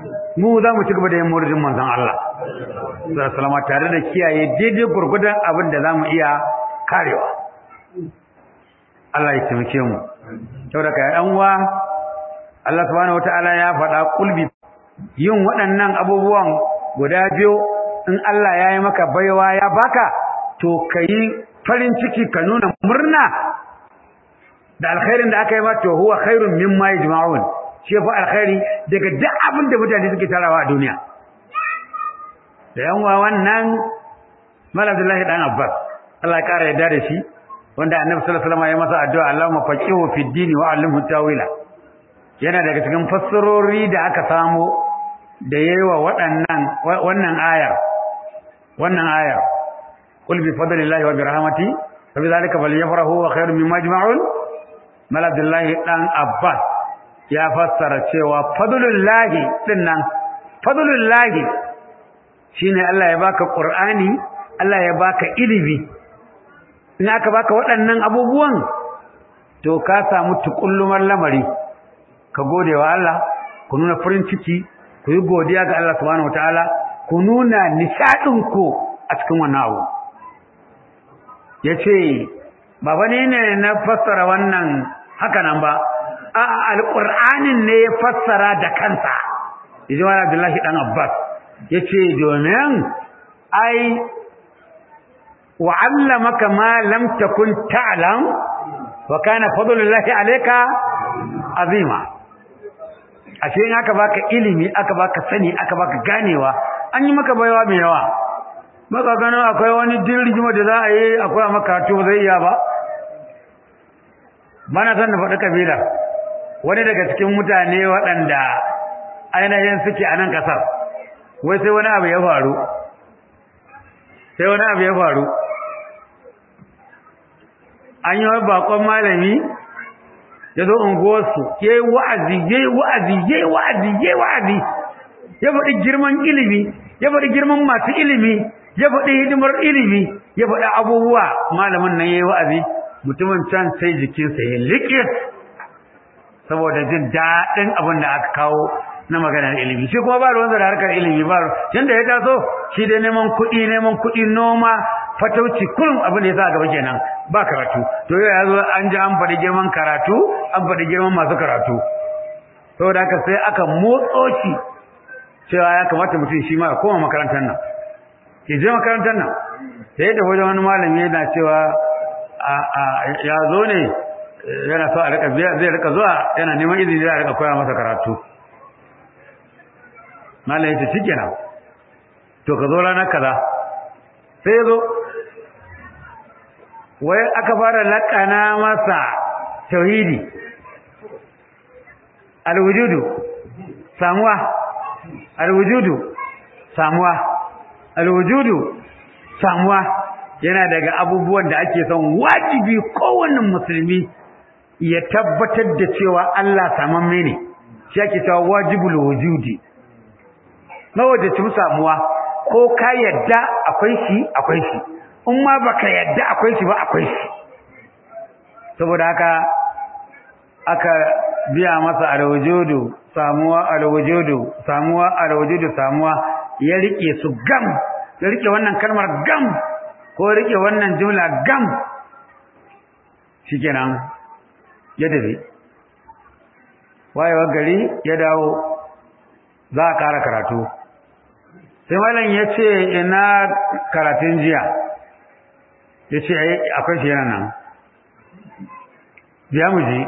mu za mu ci gaba da yin maulidin manzon Allah sallallahu tare da kiyaye daidai gurgudan abin da zamu iya karewa Allah ya taimake mu saboda kai dan uwa Allah subhanahu wataala ya faɗa kulbi yin waɗannan abubuwan guda biyu in Allah ya yi maka baiwa ya baka to kai farin ciki ka nuna murna da alkhairin da aka yi ma to huwa khairun mimma yajma'un shi fa alkhairi daga duk abin da mutane suke tarawa a duniya da yanwa wannan mal Abdullahi dan Abbas Allah ya kara yarda da shi wanda Annabi sallallahu alaihi wasallam ya masa addu'a Allahumma faqihu fid din wa 'allimhu tawila yana daga cikin fassarori da aka samu da yayiwa waɗannan wannan ayar wannan ayar qul bi fadlillahi wa bi rahmati fa bi dhalika falyafrahu wa khairun mimma yajma'un mal Abdullahi dan Abbas ya fassara cewa fadlullahi dinnan fadlullahi shine Allah ya baka Qur'ani Allah ya baka ilimi in aka baka waɗannan abubuwan to ka samu tukullumar lamari ka gode wa Allah ku nuna farin ciki ku yi godiya ga Allah subhanahu wataala ku nuna nishadin ku a cikin wannan abu yace baba ne ne na fassara wannan haka nan ba a alqur'anin ne ya fassara da kansa yaji wani Abdullahi dan Abbas yace domin ai wa'allamaka ma lam takun ta'lam wa kana fadlullahi alayka azima ashe in aka baka ilimi aka baka sani aka baka ganewa an yi maka baiwa mai yawa maka gano akwai wani dirjima da za a yi akwai maka to zai iya ba bana san da faɗi kabila wani daga cikin mutane waɗanda ainihin suke a nan ƙasar wai sai wani abu ya faru sai wani abu ya faru an yi bakon malami ya zo unguwarsu ya yi wa'azi ya yi wa'azi ya yi wa'azi ya yi wa'azi ya faɗi girman ilimi ya faɗi girman masu ilimi ya faɗi hidimar ilimi ya faɗi abubuwa malamin nan ya yi wa'azi mutumin can sai jikinsa ya liƙe saboda jin daɗin abin da aka kawo na maganar ilimi shi kuma ba ruwansa da harkar ilimi ba tunda ya taso shi dai neman kuɗi neman kuɗi noma fatauci kullum abin da ya sa gaba kenan ba karatu to yau ya zo an ji an faɗi girman karatu an faɗi girman masu karatu saboda haka sai aka motso shi cewa ya kamata mutum shi ma ya koma makarantar nan ke je makarantar nan sai da wajen wani malami yana cewa ya zo ne yana so a rika zai rika zuwa yana neman izini zai rika koya masa karatu malam yace shikenan to ka zo ranar kaza sai zo wai aka fara lakana masa tauhidi alwujudu samuwa alwujudu samuwa alwujudu samuwa yana daga abubuwan da ake son wajibi kowanne musulmi ya tabbatar da cewa Allah samamme ne shi ake cewa wajibul wujudi mawajacin samuwa ko ka yadda akwai shi akwai shi in ma baka yadda akwai shi ba akwai shi saboda haka aka biya masa alwujudu samuwa alwujudu samuwa alwujudu samuwa ya rike su gam ya rike wannan kalmar gam ko rike wannan jumla gam shikenan ya tafi wayewar gari ya dawo za a kara karatu sai malam ya ce ina karatun jiya ya ce akwai shi yana nan biya mu ji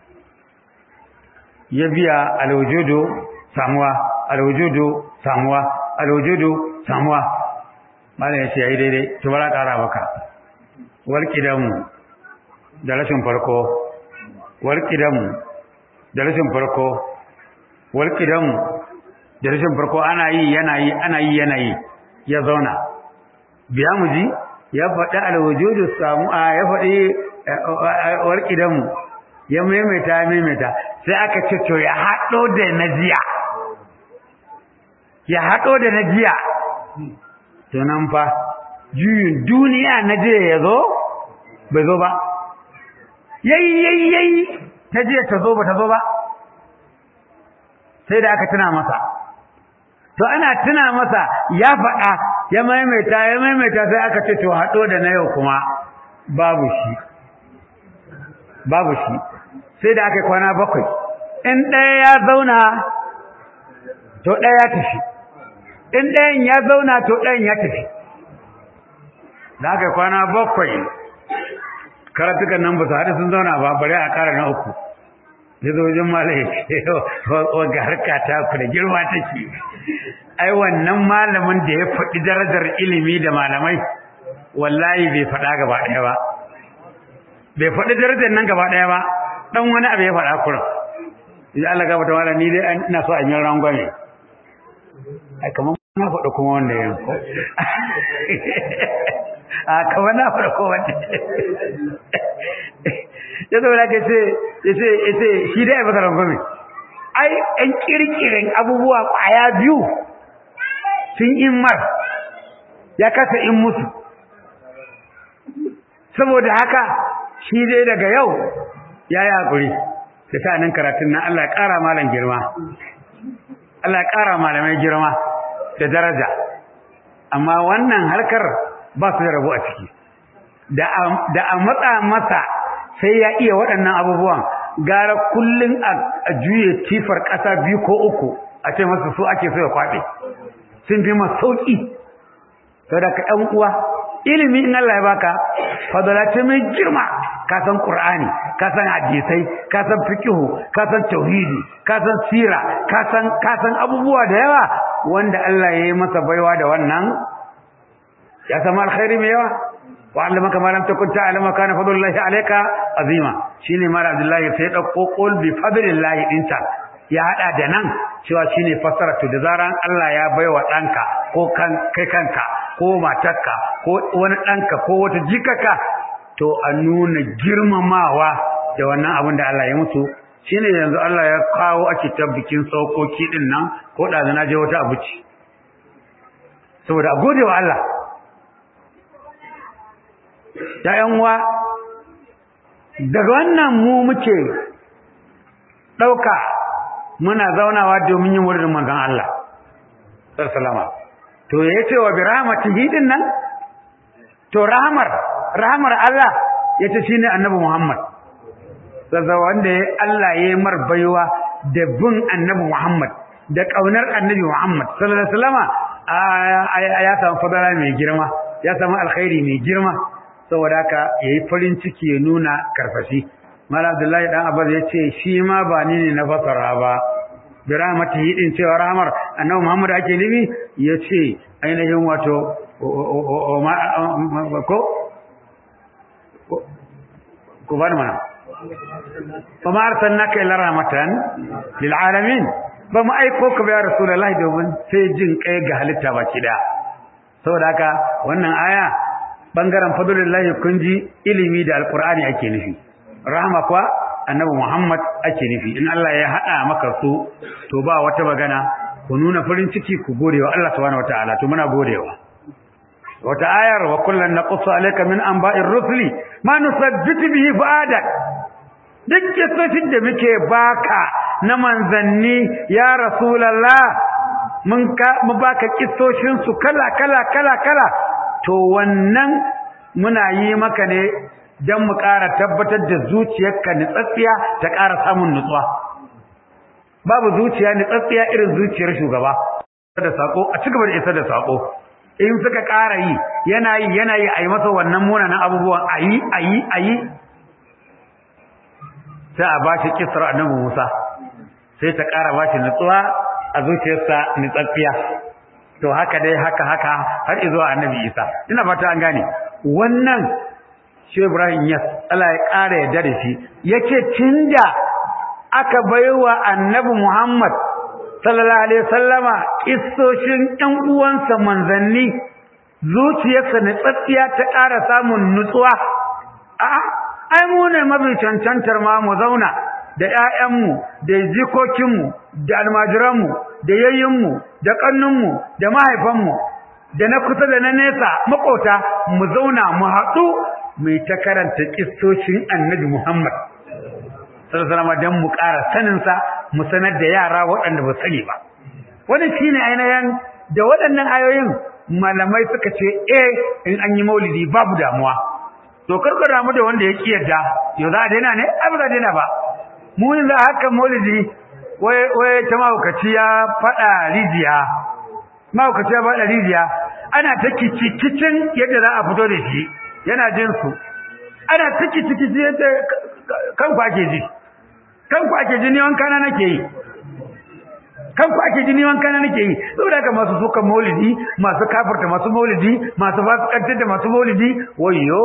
ya biya alwujudu samuwa alwujudu samuwa alwujudu samuwa malam ya ce yayi daidai to bara kara baka walqidamu da rashin farko walqidamu da rashin farko walqidamu da rashin farko ana yi yana yi ana yi yana yi ya zauna biya mu ji ya faɗi alwujudu samu a ya faɗi walqidamu ya maimaita ya maimaita sai aka ce to ya haɗo da na jiya ya haɗo da na jiya to nan fa juyin duniya na jiya ya zo bai zo ba yayi yayi yayi ta jiya ta zo ba ta zo ba sai da aka tuna masa to ana tuna masa ya faɗa ya maimaita ya maimaita sai aka ce to haɗo da na yau kuma babu shi babu shi sai da aka kwana bakwai in ɗaya ya zauna to ɗaya ya tafi in ɗayan ya zauna to ɗayan ya tafi da aka kwana bakwai karatukan nan ba su haɗu sun zauna ba bari a ƙara na uku ya zo wajen malai wagga harka ta ku da girma take ai wannan malamin da ya faɗi darajar ilimi da malamai wallahi bai faɗa gaba ɗaya ba bai faɗi darajar nan gaba ɗaya ba ɗan wani abu ya faɗa kurin ya Allah gaba ta wala ni dai ina so a yi rangwame ai kamar na faɗa kuma wanda ya ko a kamar na faɗa ko wanda ya zo da ke ce ya ce ya ce shi dai ba karan gome ai ɗan kirkirin abubuwa ƙwaya biyu sun in mar ya kasa in musu saboda haka shi dai daga yau ya yi haƙuri da sa'anin karatun nan Allah ya ƙara malam girma Allah ya ƙara malamai girma da daraja amma wannan harkar ba su da rabu a ciki da a matsa masa sai ya iya waɗannan abubuwan gara kullum a juye tifar ƙasa biyu ko uku a ce masa su ake so ya kwaɓe sun fi masu sauƙi sau da ka ɗan uwa ilimi in Allah ya baka fadala ce mai girma ka san Qur'ani ka san hadisai ka san fiqhu ka san tauhidi ka san sira ka san ka san abubuwa da yawa wanda Allah ya yi masa baiwa da wannan ya sama alkhairi mai yawa wa allamaka ma lam takun ta'lamu kana fadlullahi alayka azima shine mara abdullahi sai dauko qul bi fadlillahi dinta ya hada da nan cewa shine fassara to da zaran Allah ya baiwa danka ko kan kai kanka ko matarka ko wani danka ko wata jikaka to a nuna girmamawa da wannan abin da Allah ya mutu shine yanzu Allah ya kawo ake tabbikin saukoki din nan ko da na je wata abuci saboda a gode wa Allah ya uwa daga wannan mu muke ɗauka muna zaunawa domin yin wurin manzon Allah sallama to ya ce wa bi rahmatihi din nan to rahmar rahmar Allah yace shine annabi Muhammad sassa wanda Allah ya yi mar baiwa da bin annabi Muhammad da kaunar annabi Muhammad sallallahu alaihi wasallama ya samu fadala mai girma ya samu alkhairi mai girma saboda haka yayi farin ciki ya nuna karfashi Malam Abdullahi dan Abbas yace shi ma ba ni ne na fasara ba bi rahmatihi din cewa rahmar annabi Muhammad ake nufi yace ainihin wato ko ko ba mana fa ma arsalnaka illa rahmatan lil alamin ba mu aiko ka ba ya rasulullahi domin sai jin kai ga halitta baki da saboda haka wannan aya bangaren fadlullahi kun ji ilimi da alqur'ani ake nufi rahma kuwa annabi muhammad ake nufi in Allah ya hada maka su to ba wata magana ku nuna farin ciki ku gode wa Allah subhanahu wataala to muna godewa wata ayar wa kullan naqussu alayka min anba'ir rusuli ma nusabbitu bihi fu'adak duk kisoshin da muke baka na manzanni ya rasulullah mun ka mu baka kissoshin su kala kala kala kala to wannan muna yi maka ne dan mu ƙara tabbatar da zuciyarka nitsatsiya ta ƙara samun nutsuwa babu zuciya nitsatsiya irin zuciyar shugaba da sako a cigaba da isar da sako in suka ƙara yi yana yi yana yi a yi masa wannan munanan abubuwan a yi a yi a yi sai a ba shi kisar annabi musa sai ta ƙara ba shi nutsuwa a zuciyarsa nutsaffiya to haka dai haka haka har izuwa annabi isa ina fata an gane wannan shi ibrahim yas Allah ya ƙara yarda da shi yake tunda aka baiwa annabi muhammad sallallahu alaihi wasallama kissoshin ɗan uwansa manzanni zuciyarsa ne tsatsiya ta ƙara samun nutsuwa a'a ai mu ne mabi cancantar ma mu zauna da ƴaƴanmu da jikokinmu da almajiranmu da yayyinmu da ƙannunmu da mahaifanmu da na kusa da na nesa makota mu zauna mu haɗu mai ta karanta kissoshin annabi Muhammad sallallahu alaihi wasallam dan mu ƙara sanin sa mu sanar da yara waɗanda ba sani ba wannan shine ainihin da waɗannan ayoyin malamai suka ce eh in an yi maulidi babu damuwa to karkar damu da wanda ya ki yadda yau za a daina ne ai ba za a daina ba mu yanzu haka maulidi wai wai ta mahaukaci ya faɗa rijiya mahaukaci ya faɗa rijiya ana ta kicin yadda za a fito da shi yana jin su ana ta kicin yadda kan ku ake ji kan ku ake ji ni wanka na nake yi kan ku ake ji ni wanka na nake yi saboda haka masu sukan maulidi masu kafirta masu maulidi masu fasikantar da masu maulidi wayyo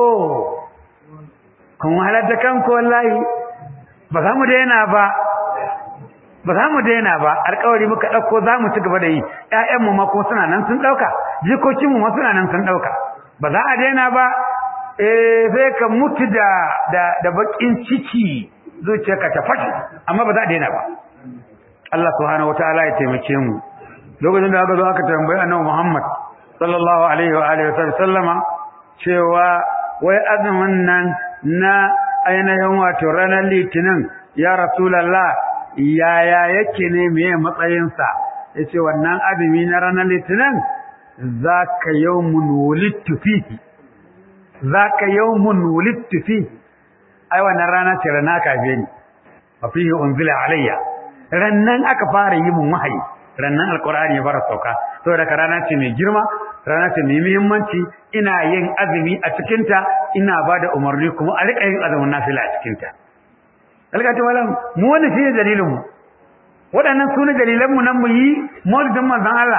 kun halatta kanku wallahi ba za mu daina ba ba za mu daina ba alƙawari muka ɗauko za mu ci gaba da yi ƴaƴanmu ma ko suna nan sun ɗauka jikokinmu ma suna nan sun ɗauka ba za a daina ba eh sai ka mutu da da da bakin ciki zuciyarka ta fashi amma ba za a daina ba Allah subhanahu wataala ya taimake mu lokacin da aka zo aka tambayi annabi Muhammad sallallahu alaihi wa alihi wasallama cewa wai azumin nan na ainihin wato ranar litinin ya rasulullah yaya yake ne meye matsayinsa yace wannan azumi na ranar litinin zaka yawmun wulidtu fihi zaka yawmun wulidtu fihi ai wannan rana ce rana kafe ni wa fihi unzila alayya rannan aka fara yi mun wahayi rannan alqur'ani ya fara sauka saboda ka rana ce mai girma rana ce mai muhimmanci ina yin azumi a cikin ta ina bada umarni kuma a rika yin azumin nafila a cikin ta alƙata malam mu wannan shine dalilin mu waɗannan sune dalilan mu nan mu yi maulidin manzon Allah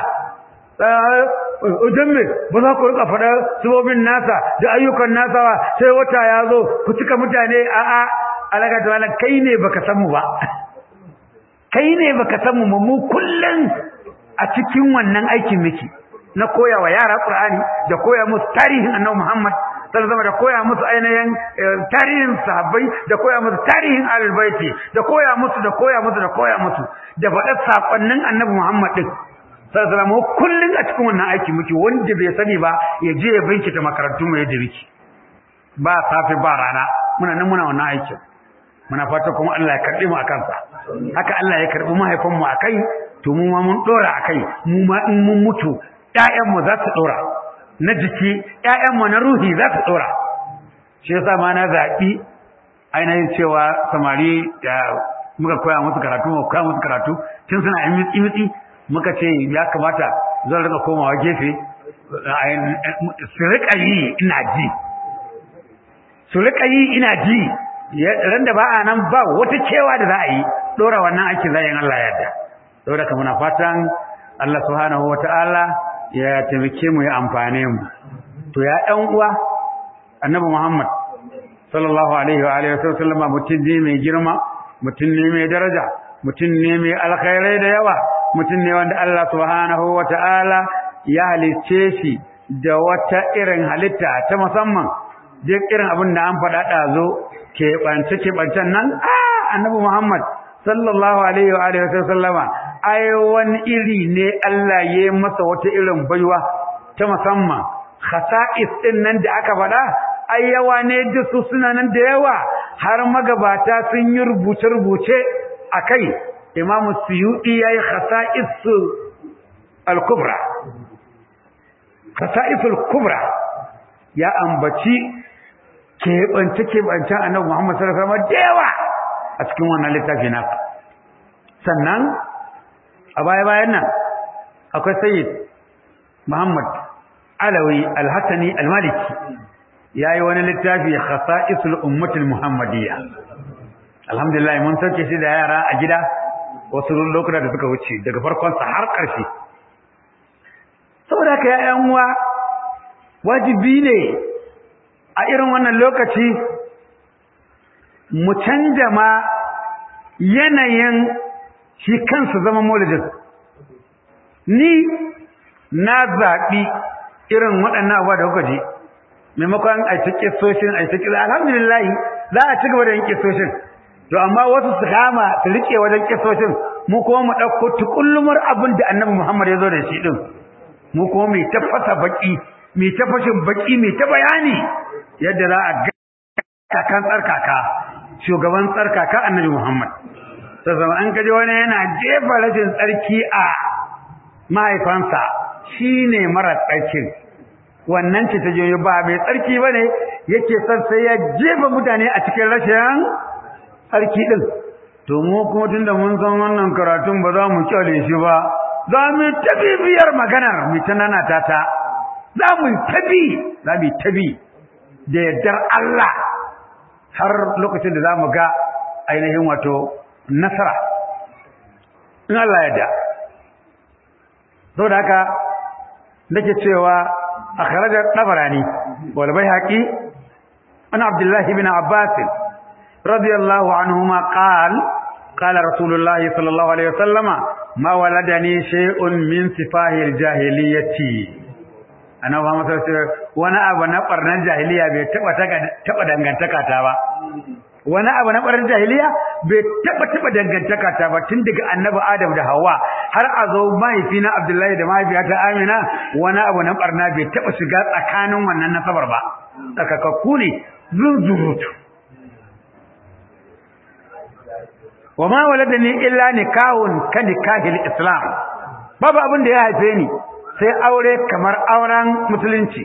Udan me ba za ku rika faɗa subobin nasa da ayyukan nasa ba sai wata ya zo ku cika mutane a a alaka ta wala kai ne baka san mu ba kai ne baka san mu mu kullun a cikin wannan aikin miki na koya wa yara Qur'ani da koya musu tarihin Annabi Muhammad sallallahu alaihi da koya musu ainihin tarihin sahabbai da koya musu tarihin ahlul baiti da koya musu da koya musu da koya musu da faɗa sakonnin Annabi Muhammad din sallallahu alaihi kullun a cikin wannan aiki muke wanda bai sani ba ya je ya bincika makarantun mu yadda muke ba safi ba rana muna nan muna wannan aikin muna fata kuma Allah ya karbi mu akan sa haka Allah ya karbi mahaifan mu akai to mu ma mun dora akai mu ma in mun mutu ƴaƴan mu za su dora na jiki ƴaƴan mu na ruhi za su dora shi yasa ma na zabi ainihin cewa samari muka koya musu karatu muka koya musu karatu tun suna yin mitsi mitsi muka ce ya kamata zan rika komawa gefe su rika yi ina ji su rika yi ina ji ran da ba a nan ba wata cewa da za a yi dora wannan aikin zayin Allah yadda saboda ka muna fatan Allah subhanahu wata'ala ya taimake mu ya amfane mu to ya ɗan uwa annabi Muhammad sallallahu alaihi wa alihi wasallam mutum ne mai girma mutum ne mai daraja mutum ne mai alkhairai da yawa mutum ne wanda Allah subhanahu wata'ala ya halicce shi da wata irin halitta ta musamman duk irin abin da an faɗa ɗazo keɓance keɓancen nan ah annabi Muhammad sallallahu alaihi wa alihi wasallama ai wani iri ne Allah ya yi masa wata irin baiwa ta musamman khasa'is din nan da aka faɗa ai yawa ne da su suna nan da yawa har magabata sun yi rubuce-rubuce akai imamu suyuɗi ya yi khasa'isul al-kubra khasa'isul kubra ya ambaci keɓance-keɓancen annabi Muhammad sallallahu alaihi wasallam da yawa a cikin wannan littafi nasa sannan a baya-bayan nan akwai sayyid Muhammad Alawi Al-Hassani Al-Maliki yayi wani littafi khasa'isul ummatul muhammadiyya alhamdulillah mun sauke shi da yara a gida wasu lokuta da suka wuce daga farkon sa har ƙarshe saboda haka ya uwa wajibi ne a irin wannan lokaci mu canja ma yanayin shi kansa zama maulidin ni na zaɓi irin waɗannan abuwa da kuka ji maimakon a ta kisoshin a ta kisa alhamdulillah za a ci gaba da yin kisoshin to amma wasu su kama su riƙe wajen kisoshin mu kuma mu ɗauko tukullumar abin da annabi muhammad ya zo da shi ɗin mu kuma mai tafasa baƙi mai tafashin baƙi mai ta bayani yadda za a ga kan tsarkaka shugaban tsarkaka annabi muhammad sai zama an kaje wani yana jefa rashin tsarki a mahaifansa shine mara tsarkin wannan ce ta joyo ba mai tsarki bane yake son sai ya jefa mutane a cikin rashin tsarki din to mu kuma tunda mun san wannan karatun ba za mu kyale shi ba za mu tabi biyar maganar mu ta nana ta ta za mu tabi za mu tabi da yardar Allah har lokacin da za mu ga ainihin wato nasara in Allah ya da saboda haka nake cewa akhraja tabarani wal bayhaqi an abdullah ibn abbas radiyallahu anhuma qala qala rasulullah sallallahu alaihi wasallama ma waladani shay'un min sifahil jahiliyyati ana ba masa wani abu na barnan jahiliya bai taba taba dangantaka ta ba wani abu na ɓarar jahiliya bai taɓa taɓa dangantaka ta ba tun daga annabi adam da hawa har a zo mahaifina abdullahi da mahaifiyata amina wani abu na ɓarna bai taɓa shiga tsakanin wannan nasabar ba tsakakakku ne zunzurutu wa ma waladani illa nikahun ka nikahil islam babu abin da ya haife ni sai aure kamar auren musulunci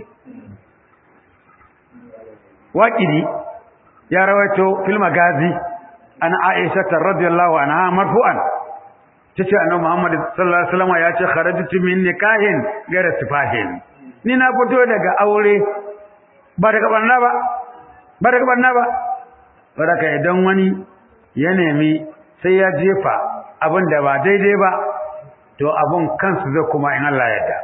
waƙidi ya rawaito fil magazi an Aisha radhiyallahu anha marfu'an tace annabi Muhammad sallallahu alaihi wasallam ya ce kharajtu min nikahin gara sifahin ni na fito daga aure ba daga barna ba ba daga barna ba baraka idan wani ya nemi sai ya jefa abin da ba daidai ba to abun kansu zai kuma in Allah ya yarda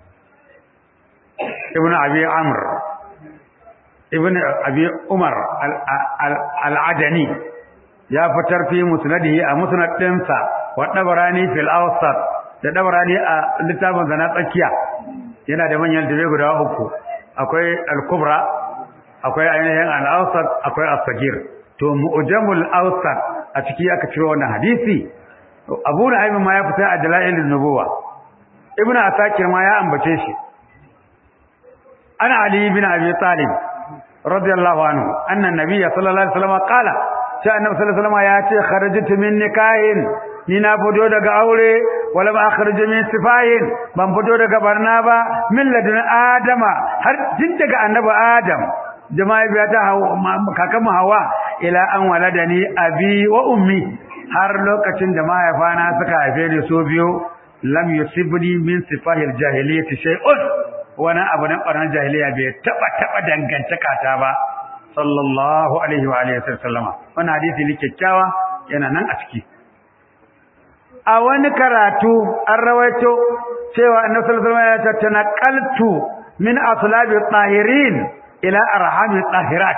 ibnu abi amr ibn abi umar al-adani ya fitar fi musnadihi a musnad dinsa wa dabarani fil awsat da dabarani a littafin zana tsakiya yana da manyan dabe guda uku akwai al-kubra akwai ainihin al-awsat akwai as-sagir to mu'jamul awsat a ciki aka ciro wannan hadisi abu na'im ma ya fita a dalailin nubuwa ibnu asakir ma ya ambace shi ana ali ibn abi talib radiyallahu anhu anna nabiyya sallallahu alaihi wasallam qala sai annabi sallallahu alaihi wasallam ya ce kharajtu min nikahin ni na fito daga aure wala ma kharaju min sifahin ban fito daga barna ba min ladun adama har tun daga annabi adam jama'a biya ta kakan hawa ila an waladani abi wa ummi har lokacin da mahaifana suka haife ni so biyu lam yusibni min sifahil jahiliyyati shay'un wani abu na ɓarnar jahiliya bai taɓa taɓa dangantaka ta ba sallallahu alaihi wa alihi sallama wannan hadisi ne kyakkyawa yana nan a ciki a wani karatu an rawaito cewa annabi sallallahu alaihi wasallam ya ce tanaqaltu min aslabi tahirin ila arhami tahirat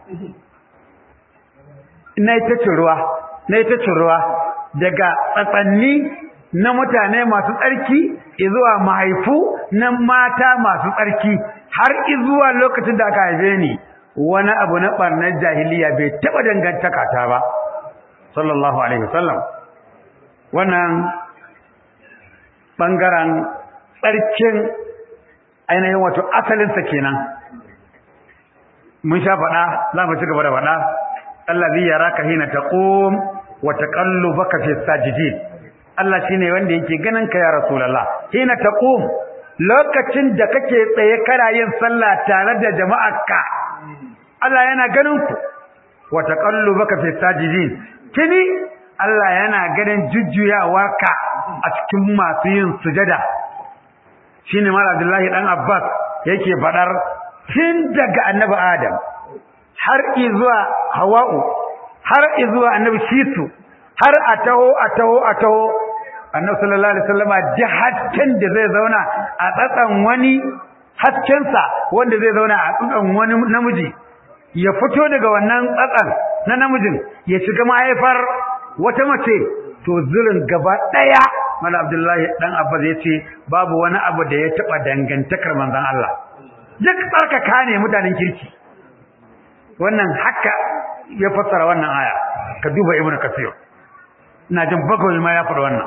na ita ruwa na ita ruwa daga tsatsanni na mutane masu tsarki izuwa mahaifu na mata masu tsarki har izuwa lokacin da aka haife ni wani abu na barnar jahiliya bai taba dangantaka ta ba sallallahu alaihi wasallam wannan bangaren tsarkin ainihin wato asalinsa kenan mun sha faɗa za mu ci gaba da faɗa allazi yaraka hina taqum wa taqallubaka fi sajidin Allah shine wanda yake ganin ka ya Rasulullah hina taqum lokacin da kake tsaye kana yin sallah tare da jama'arka Allah yana ganin ku wa taqallubaka fi sajidin kini Allah yana ganin jujjuyawarka a cikin masu yin sujada shine Mal Abdullahi dan Abbas yake fadar tun daga Annabi Adam har izuwa Hawa'u har izuwa Annabi Shisu har a taho a taho a taho annabi sallallahu alaihi wasallama da hasken da zai zauna a tsatsan wani haskensa wanda zai zauna a tsatsan wani namiji ya fito daga wannan tsatsan na namijin ya shiga mahaifar wata mace to zirin gaba daya mala abdullahi dan abbas yace babu wani abu da ya taba dangantakar manzon Allah duk tsarkaka ne mutanen kirki wannan haka ya fassara wannan aya ka duba ibnu kasir ina jin bagawai ma ya faɗa wannan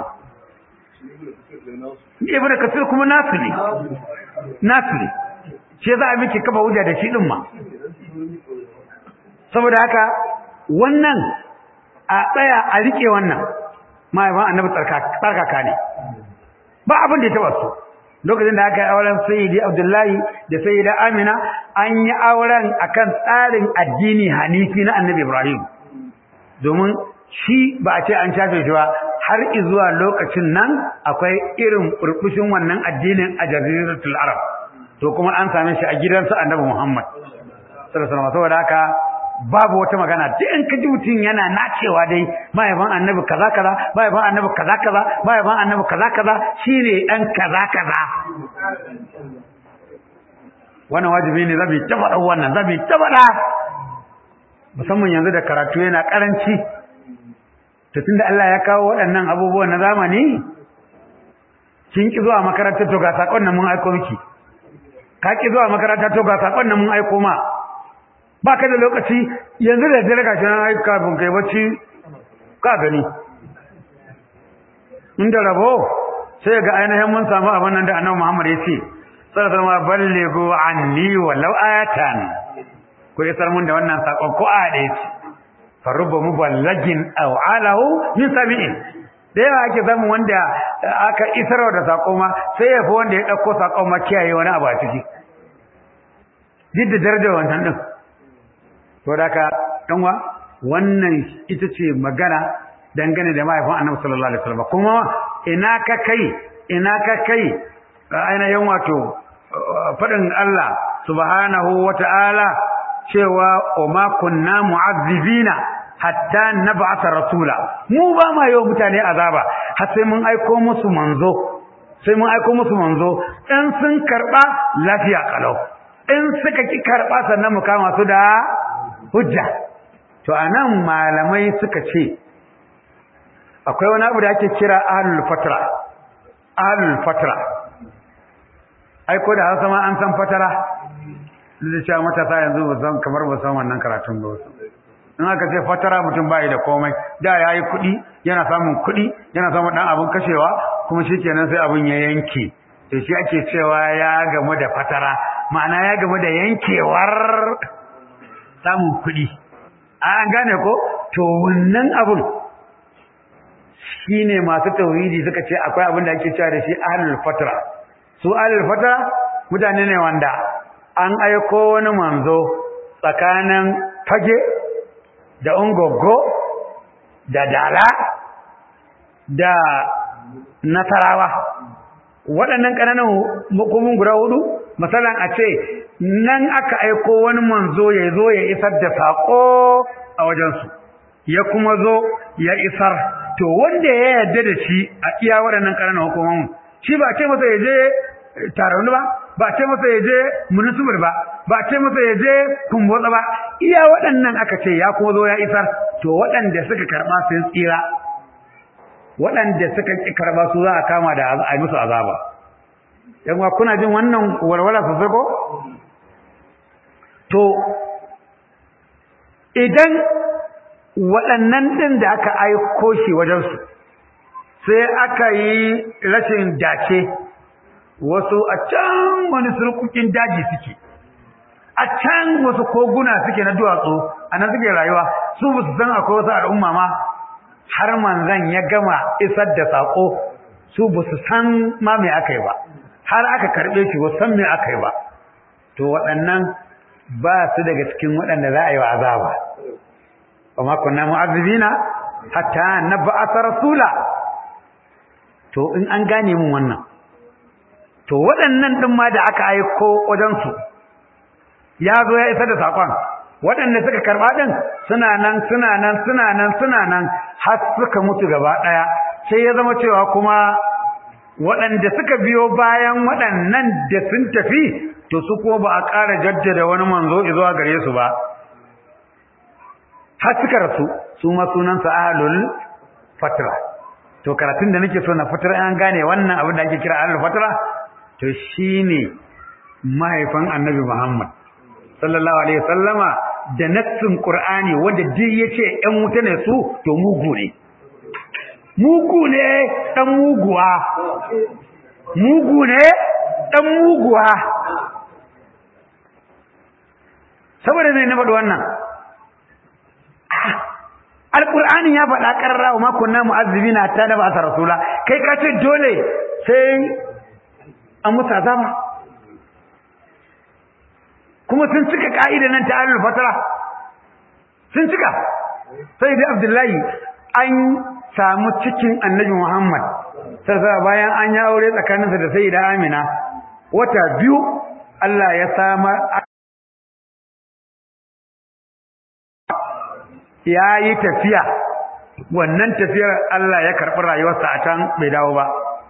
ibn kasir kuma nasu ne nasu ne shi za a miki kafa hujja da shi din ma saboda haka wannan a tsaya a rike wannan mahaifin annabi tsarkaka ne ba abin da ya taba su lokacin da aka yi auren sayyidi abdullahi da sayyida amina an yi auren akan tsarin addini hanifi na annabi ibrahim domin shi ba a ce an shafe shi ba har zuwa lokacin nan akwai irin burbushin wannan addinin a jaziratul arab to kuma an same shi a gidansa annabi muhammad sallallahu alaihi wasallam saboda haka babu wata magana duk in ka ji mutum yana nacewa dai mahaifin annabi kaza kaza mahaifin annabi kaza kaza mahaifin annabi kaza kaza shine dan kaza kaza wannan wajibi ne zabi ta faɗa wannan zabi ta faɗa musamman yanzu da karatu yana karanci to tunda Allah ya kawo waɗannan abubuwan na zamani kin ki zuwa makaranta to ga sakon nan mun aiko miki ka ki zuwa makaranta to ga sakon nan mun aiko ma ba ka da lokaci yanzu da dare gashi nan aika kafin kai bacci ka gani inda rabo sai ga ainihin mun samu abin nan da annabi Muhammad ya ce sallallahu alaihi ballighu anni walau ayatan ko isar mun da wannan sakon ko a da yace farubba muballagin aw alahu min sami'in da yawa ake samun wanda aka isarwa da sako ma sai ya fi wanda ya dauko sakon ma kiyaye wani abu a ciki duk da darajar wannan din to da ka danwa wannan ita ce magana dangane da mahaifin annabi sallallahu alaihi wasallam kuma ina ka kai ina ka kai ainihin wato fadin Allah subhanahu wata'ala cewa ma kunna mu'azzibina hatta nab'atha rasula mu ba ma yau mutane azaba har sai mun aiko musu manzo sai mun aiko musu manzo in sun karba lafiya kalau in suka ki karba sannan mu kama su da hujja to anan malamai suka ce akwai wani abu da ake kira ahlul fatra ahlul fatra ai ko da Hausa ma an san fatara da cewa matasa yanzu ba san kamar ba san wannan karatun ba in aka ce fatara mutum bai da komai da yayi kuɗi yana samun kuɗi yana samun dan abun kashewa kuma shikenan sai abun ya yanke to shi ake cewa ya gamu da fatara ma'ana ya gamu da yankewar samun kuɗi an gane ko to wannan abun shine masu tauhidi suka ce akwai abin da ake cewa da shi ahlul fatra su ahlul fatra mutane ne wanda an aiko wani manzo tsakanin fage da ungogo da dala da nasarawa waɗannan ƙananan hukumin guda hudu misalan a ce nan aka aiko wani manzo ya zo ya isar da saƙo a wajensu ya kuma zo ya isar to wanda ya yarda da shi a iya waɗannan ƙananan hukumomin shi ba ce masa ya je taron ba ba ce masa ya je munisibir ba ba ce masa ya je kumbotsa ba iya waɗannan aka ce ya kuma zo ya isar to waɗanda suka karɓa sun tsira waɗanda suka ƙi karɓa su za a kama da a musu azaba yan wa kuna jin wannan walwala sosai ko to idan waɗannan ɗin da aka aiko shi wajensu sai aka yi rashin dace wasu a can wani surkukin daji suke a can wasu koguna suke na duwatsu a nan suke rayuwa su ba su san akwai wasu al'umma ma har manzan ya gama isar da saƙo su ba su san ma me aka yi ba har aka karɓe shi ba san me aka yi ba to waɗannan ba su daga cikin waɗanda za a yi wa azaba wa ma kunna mu'azzibina hatta nab'atha rasula to in an gane mun wannan to waɗannan ɗin ma da aka aiko wajensu ya zo ya isa da saƙon waɗanda suka karɓa ɗin suna nan suna nan suna nan suna nan har suka mutu gaba ɗaya sai ya zama cewa kuma waɗanda suka biyo bayan waɗannan da sun tafi to su kuma ba a ƙara jaddada wani manzo zuwa gare su ba har suka rasu su ma sunansa ahlul fatra to karatun da nake so na fitar an gane wannan abin da ake kira ahlul fatra to shine mahaifin annabi Muhammad sallallahu alaihi wasallama da nassin Qur'ani wanda duk yace ɗan wuta ne su to mugu ne mugu ne dan muguwa mugu ne dan muguwa saboda me na faɗi wannan alqur'ani ya faɗa karra wa ma kunna mu'azzibina hatta da ba'atha rasula kai ka ce dole sai an musu azaba kuma sun cika ka'ida nan ta alul fatara sun cika sai da abdullahi an samu cikin annabi muhammad sai bayan an yi aure tsakaninsa da sayyida amina wata biyu Allah ya samar ya yi tafiya wannan tafiyar Allah ya karɓi rayuwarsa a can bai dawo ba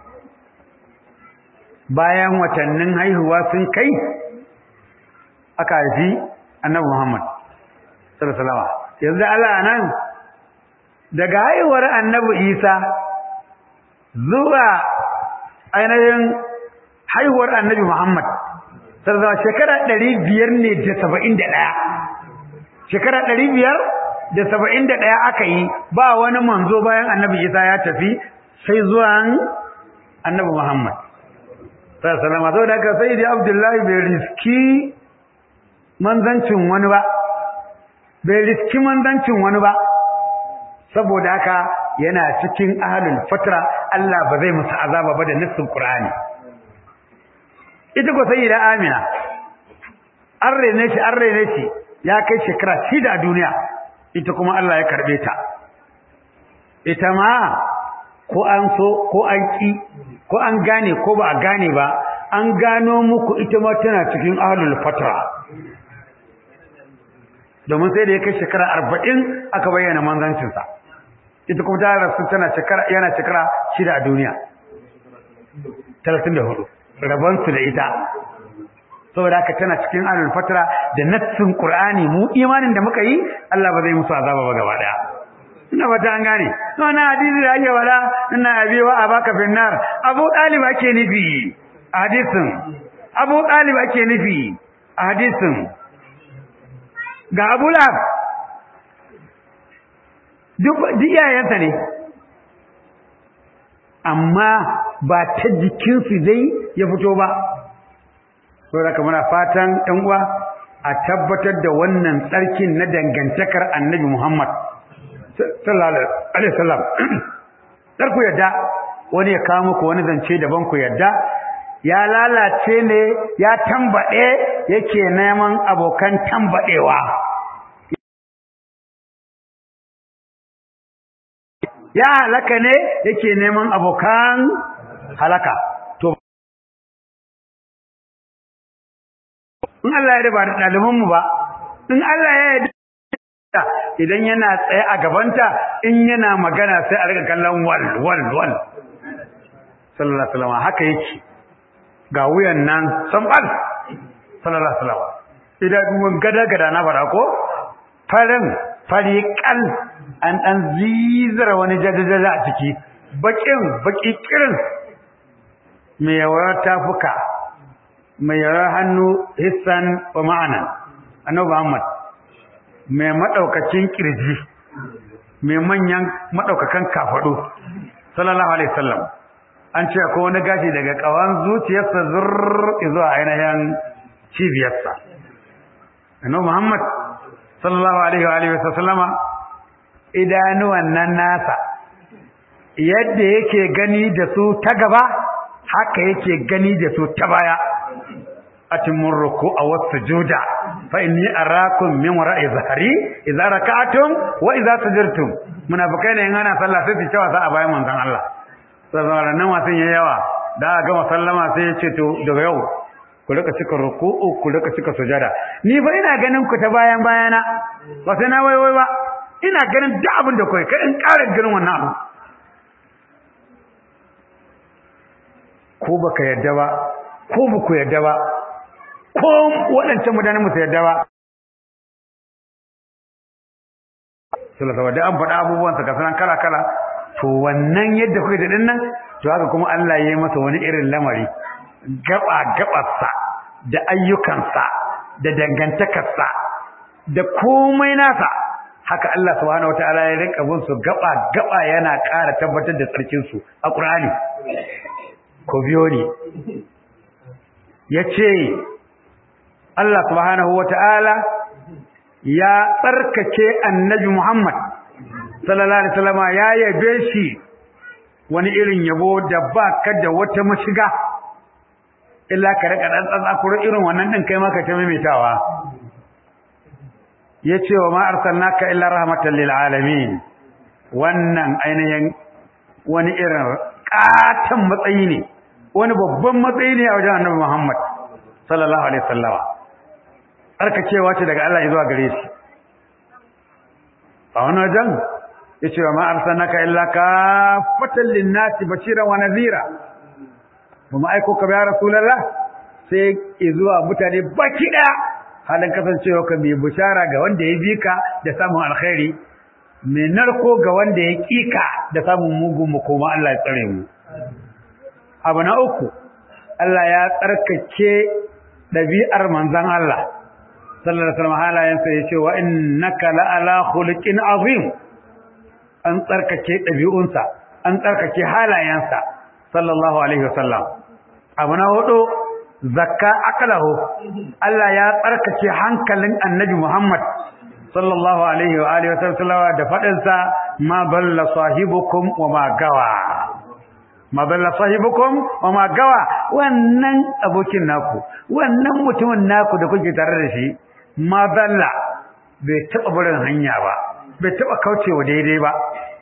bayan watannin haihuwa sun kai aka haifi annabi Muhammad sallallahu alaihi wasallam yanzu Allah nan daga haihuwar annabi Isa zuwa ainihin haihuwar annabi Muhammad sallallahu alaihi shekara 500 ne da 71 shekara 500 da 71 aka yi ba wani manzo bayan annabi Isa ya tafi sai zuwan annabi Muhammad sallallahu alaihi wasallam saboda haka sayyidi Abdullahi bai riski manzancin wani ba bai riski manzancin wani ba saboda haka yana cikin ahlul fatra Allah ba zai musu azaba ba da nassin Qur'ani ita ko sayyida Amina an rene shi an rene shi ya kai shekara shida a duniya ita kuma Allah ya karbe ta ita ma ko an so ko an ki ko an gane ko ba a gane ba an gano muku ita ma tana cikin ahlul fatra domin sai da ya kai shekara arba'in aka bayyana manzancinsa ita kuma ta rasu tana shekara yana shekara shida a duniya talatin da hudu rabonsu da ita saboda haka tana cikin alul fatra da nassin qur'ani mu imanin da muka yi Allah ba zai musu azaba ba gaba daya ina fata an gane to na hadisi da ake wala ina abi wa abaka finnar abu talib ake nufi a hadisin abu talib ake nufi a hadisin ga abu lahab duk iyayensa ne amma ba ta jikinsu dai ya fito ba saboda muna fatan ɗan uwa a tabbatar da wannan tsarkin na dangantakar annabi Muhammad sallallahu alaihi wasallam dar ku yadda wani ya kawo muku wani zance daban ku yadda ya lalace ne ya tambade yake neman abokan tambadewa ya halaka ne yake neman abokan halaka to in Allah ya riba da ɗaliban mu ba in Allah ya yi idan yana tsaye a gabanta in yana magana sai a riga kallon wal wal wal sallallahu alaihi wasallam haka yake ga wuyan nan sambal sallallahu alaihi wasallam idan mun gada gada na fara ko farin fariƙal an ɗan zizara wani jajajaja a ciki baƙin baƙi ƙirin mai yawar tafuka mai yawar hannu hissan wa ma'anan annabi Muhammad mai maɗaukacin ƙirji mai manyan maɗaukakan kafaɗo sallallahu alaihi wasallam an ce ko wani gashi daga ƙawan zuciyarsa zurr zuwa ainihin cibiyarsa annabi Muhammad sallallahu alaihi wa alihi wasallama idanuwan nan nasa yadda yake gani da su ta gaba haka yake gani da su ta baya atimur ruku'a was-sujuda fa inni arakum min wara'i zahri idza raka'tum wa idza sajadtum munafikai ne in ana sallah sai su cewa sa a bayan manzon Allah sallallahu nan wasan yayi yawa da aka gama sallama sai ya ce to daga yau ku rika cika ruku'u ku rika cika sujada ni fa ina ganin ku ta bayan bayana ba sai na waiwai ba ina ganin duk abin da kai kai in ƙara ganin wannan abu ko baka yadda ba ko baku yadda ba ko waɗancan mutanen musu yadda ba sallallahu da an faɗa abubuwansa ka sanan kala kala to wannan yadda kuke da dinnan to haka kuma Allah ya yi masa wani irin lamari gaba gabarsa da ayyukansa da dangantakarsa da komai nasa haka Allah subhanahu wataala ya rinka bin su gaba gaba yana ƙara tabbatar da tsarkin su a Qur'ani ko biyo ne yace Allah subhanahu wataala ya tsarkake annabi Muhammad sallallahu alaihi wasallam ya yabe shi wani irin yabo da ba ka da wata mashiga illa ka rika dan tsakuro irin wannan din kai maka ta maimaitawa yace wa ma arsalnaka illa rahmatan lil alamin wannan ainihin wani irin katan matsayi ne wani babban matsayi ne a wajen Annabi Muhammad sallallahu alaihi wasallama tsarkakewa ce daga Allah zuwa gare shi a wani wajen yace wa ma arsalnaka illa kafatan lin-nasi bashiran wa nadhira kuma aiko ka ya rasulullah sai zuwa mutane baki daya halin kasancewa ka mai bishara ga wanda ya bi ka da samun alkhairi mai narko ga wanda ya kika da samun mugun makoma Allah ya tsare mu abu na uku Allah ya tsarkake ɗabi'ar manzon Allah sallallahu alaihi wasallam halayensa ya ce wa innaka la'ala khuluqin azim an tsarkake ɗabi'unsa an tsarkake halayensa sallallahu alaihi wasallam abu na hudu zakka akalahu Allah ya tsarkake hankalin annabi Muhammad sallallahu alaihi wa alihi wasallam da fadin sa ma balla sahibukum wa ma gawa ma balla sahibukum wa ma gawa wannan abokin naku wannan mutumin naku da kuke tare da shi ma balla bai taba barin hanya ba bai taba kaucewa daidai ba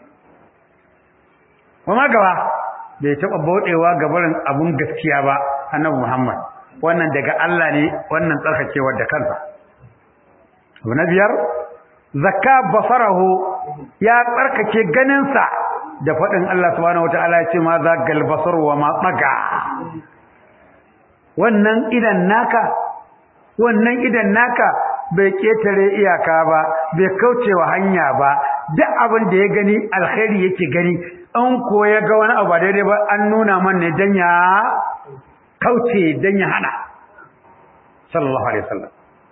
wa ma gawa bai taɓa bauɗewa ga barin abun gaskiya ba annabi Muhammad wannan daga Allah ne wannan tsarkakewar da kansa abu na biyar zakka basarahu ya tsarkake ganinsa da faɗin Allah subhanahu wataala ya ce ma za gal basar wa ma tsaga wannan idan naka wannan idan naka bai ketare iyaka ba bai kaucewa hanya ba duk abin da ya gani alkhairi yake gani an ko ya ga wani abu daidai ba an nuna man ne dan ya kauce dan ya hana sallallahu alaihi wasallam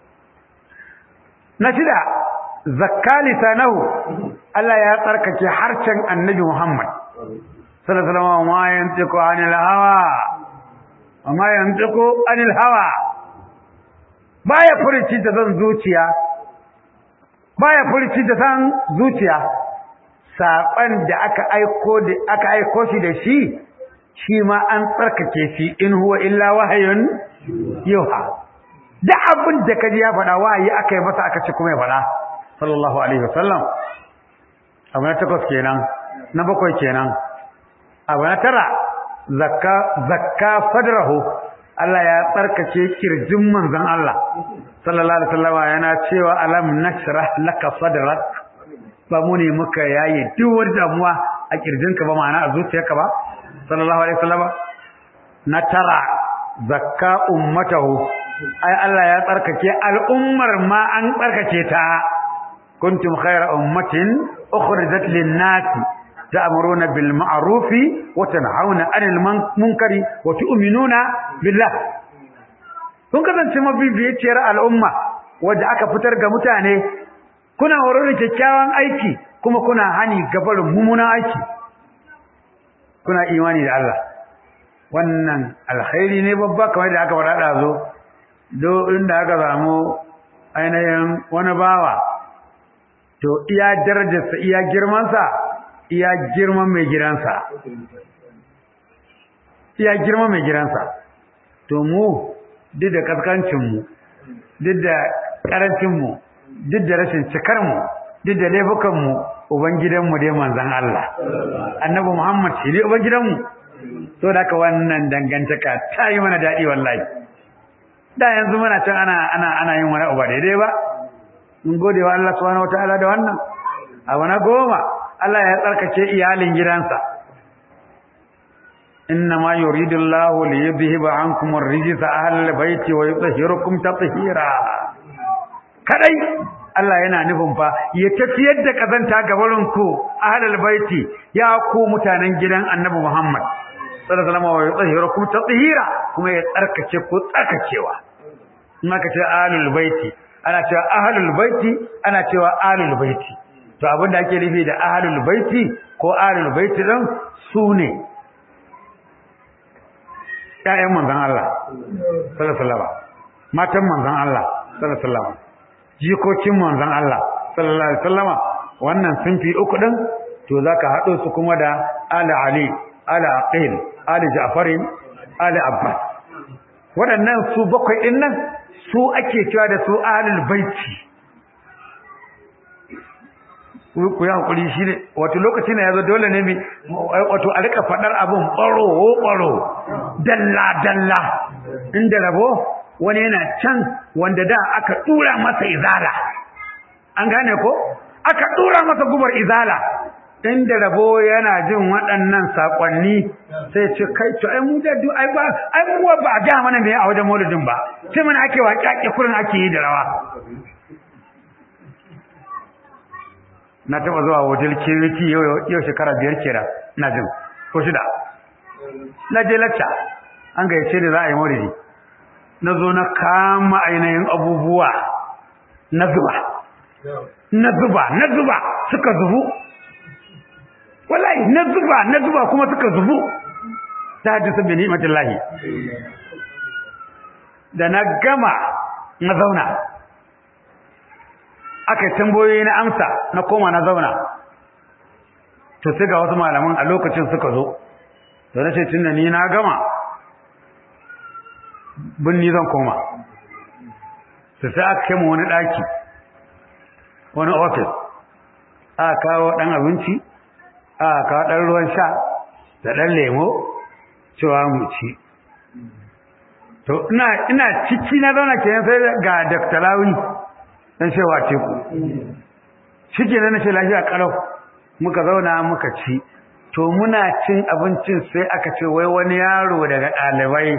na shida zakka lisanahu Allah ya tsarkake harcen annabi Muhammad sallallahu alaihi wasallam ma yantiqu anil hawa ma yantiqu anil hawa baya furici da zan zuciya baya furici da san zuciya saƙon da aka aiko da aka aiko shi da shi shi ma an tsarkake shi in huwa illa wahayun yuha da abin da kaji ya faɗa wahayi aka yi masa aka ce kuma ya faɗa sallallahu alaihi wasallam abu na takwas kenan na bakwai kenan abu na tara zakka zakka fadrahu Allah ya tsarkake kirjin manzon Allah sallallahu alaihi wasallam yana cewa alam nashrah laka sadrak ba mu ne muka yaye duk wani damuwa a kirjinka ba ma'ana a zuciyarka ba sallallahu alaihi wasallam na tara zakka ummatahu ai Allah ya tsarkake al'ummar ma an tsarkake ta kuntum khayra ummatin ukhrijat lin-nasi ta'muruna bil ma'rufi wa tanhauna 'anil munkari wa tu'minuna billah kun kasance mabibiyar al'umma wadda aka fitar ga mutane kuna horar da kyakkyawan aiki kuma kuna hani gabarin mummunan aiki kuna imani da Allah wannan alkhairi ne babba kamar da aka faɗa ɗazo do inda aka samu ainihin wani bawa to iya darajarsa iya girmansa iya girman mai gidansa iya girman mai gidansa to mu duk da kaskancinmu duk da ƙarancinmu duk da rashin cikarmu duk da laifukanmu ubangidanmu dai manzan Allah annabi Muhammad shi ne ubangidanmu to da ka wannan dangantaka ta yi mana daɗi wallahi da yanzu muna can ana ana ana yin wani uba daidai ba mun gode wa Allah subhanahu wataala da wannan abu na goma Allah ya tsarkake iyalin gidansa inna ma yuridu Allah li yudhhiba ankum ar-rijsa ahlal bayti wa yutahhirukum tatheera kadai Allah yana nufin fa ya tafiyar da kazanta gabarin ku ahlal baiti ya ku mutanen gidan Annabi Muhammad sallallahu alaihi wasallam wa yutahhirukum tatheera kuma ya tsarkake ku tsarkakewa in aka ce ahlul baiti ana cewa ahlul baiti ana cewa ahlul baiti to abinda ake nufi da ahlul baiti ko ahlul baiti din sune ƴaƴan manzon Allah sallallahu alaihi wasallam matan manzon Allah sallallahu alaihi wasallam jikokin manzon Allah sallallahu alaihi wasallam wannan sunfi uku din to zaka hado su kuma da ali ali ali aqil ali ja'farin ali abbas waɗannan su bakwai din nan su ake cewa da su ahlul baiti ku ya hakuri shi ne wato lokaci ne yazo dole ne mi wato a rika fadar abun baro baro dalla dalla inda rabo wani yana can wanda da aka dura masa izala an gane ko aka dura masa gubar izala inda rabo yana jin waɗannan sakonni sai ce kai to ai mu da du ai ba ai mu ba ga mana me a wajen maulidin ba sai mana ake wa kyake kurin ake yi da rawa na taba zuwa wajen kiriki yau shekara biyar kera na jin ko shida na je lacca an gayyace da za a yi maulidi na zo na kama ainihin abubuwa na zuba na zuba na zuba suka zubu wallahi na zuba na zuba kuma suka zubu ta hadisa bi ni'matillahi da na gama na zauna aka yi tambayoyi na amsa na koma na zauna to sai ga wasu malaman a lokacin suka zo da na ce tun da ni na gama binni zan koma su sai aka kai wani ɗaki wani ofis aka kawo ɗan abinci aka kawo ɗan ruwan sha da ɗan lemo cewa mu ci to ina ciki na zauna kenan sai ga Dr. Lawi dan shewa ce ku shike nan nace lafiya kalau muka zauna muka ci to muna cin abincin sai aka ce wai wani yaro daga dalibai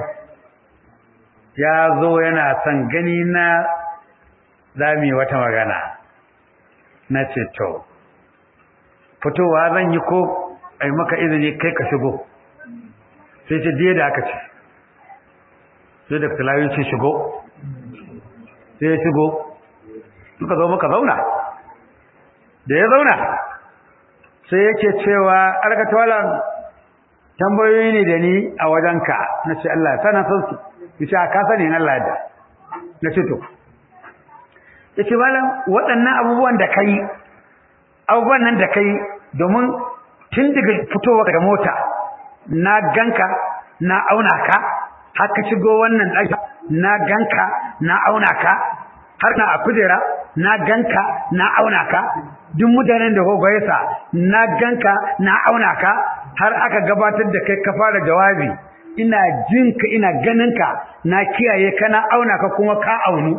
ya zo yana son gani na zami wata magana nace to fitowa zan yi ko ai maka izini kai ka shigo sai ce diye da aka ce sai da filayi ce shigo sai ya shigo suka zo muka zauna da ya zauna sai yake cewa alkatawalan tambayoyi ne da ni a wajenka na ce Allah sana san su yace ka sani in Allah da na ce to yace malam waɗannan abubuwan da kai abubuwan nan da kai domin tun daga fitowa daga mota na ganka na auna ka haka shigo wannan ɗaki na ganka na auna ka har na a kujera na ganka na auna ka duk mutanen da gogoye sa na ganka na auna ka har aka gabatar da kai ka fara jawabi ina jin ka ina ganin ka na kiyaye ka na auna ka kuma ka aunu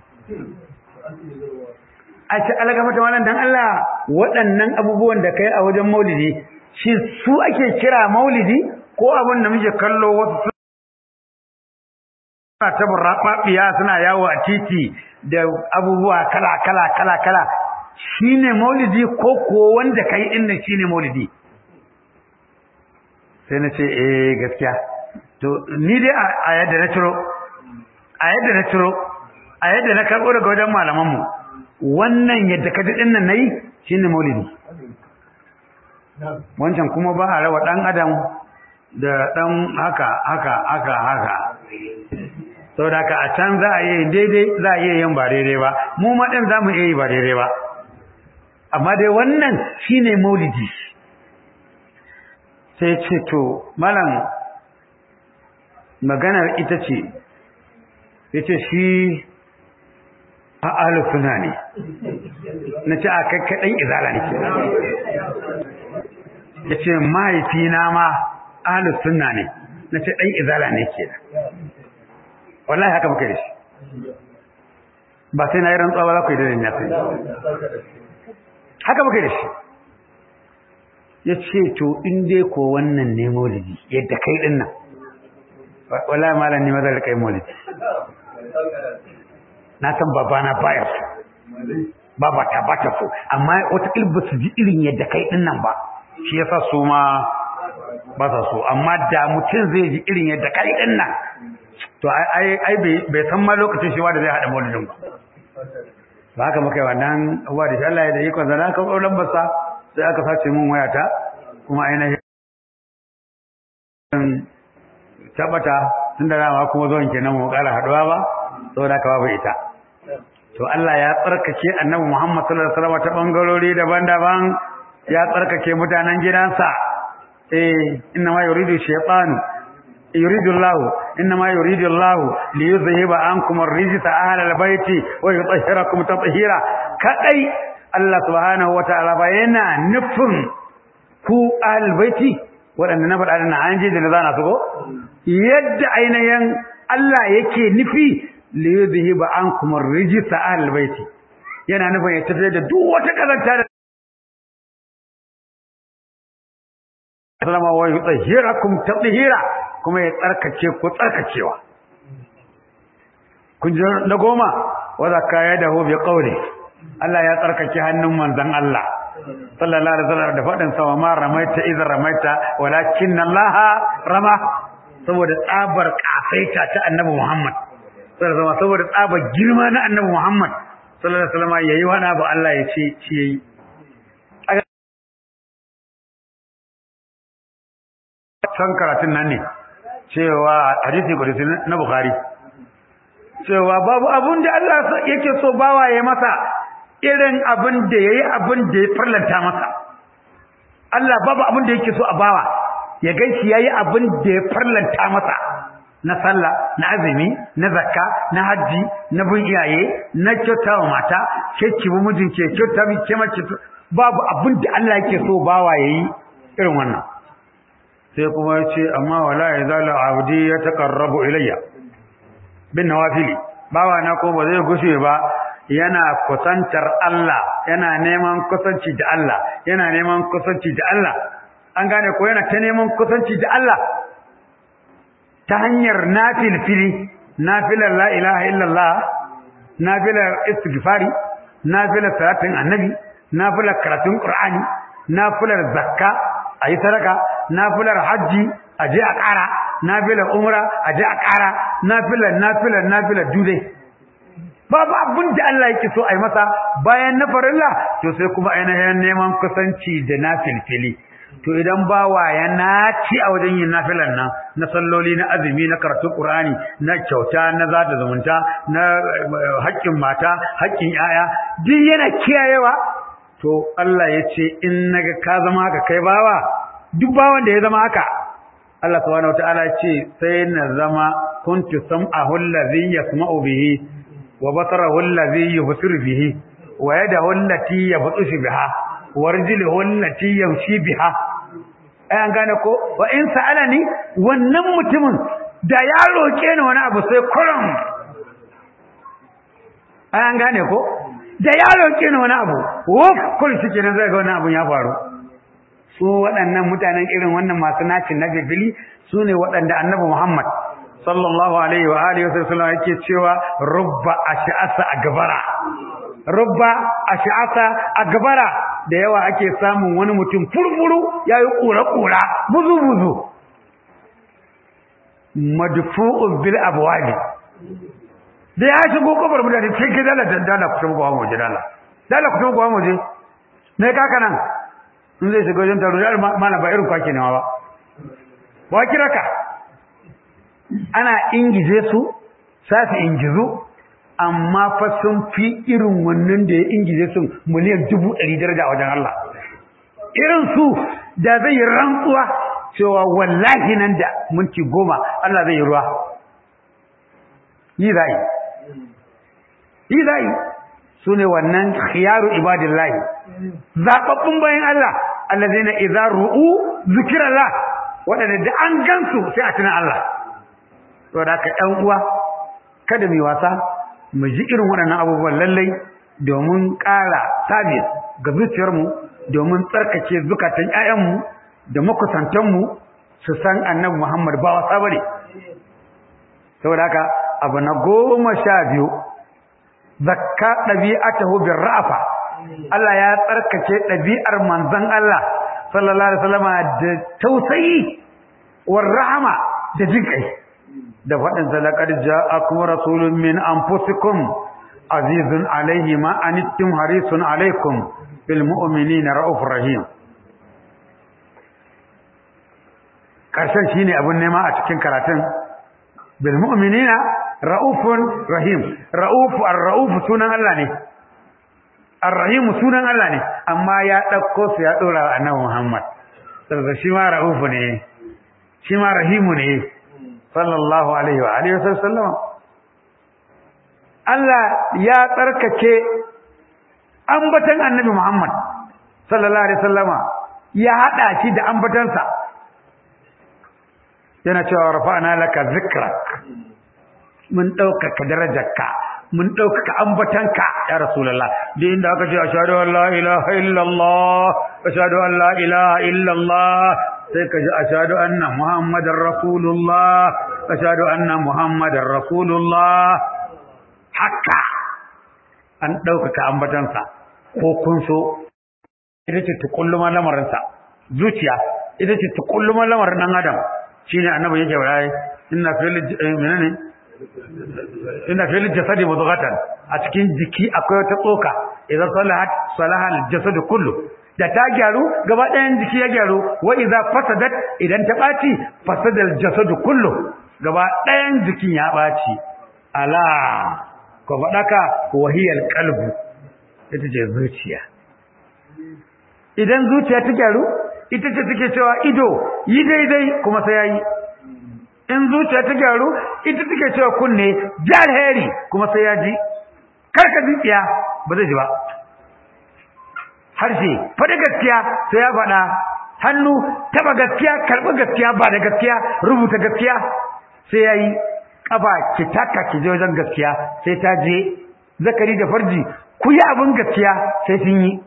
a ce alaga mata wannan dan Allah waɗannan abubuwan da kai a wajen maulidi shi su ake kira maulidi ko abin da muke kallo wasu suna ta burraɓaɓɓiya suna yawo a titi da abubuwa kala kala kala kala shine maulidi ko ko wanda kai din nan shine maulidi sai na ce eh gaskiya to ni dai a yadda na ciro a yadda na ciro a yadda na karɓo daga wajen malaman mu wannan yadda ka ji din nan nayi shine maulidi wancan kuma ba a rawa dan adam da dan haka haka haka haka saboda haka a can za a yi daidai za a iya yin ba daidai ba mu ma din za mu iya yi ba daidai ba amma dai wannan shine maulidi sai ce to malam maganar ita ce yace shi a alufuna ne na ce a kai kaɗan izala ne ya ce mahaifina ma alusunna ne na ce ɗan izala ne ke wallahi haka muka yi shi ba sai na yi rantsuwa ba za ku yi dalilin ya sai haka muka yi shi ya ce to in dai ko wannan ne maulidi yadda kai ɗin nan wallahi malam ne mazar kai maulidi na san babana baya so babata ba ta so amma wata ba su ji irin yadda kai ɗin nan ba shi yasa su ma ba sa so amma da mutum zai ji irin yadda kai ɗin nan to ai bai san ma lokacin shi da zai haɗa maulidin ba ba haka muka yi wannan abuwa da shi Allah ya da ikon zana aka ɗau lambarsa sai aka sace mun wayata kuma ainihin tabbata tun da dama kuma zuwan kenan mu ƙara haɗuwa ba saboda haka babu ita to Allah ya tsarkake annabi Muhammad sallallahu alaihi wasallam ta bangarori daban-daban ya tsarkake mutanen gidansa eh inna ma yuridu shaytanu yuridu Allah inna ma yuridu Allah li yuzhiba ankum ar-rijsa ahla al-bayti wa yutahhirakum tatheera kadai Allah subhanahu wa ta'ala ba yana nufin ku ahlul baiti waɗanda na faɗa na an je da na zana su ko yadda ainihin Allah yake nufi li yuzhiba ankum ar-rijsa ahlul baiti yana nufin ya tafi da duk wata kazanta da sallama wa yutahhirakum tatheera kuma ya tsarkake ku tsarkakewa kun ji na goma wa zakka yadahu bi qawli Allah ya tsarkake hannun manzon Allah sallallahu alaihi wasallam da fadin sa ma ramaita idza ramaita walakin Allah rama saboda tsabar kafaita ta annabi Muhammad sallallahu alaihi wasallam saboda tsabar girma na annabi Muhammad sallallahu alaihi wasallam yayi wani abu Allah ya ce shi yayi san karatun nan ne cewa hadisi kudusi na Bukhari cewa babu abun da Allah yake so bawa ya masa irin abin da yayi abin da ya farlanta masa Allah babu abin da yake so a bawa ya ganshi yayi abin da ya farlanta masa na sallah na azumi na zakka na haji na bin iyaye na kyautawa mata ke ki bu mijin ke kyauta mi ke mace babu abin da Allah yake so bawa yayi irin wannan sai kuma ya ce amma wala ya zala abdi ya taqarrabu ilayya bin nawafili bawa na ko ba zai gushe ba yana kusantar Allah yana neman kusanci da Allah yana neman kusanci da Allah an gane ko yana ta neman kusanci da Allah ta hanyar nafilfili nafilar la ilaha illallah nafilar istighfari nafilar salatin annabi nafilar karatun qur'ani nafilar zakka a yi sadaka nafilar hajji a je a ƙara nafilar umra a je a ƙara nafilar nafilar nafilar dudai babu abin da Allah yake so a yi masa bayan na farilla to sai kuma ainihin neman kusanci da nafilfili to idan bawa ya naci a wajen yin nafilan nan na salloli na azumi na karatu qur'ani na kyauta na zata zumunta na haƙƙin mata haƙƙin yaya duk yana kiyayewa to Allah ya ce in naga ka zama haka kai bawa duk bawan da ya zama haka Allah subhanahu wataala ya ce sai na zama kuntu sam'ahu allazi yasma'u bihi wa basarahu allazi yubsiru bihi wa yadahu allati yabtashu biha wa rijluhu allati yamshi biha ai an gane ko wa in sa'alani wannan mutumin da ya roke ni wani abu sai kurum ai an gane ko da ya roƙe ni wani abu wuf kul shi kenan zai ga wani abu ya faru su waɗannan mutanen irin wannan masu nacin na bibili su ne waɗanda annabi Muhammad sallallahu alaihi wa alihi wasallam yake cewa rubba ash'asa agbara rubba ash'asa agbara da yawa ake samun wani mutum furfuru yayi kura kura buzu buzu madfu'un bil abwabi da ya shigo kofar mutane sai ke dala dala ku tabbata mu je dala dala ku tabbata mu je ne kaka nan in zai shiga wajen taro yar mana ba irin kwaki nawa ba ba kira ka ana ingize su safi ingizu amma fa sun fi irin wannan da ya ingize su miliyan dubu ɗari daraja a wajen Allah irin su da zai yi rantsuwa cewa wallahi nan da minti goma Allah zai yi ruwa yi zai yi zai su ne wannan khiyaru ibadillahi zaɓaɓɓun bayan Allah allazina idza ru'u zikrallah waɗanda da an gansu sai a tuna Allah to da ka ɗan uwa kada mu wasa mu ji irin waɗannan abubuwan lallai domin ƙara sabis ga zuciyarmu domin tsarkake zukatan ƴaƴanmu da makusantanmu su san annabi Muhammad ba wasa bane saboda haka abu na goma sha biyu zakka ɗabi'atahu bir ra'afa Allah ya tsarkake ɗabi'ar manzon Allah sallallahu alaihi wasallam da tausayi war rahama da jinkai da faɗin salakar ja'akum rasulun min anfusikum azizun alaihi ma anittum harisun alaikum bil mu'minina raufur rahim karshen shine abun nema a cikin karatun bil mu'minina ra'ufun rahim ra'ufu ar-ra'ufu sunan Allah ne ar-rahim sunan Allah ne amma ya dauko su ya dora wa annabi Muhammad saboda shi ma ra'ufu ne shi ma rahimu ne sallallahu alaihi wa alihi wasallam Allah ya tsarkake ambatan annabi Muhammad sallallahu alaihi wasallama ya hada shi da ambatansa yana cewa rafa'na laka zikrak mun ɗaukaka darajarka mun ɗaukaka ambatanka ya rasulullah da inda aka ce ashhadu an la ilaha illallah ashhadu an la ilaha illallah sai ka ji ashhadu anna muhammadar rasulullah ashhadu anna muhammadar rasulullah haka an ɗaukaka ambatansa ko kun so ita ce tukulluma lamarinsa zuciya ita ce tukulluma lamarin ɗan adam shine annabi yake bayani inna fil menene inna fil jasadi mudghatan a cikin jiki akwai wata tsoka idan salahat salaha al jasadu kullu da ta gyaru gaba ɗayan jiki ya gyaru wa idza fasadat idan ta ɓaci fasada al jasadu kullu gaba ɗayan jikin ya ɓaci ala ko faɗaka wahiyal qalbu ita ce zuciya idan zuciya ta gyaru ita ce take cewa ido yi daidai kuma sai yayi in zuciya ta gyaru ita take cewa kunne jar heri kuma sai ya ji karka zuciya ba zai ji ba harshe faɗi gaskiya sai ya faɗa hannu taba gaskiya karɓi gaskiya ba da gaskiya rubuta gaskiya sai ya yi ƙafa ki taka ki je wajen gaskiya sai ta je zakari da farji ku yi abin gaskiya sai sun yi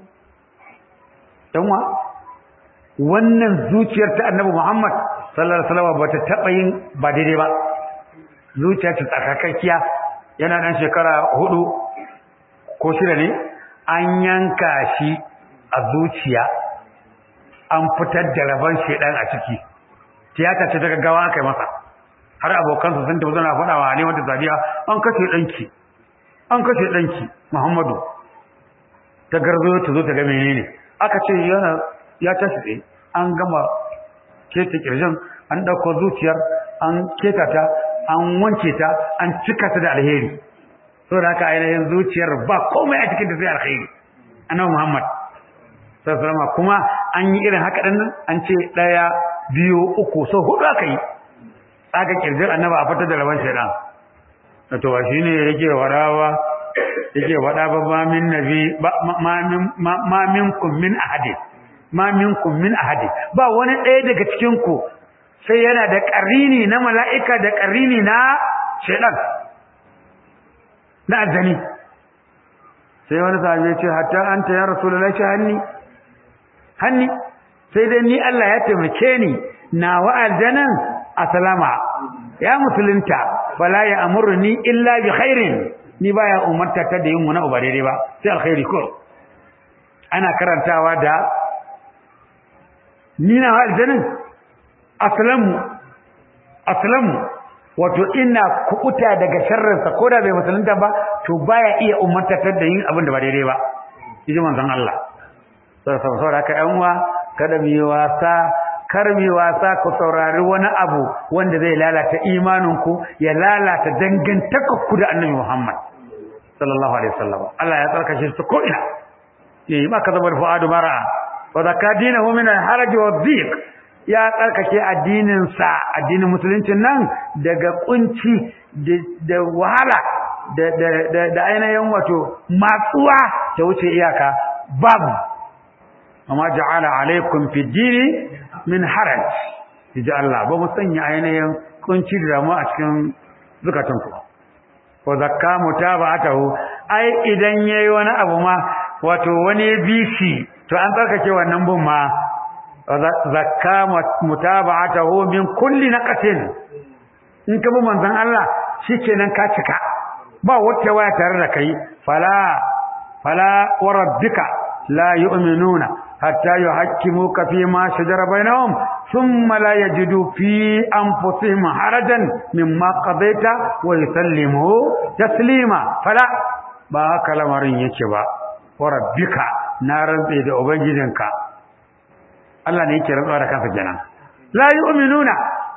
ɗanwa wannan zuciyar ta annabi Muhammad sallallahu alaihi wasallam bata taba yin ba daidai ba zuciya ta tsakakakkiya yana dan shekara hudu ko shida ne an yanka shi a zuciya an fitar da rabon shedan a ciki tiyata ce ta gaggawa aka yi masa har abokansa sun tafi suna faɗa wa Halimatu Sadiya an kashe danki an kashe danki Muhammadu ta garzo ta zo ta ga menene aka ce yana ya tashi tsaye an gama keta kirjin an ɗauko zuciyar an keta ta an wanke ta an cika ta da alheri saboda haka ainihin zuciyar ba komai a cikin da sai alheri annabi Muhammad sallallahu kuma an yi irin haka din nan an ce daya biyu uku so hudu aka yi aka kirjin annabi a fitar da rabon shaidan to ba shine yake wadawa yake wada ba ma min nabi ma min ma minkum min ahadin ma minkum min ahadi ba wani ɗaya daga cikin ku sai yana da ƙarini na mala'ika da ƙarini na shaidan na aljani sai wani sahabi ya ce hatta anta ya rasulullahi ce hanni hanni sai dai ni Allah ya taimake ni na wa aljanan asalama ya musulunta fala ya amurni illa bi khairin ni baya umarta ta da yin wani uba daidai ba sai alkhairi ko ana karantawa da ni na aljanin aslamu aslamu wato ina kubuta daga sharrinsa ko da bai musulunta ba to baya iya umartatar da yin abin da ba daidai ba yaji manzon Allah saboda haka yan uwa kada mu yi wasa kar mu yi wasa ku saurari wani abu wanda zai lalata imaninku ya lalata dangantakarku da Annabi Muhammad sallallahu alaihi wasallam Allah ya tsarkake su ko ina yayi maka zabar fuadu mara'a wa zakka dinahu min al-haraj wa dhiq ya tsarkake addinin sa addinin musuluncin nan daga kunci da wahala da da da ainihin wato matsuwa ta wuce iyaka babu amma ja'ala alaikum fi dini min haraj ji Allah ba mu sanya ainihin kunci da damuwa a cikin zukatanku wa zakka mutaba'atahu ai idan yayi wani abu ma wato wani bishi to an tsarkake wannan bin ma zakka mutaba'atahu min kulli naqatin in ka bi manzon Allah shikenan ka cika ba wata waya tare da kai fala fala wa rabbika la yu'minuna hatta yuhakkimuka fi ma shajara bainahum thumma la yajidu fi anfusihim harajan mimma qadaita wa yusallimu taslima fala ba haka lamarin yake ba wa rabbika na rantse da ubangijinka Allah ne yake rantsuwa da kansa kenan la yu'minuna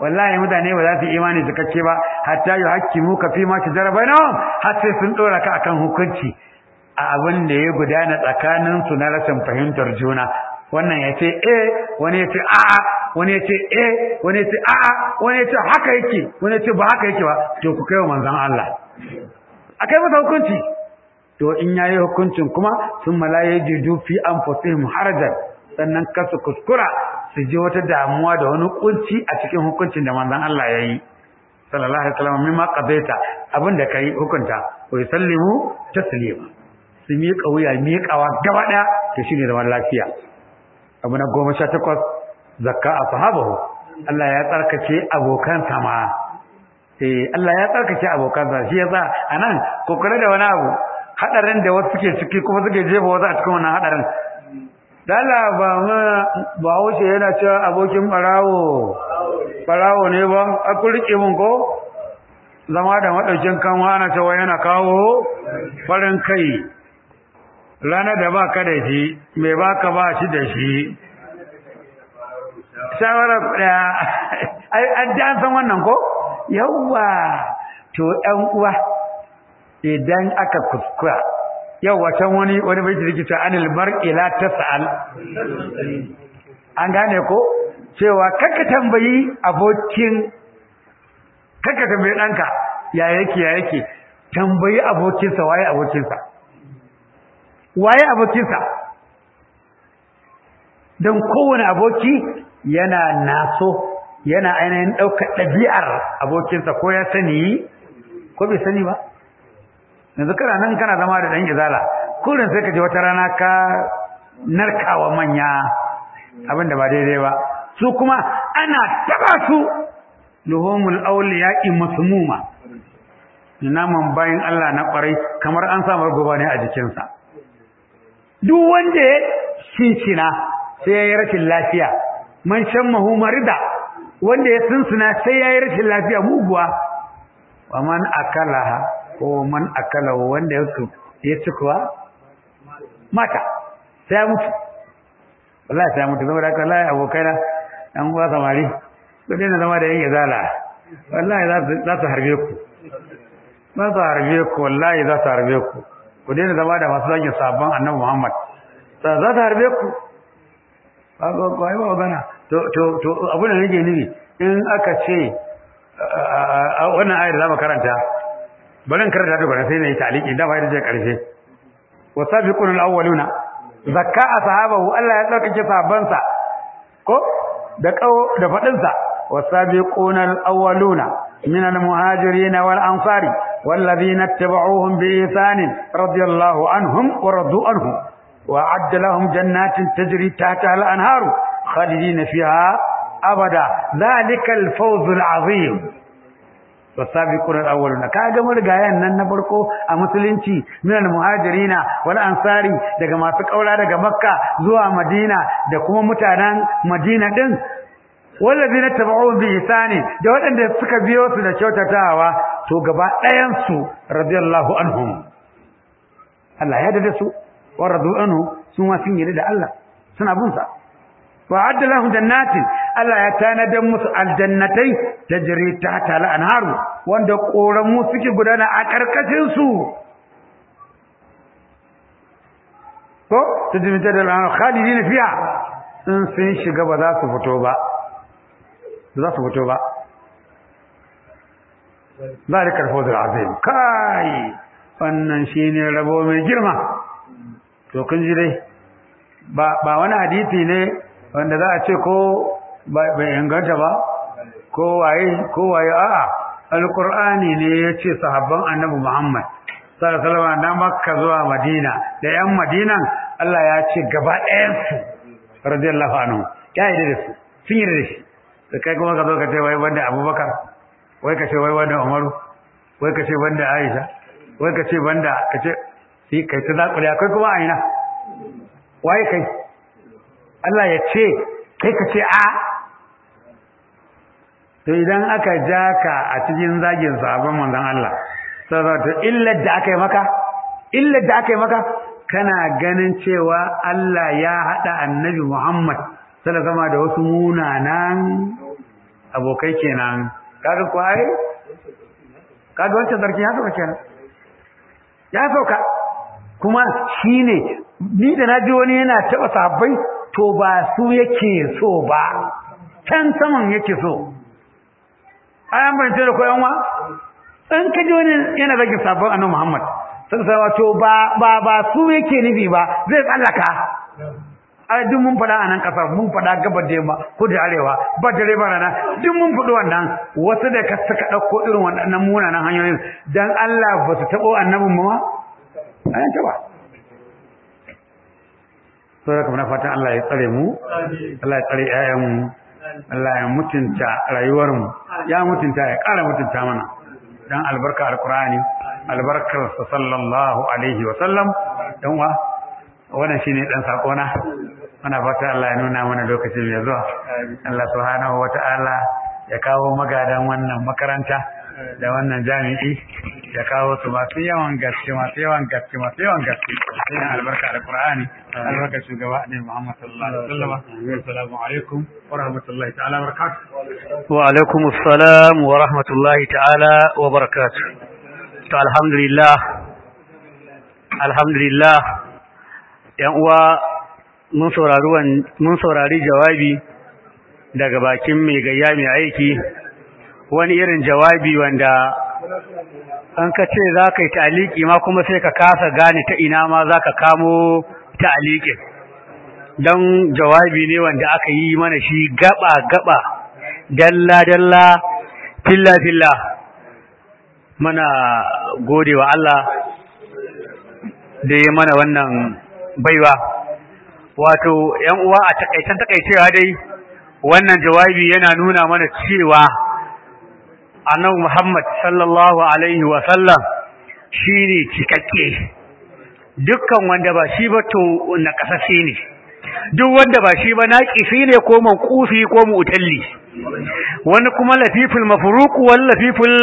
wallahi mutane ba za su imani cikakke ba hatta yuhaqqimu ka fi ma shajara bainahum har sai sun dora ka akan hukunci a abin da ya gudana tsakanin su na rashin fahimtar juna wannan ya ce eh wani ya ce a'a wani ya ce eh wani ya ce a'a wani ya ce haka yake wani ya ce ba haka yake ba to ku kai wa manzon Allah akai masa hukunci to in yayi hukuncin kuma sun malaye jidu fi anfusihim harajan sannan kasu kuskura su ji wata damuwa da wani kunci a cikin hukuncin da manzon Allah ya yi sallallahu alaihi wasallam mimma qadaita abinda kai hukunta wa yusallimu taslima su miƙa wuya miƙawa gaba ɗaya to shine zaman lafiya abu na goma sha takwas zakka a sahabahu Allah ya tsarkake abokan sama eh Allah ya tsarkake abokan sa shi yasa anan kokare da wani abu hadarin da wasu suke ciki kuma suke jefa wasu a cikin wannan hadarin dala ba ma ba wuce yana cewa abokin barawo barawo ne ba a ku rike mun ko zama da madaukin kanwa ana cewa yana kawo farin kai rana da baka da shi mai baka ba shi da shi shawara daya ai an ji an san wannan ko yawwa to ɗan uwa idan aka kuskura yawwa can wani wani bai jirgi ta anil mar'i la tas'al an gane ko cewa kaka tambayi abokin kaka tambayi ɗanka ya yake ya yake tambayi abokinsa waye abokinsa waye abokinsa don kowane aboki yana naso yana ainihin ɗaukar ɗabi'ar abokinsa ko ya sani ko bai sani ba yanzu kana nan kana zama da ɗan izala kurin sai ka je wata rana ka narkawa manya abin da ba daidai ba su kuma ana taba su luhumul awliya'i masmuma naman bayan Allah na kwarai kamar an samar goba ne a jikinsa duk wanda ya cincina sai ya yi rashin lafiya man shan mahu marida wanda ya sunsuna sai ya yi rashin lafiya muguwa wa man akalaha ko man akala wanda ya su ya ci kuwa mata sai ya mutu wallahi sai ya mutu saboda haka wallahi abokaina dan uwa samari ku daina zama da yin izala wallahi za su harbe ku za su harbe ku wallahi za su harbe ku ku daina zama da masu zagin sabon annabi Muhammad za ta harbe ku ba ba ba ba magana to to to abin da nake nufi in aka ce wannan ayar da mu karanta bari in karanta ta gaba sai na yi taliki da bayar da karshe wasabiqun alawwaluna zakka ashabahu Allah ya tsarkake sahabbansa ko da kawo da fadin sa wasabiqun alawwaluna min almuhajirin wal ansari والذين اتبعوهم بإحسان رضي الله عنهم ورضوا عنه وأعد لهم جنات تجري تحتها الأنهار خالدين فيها أبدا ذلك الفوز العظيم والسابقون الأولون كاجا مرغايان nan na farko a musulunci min almuhajirina wal ansari daga masu kaura daga makka zuwa madina da kuma mutanen madina din wallazina tabi'u bi ihsani da waɗanda suka biyo su da kyautatawa to gaba ɗayan su radiyallahu anhum Allah ya dade su wa radu anhu su ma sun yi da Allah suna bin sa wa adda lahum jannatin Allah ya tanada musu aljannatai tajri tahta al-anharu wanda koramu suke gudana a karkashin su ko tajri tahta al-anharu khalidin fiha in sun shiga ba za su fito ba za su fito ba zalikal fawzul azim kai wannan shine rabo mai girma to kun ji dai ba ba wani hadisi ne wanda za a ce ko bai inganta ba ko waye ko waye a'a alqur'ani ne yace sahabban annabi Muhammad sallallahu alaihi wasallam na makka zuwa madina da yan madinan Allah ya ce gaba ɗayan su radiyallahu anhu ya yi da su sun yi da shi da kai kuma ka zo ka ce wai wanda abubakar wai ka ce wai wanda umaru wai ka ce wanda aisha wai ka ce wanda ka ce sai kai ta zakuri akwai kuma aina waye kai Allah ya ce kai ka ce a to idan aka ja ka a cikin zagin sahabban manzon Allah saboda illar da aka yi maka illar da aka yi maka kana ganin cewa Allah ya hada annabi Muhammad sallallahu alaihi da wasu munanan abokai kenan kaga ko ai kaga wancan sarki ya sauka kenan ya sauka kuma shine ni da naji wani yana taba sahabbai to ba su yake so ba can saman yake so ayan ban ce da koyan wa in ka ji wani yana zagin sabon annabi Muhammad sai wato ba ba ba su yake nufi ba zai tsallaka ai duk mun faɗa a nan ƙasar mun faɗa gabar da yamma ko da arewa ba dare ba rana duk mun faɗi wannan wasu da ka suka ɗauko irin waɗannan munanan hanyoyin dan Allah ba su taɓo annabin mu ma ayan taɓa saboda kuma na fatan Allah ya tsare mu Allah ya tsare ƴaƴanmu Allah ya mutunta rayuwarmu ya mutunta ya ƙara mutunta mana dan albarka alqur'ani albarkar sallallahu alaihi wa sallam dan wa wannan shine dan sakona muna fata Allah ya nuna mana lokacin mai zuwa Allah subhanahu wata'ala ya kawo magadan wannan makaranta da wannan jami'i ya kawo su masu yawan gaske masu yawan gaske masu yawan gaske ina albarka da Qur'ani albarka shugaba ne Muhammad sallallahu alaihi wasallam assalamu alaikum wa rahmatullahi ta'ala wa barakatuh wa alaikum assalam wa rahmatullahi ta'ala wa barakatuh to alhamdulillah alhamdulillah yan uwa mun saurari mun saurari jawabi daga bakin mai gayya mai aiki wani irin jawabi wanda an ka ce za ka yi ta'aliki ma kuma sai ka kasa gane ta ina ma za ka kamo ta'alikin don jawabi ne wanda aka yi mana shi gaba-gaba dalla-dalla filla-filla mana gode wa Allah da ya mana wannan baiwa wato ‘yan uwa a takaitan takaicewa dai wannan jawabi yana nuna mana cewa annabi Muhammad sallallahu alaihi wa sallam shine cikakke dukkan wanda ba shi ba to na kasashe ne duk wanda ba shi ba naqisi ne ko manqufi ko mu'talli wani kuma lafiful mafruq wal lafiful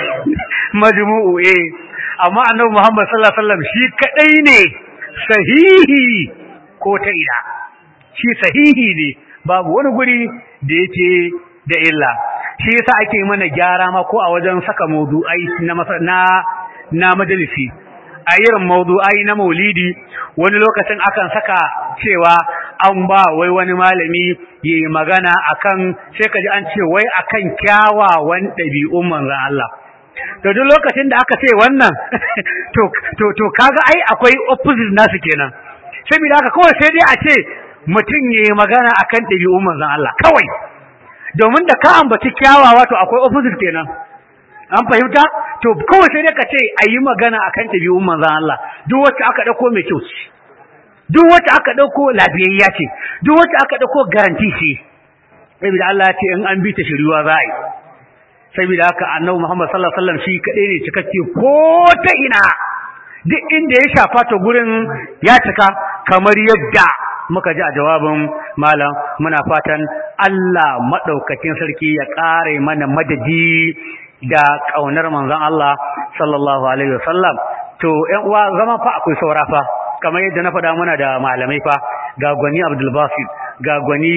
majmu'u eh amma annabi Muhammad sallallahu alaihi wasallam shi kadai ne sahihi ko ta ina shi sahihi ne babu wani guri da yake da illa shi yasa ake mana gyara ma ko a wajen saka maudu'ai na na na majalisi a irin maudu'ai na maulidi wani lokacin akan saka cewa an ba wai wani malami yayi magana akan sai kaji an ce wai akan kyawawan ɗabi'un manzon Allah to duk lokacin da aka ce wannan to to to kaga ai akwai opposite nasu kenan saboda haka kawai sai dai a ce mutum yayi magana akan ɗabi'un manzon Allah kawai domin da ka ambaci kyawawa to akwai opposite kenan an fahimta to kawai sai dai ka ce a yi magana akan ɗabi'un manzon Allah duk wacce aka ɗauko mai kyau ce duk wacce aka ɗauko lafiyayya ce duk wacce aka ɗauko garanti ce saboda Allah ya ce in an bi ta shiriwa za a yi saboda haka annabi Muhammad sallallahu alaihi wasallam shi kadai ne cikakke ko ta ina duk inda ya shafa ta gurin ya cika kamar yadda muka ji a jawabin malam muna fatan Allah madaukakin sarki ya kare mana madadi da kaunar manzon Allah sallallahu alaihi wasallam to ƴan uwa zaman fa akwai saura fa kamar yadda na faɗa muna da malamai fa ga gwani Abdul Basit ga gwani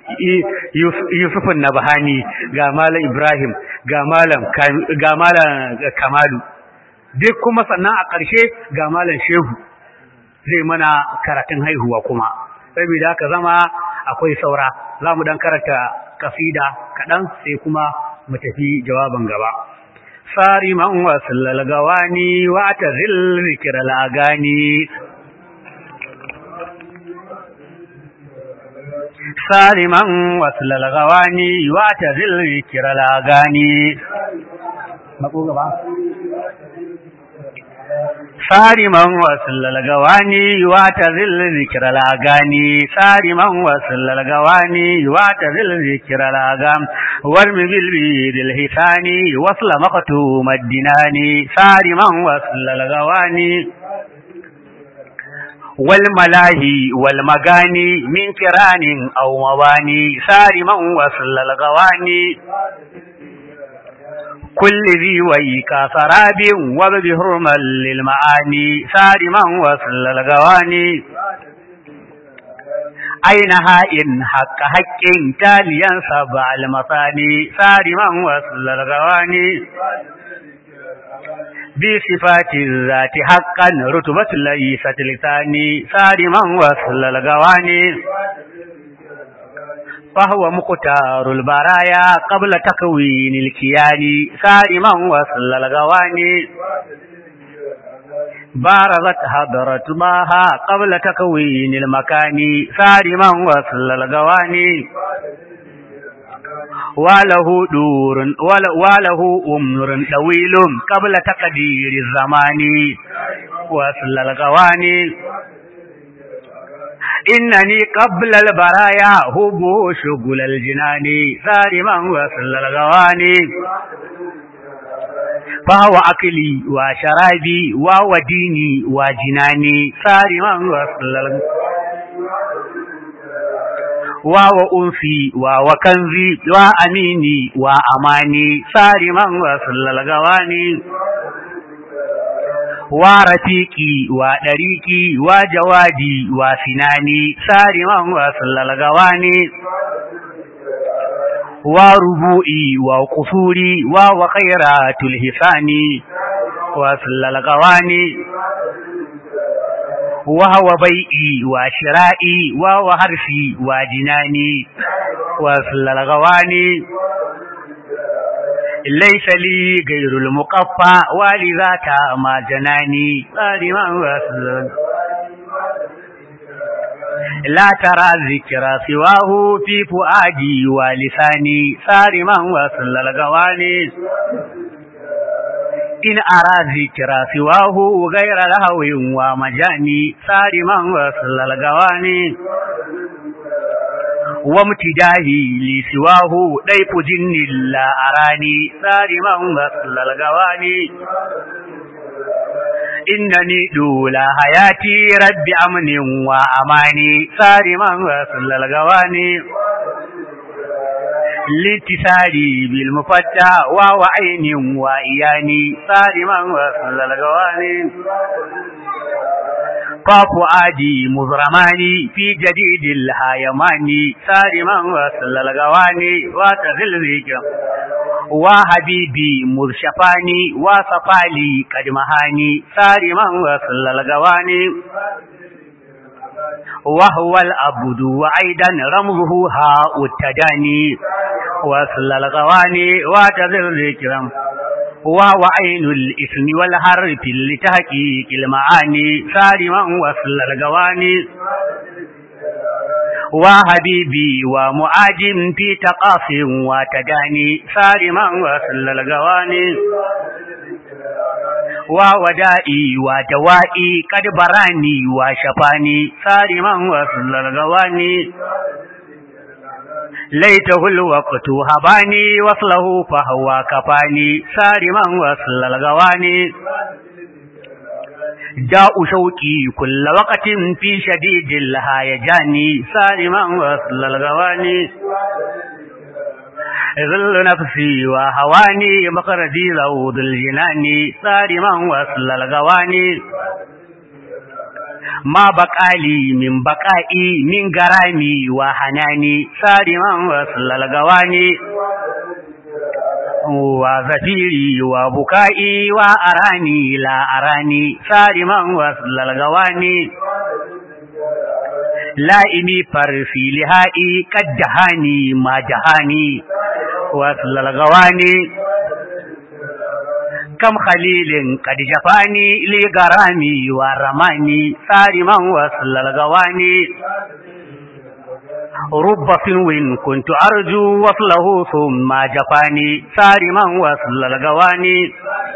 Yusufun Nabahani ga malam Ibrahim ga malam ga malam Kamalu duk kuma sannan a ƙarshe ga malam Shehu zai mana karatun haihuwa kuma saboda haka zama akwai saura za mu dan karanta kasida kaɗan sai kuma mu tafi jawaban gaba sari man wasallal gawani wa tazil zikral agani سالما وصل الغواني واعتزل ذكر الاغاني سالما وصل الغواني واعتزل ذكر الاغاني سالما وصل الغواني واعتزل ذكر الاغام وارم بالبيد الهثاني وصل مقتوم الدناني سالما وصل الغواني والملاهي والمغاني من كران أو مباني سارما وصل الغواني كل ذي ويك سراب وبهرما للمعاني سارما وصل الغواني أين هائن حق حق تاليا سبع المثاني سارما وصل الغواني بصفات الذات حقا رتبة ليست لساني سارما وصل الغواني فهو مقتار البرايا قبل تكوين الكيان سارما وصل الغواني بارزت حضرت ماها قبل تكوين المكان سارما وصل الغواني وله دور وله أمر طويل قبل تقدير الزمان وصل الغواني إنني قبل البرايا هبو شغل الجنان سارما وصل الغواني فهو أكلي وشرابي وهو ديني وجناني سارما وصل الغواني وهو أنفي وهو كنزي وأميني وأماني سارما وصل الغواني ورفيقي ودريقي وجوادي وسناني سارما وصل الغواني وربوئي وقصوري وخيرات الهسان وصل الغواني وهو بيئي وشرائي وهو حرفي وجناني وصل الغواني ليس لي غير المقفى ولذاك ما جناني صارما وصل لا ترى ذكر سواه في فؤادي ولساني صارما وصل الغواني إن أرى ذكر سواه غير لهو ومجاني صارما وصل الغواني وامتداهي لسواه ضيف جن لا أراني صارما وصل الغواني إنني دولا حياتي رب أمن وأماني صارما وصل الغواني لاتساري بالمفتى وهو عين وإياني صارما وصل الغواني ففؤادي مزرماني في جديد الهايماني صارما وصل الغواني وتغل ذكر وحبيبي مرشفاني وصفالي قدمهاني صارما وصل الغواني وهو الأبد وأيضا رمزه هاء التداني وصل الغواني وتذر الكرام وهو عين الإثم والحرف لتحقيق المعاني صارما وصل الغواني وحبيبي ومعاجم في تقاف وتداني صارما وصل الغواني وودائي ودوائي قد براني وشفاني صارما وصل الغواني ليته الوقت هباني وصله فهو كفاني صارما وصل الغواني جاء شوقي كل وقت في شديد الهيجان صارما وصل الغواني ظل نفسي وهواني مقردي ذود الجنان صارما وصل الغواني ما بقالي من بقائي من غرامي وحناني صارما وصل الغواني وزفيري وبكائي وأراني لا أراني صارما وصل الغواني لائمي فرفي لهائي قد جهاني ما جهاني وصل الغواني كم خليل قد جفاني لغرامي ورماني صارما وصل الغواني رب سنو كنت أرجو وصله ثم جفاني صارما وصل الغواني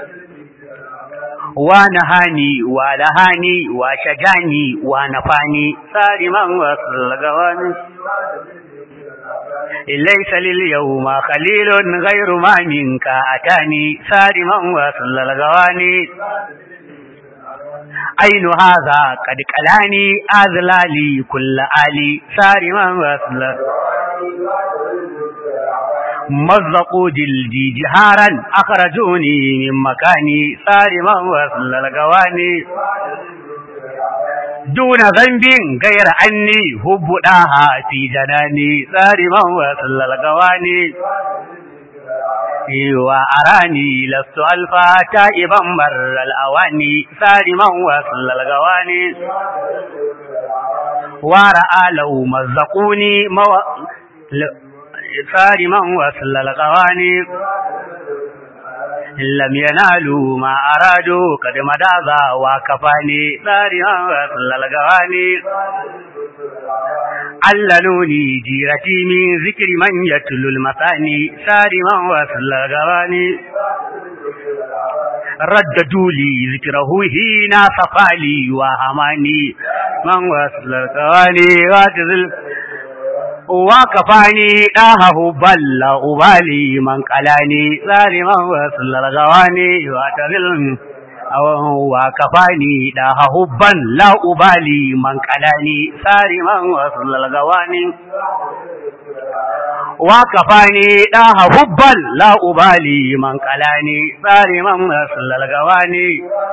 ونهاني ولهاني وشجاني ونفاني صارما وصل الغواني ليس لليوم خليل غير ما منك أتاني صارما وصل الغواني أين هذا قد قلاني أذلالي كل آلي صارما وصل مزقوا جلدي جهارا أخرجوني من مكاني صارما وصل الغواني دون ذنب غير أني حب داها في جناني صارما وصل القواني وأراني لست ألفا تائبا مر الأواني صارما وصل القواني ورأى لو مزقوني مو... صارما وصل القواني لم ينالوا ما أرادوا قد مداذا وكفاني صارما وصل القواني عللوني جيرتي من ذكر من يتلو المثاني صارما وصل القواني رددوا لي ذكره هنا صفالي وهماني من وصل القواني واتذل وكفاني داهه بل أبالي من قلاني ظالما وصل الغواني واتذل وكفاني داهه بل لا أبالي من قلاني صارما وصل الغواني وكفاني داها حبا لا أبالي من قلاني صارما وصل الغواني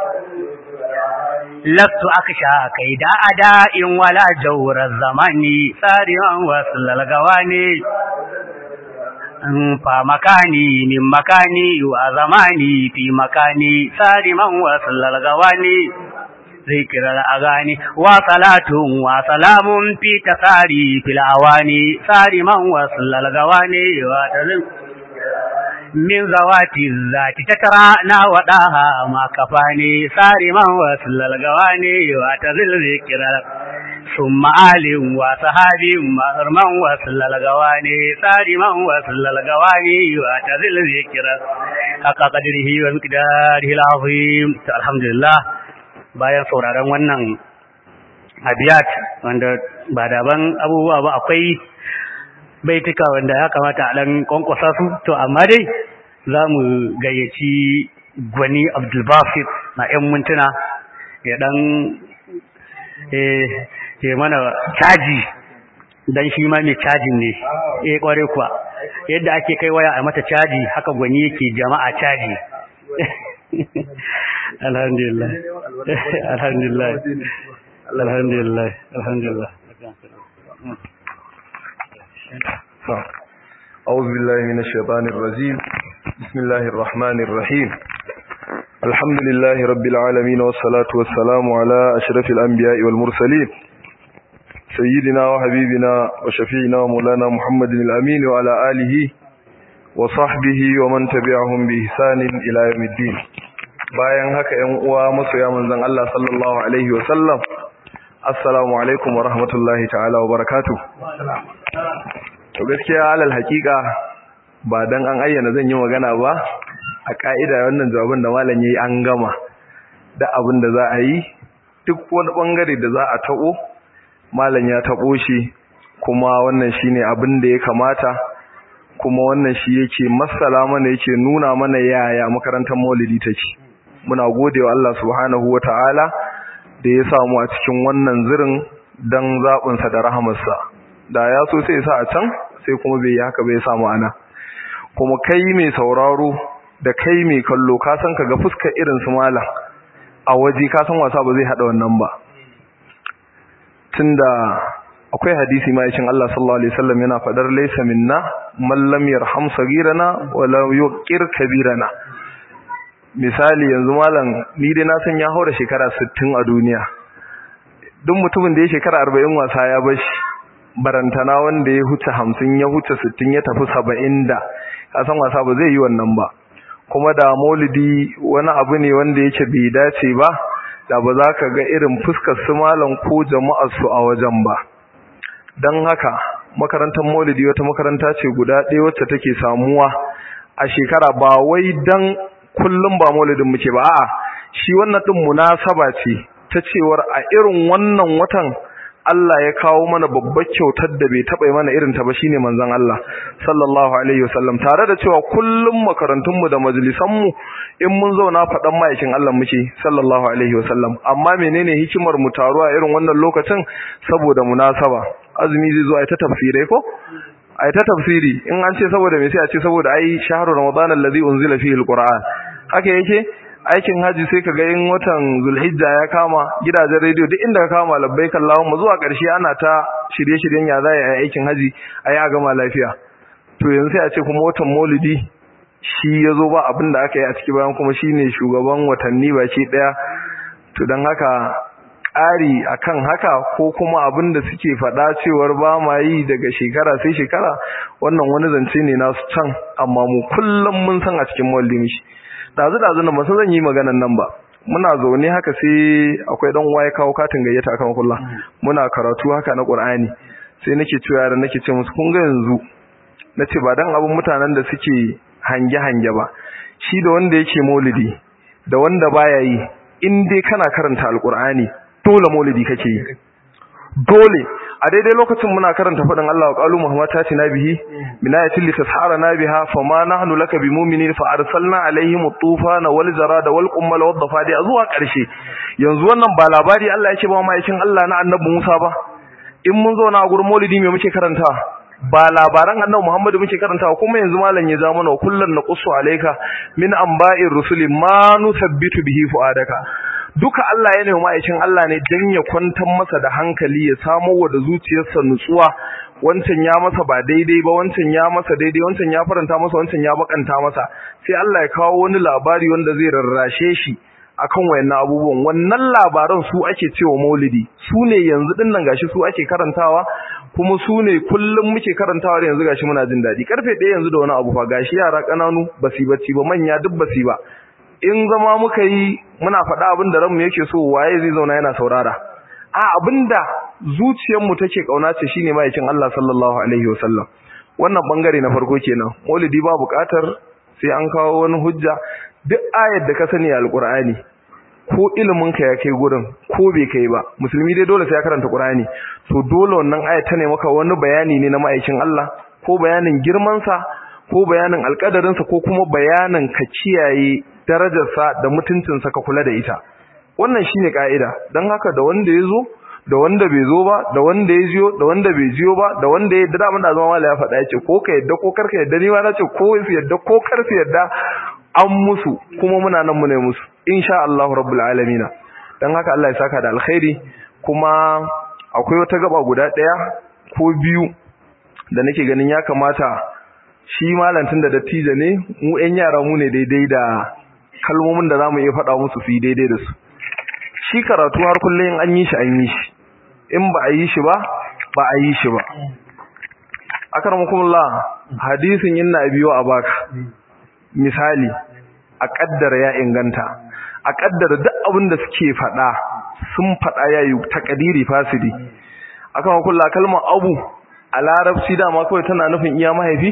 لست أخشى كيد أداء ولا جور الزمان صارما وصل الغواني فمكاني من مكاني وزماني في مكاني صارما وصل الغواني ذكر الأغاني وصلاة وسلام في تساري في الأواني صارما وصل الغواني وتزم من ذوات الذات تترانا وداها ما كفاني صارما وصل الغواني وتزل ذكر ثم آل وصحاب مهرما وصل الغواني صارما وصل الغواني وتزل ذكر حق قدره ومقداره العظيم الحمد لله bayan sauraron wannan abiyat wanda ba daban abubuwa ba akwai baituka wanda ya kamata a ɗan kwankwasa su to amma dai za mu gayyaci gwani abdulbasir na 'yan mintuna ya ɗan ke mana caji don shi ma mai cajin ne eh kware kuwa yadda ake kai waya a mata caji haka gwani yake jama'a caji alhamdulillah alhamdulillah alhamdulillah alhamdulillah أعوذ بالله من الشيطان الرجيم بسم الله الرحمن الرحيم الحمد لله رب العالمين والصلاة والسلام على أشرف الأنبياء والمرسلين سيدنا وحبيبنا وشفيعنا ومولانا محمد الأمين وعلى آله وصحبه ومن تبعهم بإحسان إلى يوم الدين bayan haka ‘yan uwa masoya manzan Allah sallallahu Alaihi wasallam, Assalamu alaikum wa rahmatullahi ta'ala wa barakatu. To gaskiya alal hakika ba dan an ayyana zan yi magana ba, a ƙa'ida wannan jawabin da malam ya yi an gama, da abin da za a yi, duk wani ɓangare da za a taɓo, malam ya taɓo shi, kuma wannan shi ne abin da ya kamata, kuma wannan shi yake masala mana yake nuna mana yaya makarantar maulidi take. muna gode wa Allah subhanahu wa ta'ala da ya samu a cikin wannan zirin don zaɓinsa da rahamarsa da ya so sai sa a can sai kuma bai yi haka bai samu ana kuma kai mai sauraro da kai mai kallo ka san ka ga fuskar irin su malam a waje ka san wasa ba zai haɗa wannan ba tunda akwai hadisi ma'aikin Allah sallallahu alaihi wasallam yana faɗar laysa minna man lam yarham sagirana wa la yuqir kabirana misali yanzu malam ni dai na san ya haura shekara 60 a duniya duk mutumin da ya shekara 40 wasa ya bashi barantana wanda ya huce 50 ya huce 60 ya tafi 70 da ka san wasa ba zai yi wannan ba kuma da maulidi wani abu ne wanda yake bai dace ba da ba za ka ga irin fuskar su malam ko jama'ar su a wajen ba dan haka makarantar maulidi wata makaranta ce guda ɗaya wacce take samuwa a shekara ba wai dan kullum ba maulidin muke ba a'a shi wannan din munasaba ce ta cewar a irin wannan watan Allah ya kawo mana babbar kyautar da bai taba mana irin ta ba shine manzon Allah sallallahu alaihi wasallam tare da cewa kullum makarantun mu da majalisan mu in mun zauna fadan ma'aikin Allah muke sallallahu alaihi wasallam amma menene hikimar mu taruwa irin wannan lokacin saboda munasaba azumi zai zo ai ta tafsirai ko ai ta tafsiri in an ce saboda me sai a ce saboda ai shahru ramadan allazi unzila fihi alquran haka yake aikin haji sai kaga in watan zulhijja ya kama gidajen rediyo duk inda ka kama labbaik Allahumma zuwa ƙarshe ana ta shirye-shiryen ya za a yi aikin haji a yi a gama lafiya to yanzu sai a ce kuma watan maulidi shi ya zo ba abin da aka yi a ciki bayan kuma shi ne shugaban watanni baki ɗaya to don haka ƙari akan haka ko kuma abin da suke faɗa cewar ba ma yi daga shekara sai shekara wannan wani zance ne nasu can amma mu kullum mun san a cikin maulidi mishi dazu dazu na masu zan yi maganan nan ba muna zaune haka sai akwai dan waye kawo katin gayyata akan kullu muna karatu haka na Qur'ani sai nake cewa yaran nake ce musu kun ga yanzu nace ba dan abun mutanen da suke hange hange ba shi da wanda yake maulidi da wanda baya yi in dai kana karanta alqur'ani dole maulidi kake yi dole a daidai lokacin muna karanta fadin Allah wa qalu muhammad ta tina bihi minayatil litasharana biha fama nahnu laka bimu'minin fa arsalna alaihim at-tufana wal zarada wal qummal wad dafadi zuwa karshe yanzu wannan ba labari Allah yake ba ma'aikin Allah na annabi Musa ba in mun zo na gurin maulidi me muke karanta ba labaran annabi Muhammadu muke karantawa kuma yanzu malam ya ja mana kullun naqussu alayka min anba'ir rusuli ma nusabbitu bihi fuadaka duka Allah ya nemi ma'aikin Allah ne dan ya kwantar masa da hankali ya samo wa da zuciyarsa nutsuwa wancan ya masa ba daidai ba wancan ya masa daidai wancan ya faranta masa wancan ya bakanta masa sai Allah ya kawo wani labari wanda zai rarrashe shi akan wayannan abubuwan wannan labaran su ake cewa maulidi su ne yanzu din nan gashi su ake karantawa kuma su ne kullum muke karantawa da yanzu gashi muna jin daɗi karfe ɗaya yanzu da wani abu fa gashi yara ƙananu basi bacci ba manya duk basi ba in zama muka yi muna faɗa abin da ranmu yake so waye zai zauna yana saurara a abinda zuciyarmu take kauna ce shine ma'aikin Allah sallallahu alaihi wasallam wannan bangare na farko kenan maulidi ba buƙatar sai an kawo wani hujja duk ayar da ka sani alqur'ani ko ilimin ka ya kai gurin ko bai kai ba musulmi dai dole sai ya karanta qur'ani to dole wannan ayar ta ne maka wani bayani ne na ma'aikin Allah ko bayanin girman sa ko bayanin alƙadarin sa ko kuma bayanin ka kiyaye darajarsa da mutuncinsa ka kula da ita wannan shine kaida dan haka da wanda yazo da wanda bai zo ba da wanda ya jiyo da wanda bai jiyo ba da wanda ya da da zama mala ya faɗa yace ko ka yadda ko karka yadda ni ma nace ko su yadda ko kar su yadda an musu kuma muna nan mu ne musu insha Allah rabbul alamin dan haka Allah ya saka da alkhairi kuma akwai wata gaba guda daya ko biyu da nake ganin ya kamata shi malantin da dattijo ne mu ƴan yara mu ne daidai da kalmomin da zamu iya faɗa musu su yi daidai da su shi karatu har kullum an yi shi an yi shi in ba a yi shi ba ba a yi shi ba akramakumullah hadisin inna abiyo abaka misali a kaddara ya inganta a kaddara duk abin da suke faɗa sun faɗa yayi takadiri fasidi akramakumullah kalmar abu a larabci dama kawai tana nufin iya mahaifi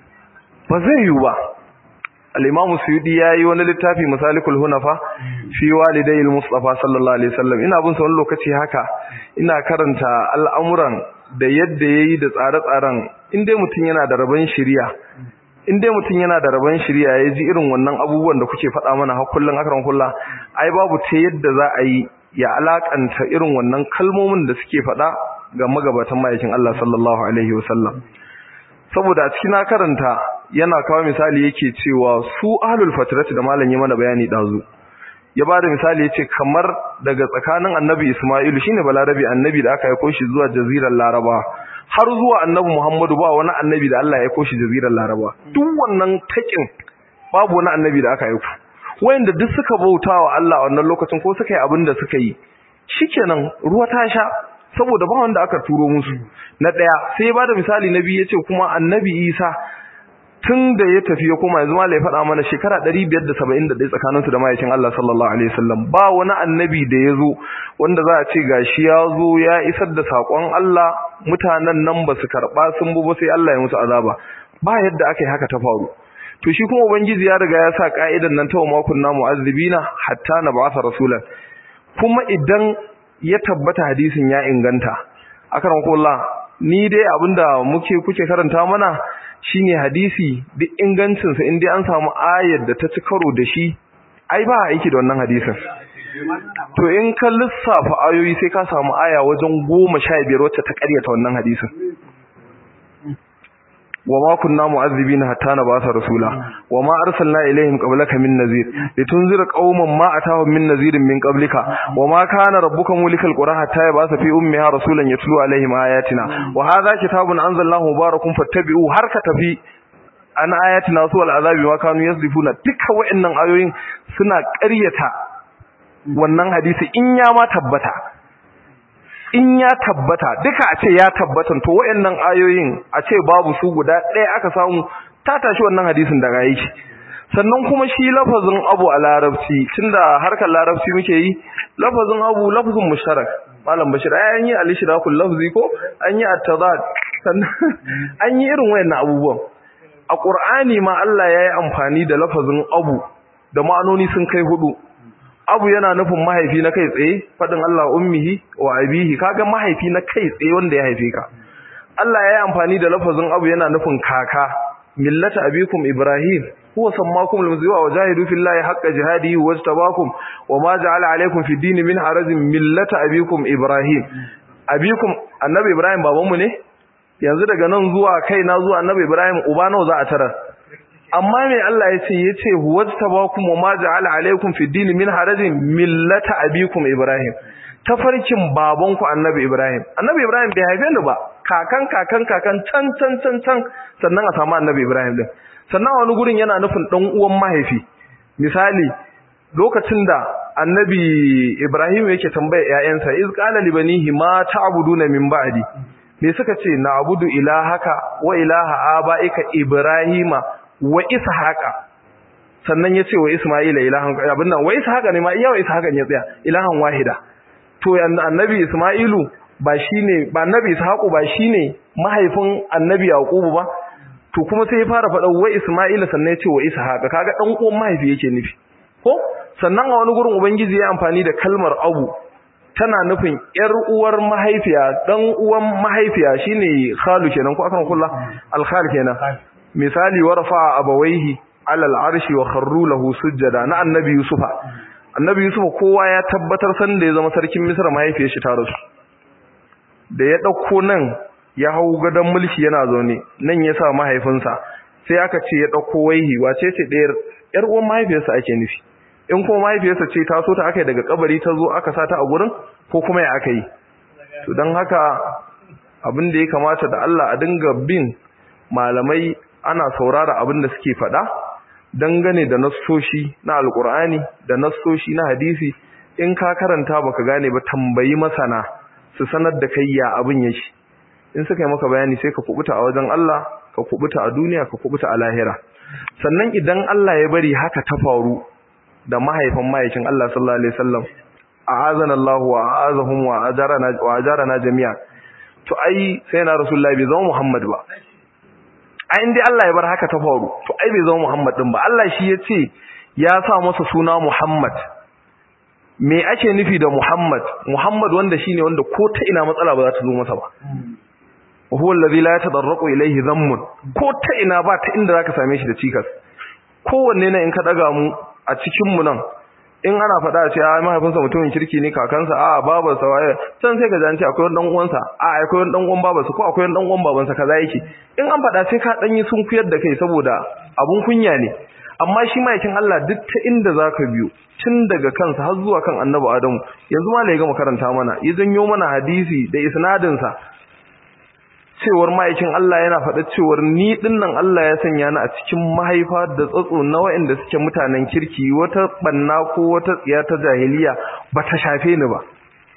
ba zai yiwu ba al-imamu suyudi yayi wani littafi masalikul hunafa fi walidayil mustafa sallallahu alaihi wasallam ina bin sa wani lokaci haka ina karanta al'amuran da yadda yayi da tsare-tsaren in dai mutun yana da rabon shiriya in dai mutun yana da rabon shiriya yaji irin wannan abubuwan da kuke faɗa mana har kullun akran kullu ai babu ta yadda za a yi ya alakanta irin wannan kalmomin da suke faɗa ga magabatan mayakin Allah sallallahu alaihi wasallam saboda a cikin karanta yana kawo misali yake cewa su ahlul fatrati da malam ya mana bayani dazu ya bada misali yace kamar daga tsakanin annabi Isma'il shine balarabi annabi da aka aika shi zuwa jazirar Laraba har zuwa annabi Muhammadu ba wani annabi da Allah ya aika shi jazirar Laraba duk wannan takin babu wani annabi da aka aika wayanda duk suka bautawa Allah a wannan lokacin ko suka yi abin da suka yi shikenan ruwa ta sha saboda ba wanda aka turo musu na daya sai ya bada misali nabi yace kuma annabi Isa tun da ya tafi ya koma yanzu malai faɗa mana shekara 571 tsakanin su da mahaifin Allah sallallahu alaihi wasallam ba wani annabi da ya zo wanda za a ce gashi ya zo ya isar da sakon Allah mutanen nan ba su karɓa sun bu ba sai Allah ya musu azaba ba yadda aka yi haka ta faru to shi kuma ubangiji ya riga ya sa ka'idan nan ta wa makun namu azibina hatta na ba'atha rasulan kuma idan ya tabbata hadisin ya inganta akan kullu ni dai abinda muke kuke karanta mana shine hadisi duk ingancin sa indai an samu ayar da ta ci karo da shi ai ba aiki da wannan hadisin to in ka lissafa ayoyi sai ka samu aya wajen 15 wacce ta karyata wannan hadisin وما كنا معذبين حتى نبعث رسولا وما أرسلنا إليهم قبلك من نذير لتنذر قوما ما أتاهم من نذير من قبلك وما كان ربك مولك القرى حتى يبعث في أمها رسولا يتلو عليهم آياتنا وهذا كتاب أنزلناه مبارك فاتبعوه حركة في an ayatina su al'azabi ma kanu yasdifuna duka wayannan ayoyin suna ƙaryata wannan hadisi in ya ma tabbata in ya tabbata duka a ce ya tabbatan to wayannan ayoyin a ce babu su guda ɗaya aka samu ta tashi wannan hadisin daga yi sannan kuma shi lafazin abu a larabci tunda harkar larabci muke yi lafazin abu lafazin mushtarak malam bashir ai an yi al-ishrakul lafzi ko an yi at-tadad sannan an yi irin wayannan abubuwan a qur'ani ma Allah yayi amfani da lafazin abu da ma'anoni sun kai hudu abu yana nufin mahaifi na kai tsaye fadin Allah ummihi wa abihi kaga mahaifi na kai tsaye wanda ya haife ka Allah ya yi amfani da lafazin abu yana nufin kaka millata abikum ibrahim huwa sammakum al-muzliwa wa jahidu fillahi haqqa jihadihi wajtabakum wa ma ja'ala alaykum fi dini min harajin millata abikum ibrahim abikum annabi ibrahim babanmu ne yanzu daga nan zuwa kaina zuwa annabi ibrahim uba nawa za a tarar amma me Allah ya ce yace wajtabakum wa ma ja'ala alaykum fi dini min harajin millata abikum ibrahim tafarkin babanku annabi ibrahim annabi ibrahim bai haife ni ba kakan kakan kakan can can can can sannan a samu annabi ibrahim din sannan wani gurin yana nufin dan uwan mahaifi misali lokacin da annabi ibrahim yake tambaya ƴaƴansa iz qala li banihi ma ta'buduna min ba'di me suka ce na'budu ilahaka wa ilaha abaika ibrahima wa ishaqa sannan yace wa isma'ila ilahan abin nan wa ishaqa ne ma iya wa ishaqa ne tsaya ilahan wahida to annabi isma'ilu ba shine ba annabi ishaqu ba shine mahaifin annabi yaqubu ba to kuma sai ya fara faɗa wa isma'ila sannan yace wa ishaqa kaga dan uwan mahaifi yake nufi ko sannan a wani gurin ubangiji ya amfani da kalmar abu tana nufin yar uwar mahaifiya dan uwan mahaifiya shine khalu kenan ko akan kullu al-khal kenan misali warfa abawaihi alal arshi wa kharru lahu sujjada na annabi yusufa annabi yusufa kowa ya tabbatar san da ya zama sarkin misra mahaifiyar shi ta rasu da ya dauko nan ya hau gadon mulki yana zaune nan ya sa mahaifinsa sai aka ce ya dauko waihi wace ce ɗayar yar uwan mahaifiyarsa ake nufi in kuma mahaifiyarsa ce ta so ta aka yi daga kabari ta zo aka sa ta a gurin ko kuma ya aka yi to don haka abin da ya kamata da Allah a dinga bin malamai ana saurara abin da suke faɗa dangane da nassoshi na alkur'ani da nassoshi na hadisi in ka karanta baka gane ba tambayi masana su sanar da kai ya abin yake in suka yi maka bayani sai ka kubuta a wajen Allah ka kubuta a duniya ka kubuta a lahira sannan idan Allah ya bari haka ta faru da mahaifin mahaifin Allah sallallahu alaihi wasallam a'azana Allah wa a'azahum wa ajarana wa ajarana jami'a to ai sai na rasulullahi bai zama Muhammad ba ai indai Allah ya bar haka ta faru to ai bai zama Muhammad din ba Allah shi yace ya sa masa suna Muhammad me ake nufi da Muhammad Muhammad wanda shine wanda ko ta ina matsala ba za ta zo masa ba huwa allazi la yatadarraqu ilayhi dhammun ko ta ina ba ta inda zaka same shi da cikas kowanne ne in ka daga mu a cikin mu nan in ana faɗa ce a mahaifinsa mutumin kirki ne kakansa a babarsa waye can sai ka ji an ce akwai wani dan uwansa a akwai wani dan uwan babarsa ko akwai wani dan uwan babansa kaza yake in an faɗa sai ka dan yi sun kuyar da kai saboda abun kunya ne amma shi ma'aikin Allah duk ta inda zaka biyo tun daga kansa har zuwa kan Annabi Adamu yanzu ma ya gama karanta mana ya janyo mana hadisi da isnadin sa cewar ma'aikin Allah yana faɗa cewar ni dinnan Allah ya sanya ni a cikin mahaifa da tsatso na waɗanda suke mutanen kirki wata banna ko wata tsiya ta jahiliya ba ta shafe ni ba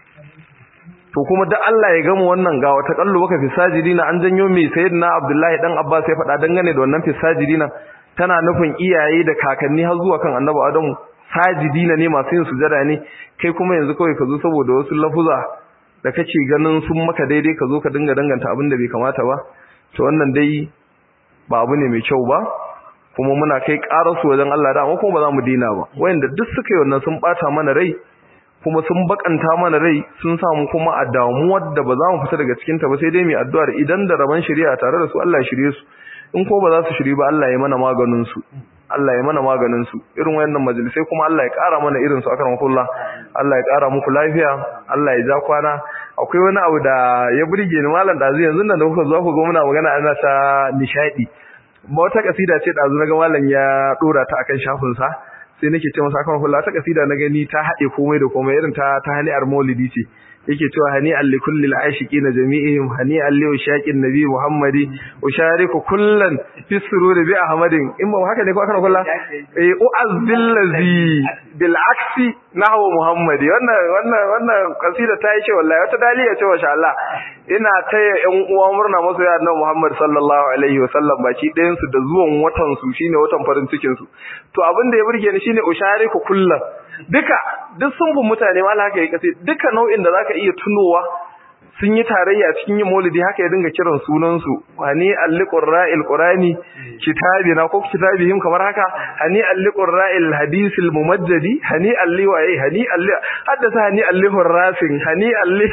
to kuma da Allah ya gama wannan ga wata kallo baka fisajidina an janyo mai sayyidina Abdullahi dan Abbas ya faɗa dangane da wannan fisajidina tana nufin iyaye da kakanni har zuwa kan Annabi Adamu sajidina ne masu yin sujada ne kai kuma yanzu kawai ka zo saboda wasu lafuza da kake ganin sun maka daidai ka zo ka dinga danganta abin da bai kamata ba to wannan dai ba abu ne mai kyau ba kuma muna kai su wajen Allah da amma kuma ba za mu dina ba wayanda duk suka yi wannan sun bata mana rai kuma sun bakanta mana rai sun samu kuma a damuwar da ba za mu fita daga cikin ta ba sai dai mu addu'ar idan da raban shari'a tare da su Allah ya shirye su in ko ba za su shiri ba Allah ya mana maganin su Allah ya mana maganin su irin wayannan majalisai kuma Allah ya ƙara mana irin su akan kullu Allah ya ƙara muku lafiya Allah ya ja kwana akwai wani abu da ya burge ni malam dazu yanzu nan da kuka zo ku ga muna magana ana ta nishadi ba wata kasida ce dazu naga malam ya dora ta akan shafin sa sai nake ce masa kan kullu ta kasida na gani ta hade komai da komai irin ta ta hani'ar maulidi ce yake cewa hani'an li kulli al-ashiqina jami'ihim hani'an li ushaqin nabi muhammadi ushariku kullan fi sururi bi ahmadin in ba haka ne ko aka kulla eh uazzil ladhi bil aksi nahwa muhammadi wannan wannan wannan kasida ta yi ce wallahi wata daliya ce masha Allah ina taya ƴan uwa murna masu ya annabi Muhammad sallallahu alaihi wa sallam baki ɗayan su da zuwan watan su shine watan farin cikin su to abin da ya burge ni shine ushariku kullan duka duk sun bin mutane wala haka ya kace duka nau'in da zaka iya tunowa sun yi tarayya cikin yin maulidi haka ya dinga kiran sunan su hani alliqurra'il qurani kitabina ko kitabihim kamar haka hani alliqurra'il hadisil mumajjadi hani alli wa ai hani alli haddasa hani allihur rasin hani alli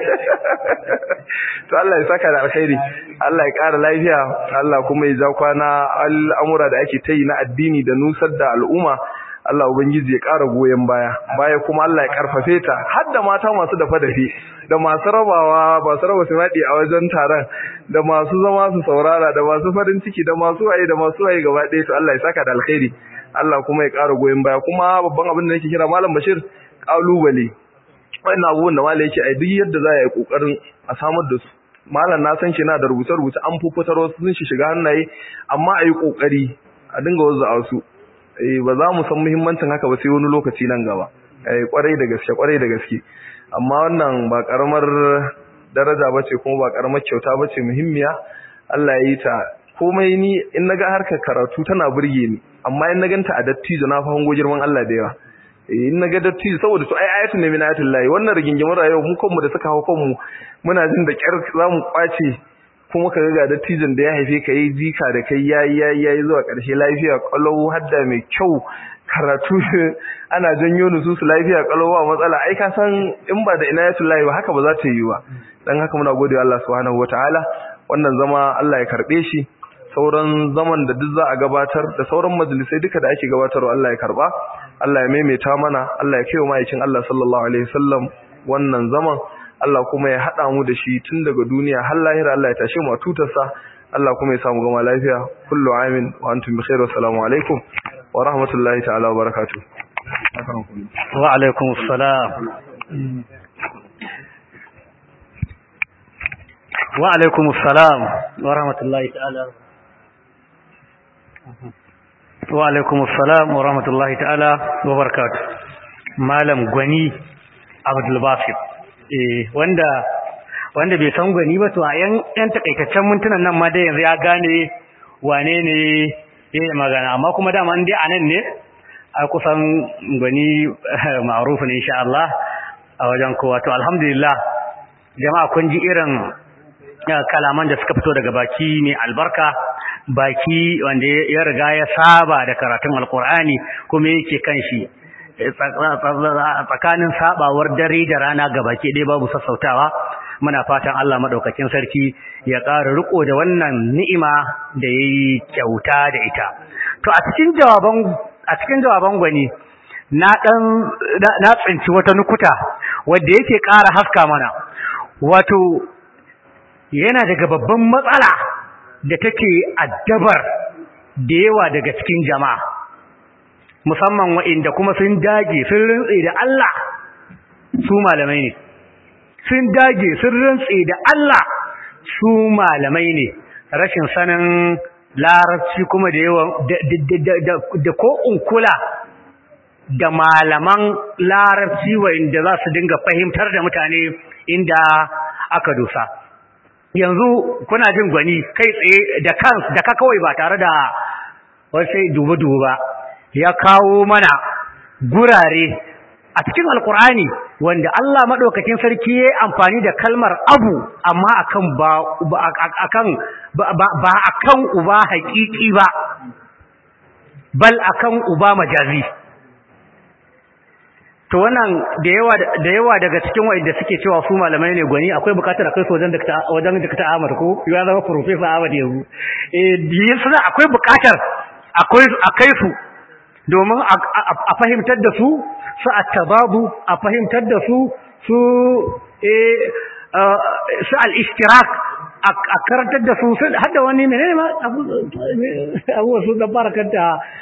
to Allah ya saka da alkhairi Allah ya kara lafiya Allah kuma ya ja kwana al'amura da ake tayi na addini da nusar da al'umma Allah Ubangiji ya ƙara goyon baya baya kuma Allah ya karfafe ta har da mata masu dafa dafe da masu rabawa masu raba simadi a wajen taron da masu zama su saurara da masu farin ciki da masu waye da masu waye gaba ɗaya to Allah ya saka da alkhairi Allah kuma ya ƙara goyon baya kuma babban abin da nake kira Malam Bashir kalubale wannan abubuwan da Malam yake ai duk yadda za a yi kokarin a samar da su Malam na san shi na da rubuce-rubuce an fufutar wasu sun shi shiga hannaye amma a yi kokari a dinga wazza su eh ba za mu san muhimmancin haka ba sai wani lokaci nan gaba eh kwarai da gaske kwarai da gaske amma wannan ba karamar daraja bace kuma ba karamar kyauta bace muhimmiya Allah ya yi ta komai ni in naga harkar karatu tana burge ni amma in na ganta a dattijo na fa hango girman Allah da yawa eh in naga dattijo saboda to ai ayatul ne min ayatul lahi wannan rigingimin rayuwa mu kanmu da suka hawo kanmu muna jin da kyar zamu kwace kuma ka ga dattijan da ya haife ka yi jika da kai yayi yayi yayi zuwa ƙarshe lafiya kalau hadda mai kyau karatu ana janyo nususu lafiya kalau ba matsala ai ka san in ba da inayatullahi ba haka ba za ta yi ba dan haka muna gode Allah subhanahu wataala wannan zama Allah ya karbe shi sauran zaman da duk za a gabatar da sauran majalisai duka da ake gabatarwa Allah ya karba Allah ya maimaita mana Allah ya kai wa ma'aikin Allah sallallahu alaihi wasallam wannan zaman Allah kuma ya haɗa mu da shi tun daga duniya har lahira Allah ya tashe mu a tutarsa Allah kuma ya samu gama lafiya kullu amin wa antum bi khair wa assalamu alaikum wa rahmatullahi ta'ala wa barakatuh wa alaikum assalam wa alaikum assalam wa rahmatullahi ta'ala wa alaikum assalam wa rahmatullahi ta'ala wa barakatuh malam gwani abdul basir eh wanda wanda bai san gwani ba to a yan yan takaitaccen mintunan nan ma dai yanzu ya gane wane ne yayin magana amma kuma dama in dai anan ne a kusan gwani ma'ruf ne insha Allah a wajen kowa to alhamdulillah jama'a kun ji irin kalaman da suka fito daga baki ne albarka baki wanda ya riga ya saba da karatun alkur'ani kuma yake kan shi tsakanin sabawar dare da rana gabaki ɗaya babu sassautawa muna fatan Allah madaukakin sarki ya ƙara riko da wannan ni'ima da yayi kyauta da ita to a cikin jawaban a cikin jawaban gwani na dan na tsinci wata nukuta wanda yake ƙara haska mana wato yana daga babban matsala da take addabar da yawa daga cikin jama'a musamman wa'inda kuma sun dage sun rintse da Allah su malamai ne sun dage sun rintse da Allah su malamai ne rashin sanin larabci kuma da yawan da ko unkula da malaman larabci wa'inda za su dinga fahimtar da mutane inda aka dosa yanzu kuna jin gwani kai tsaye da kansu da ka kawai ba tare da wasu dubu-dubu ba ya kawo mana gurare a cikin alkur'ani wanda Allah madaukakin sarki ya amfani da kalmar abu amma akan ba akan ba akan uba haƙiƙi ba bal akan uba majazi to wannan da yawa da yawa daga cikin wanda suke cewa su malamai ne gwani akwai bukatar akai su wajen da wajen da Ahmad ko ya zama professor Ahmad yanzu eh yasa akwai bukatar akwai akai su domin a fahimtar da su su at-tababu a fahimtar da su su eh su al-ishtirak a karantar da su har da wani menene ma abu su da barakanta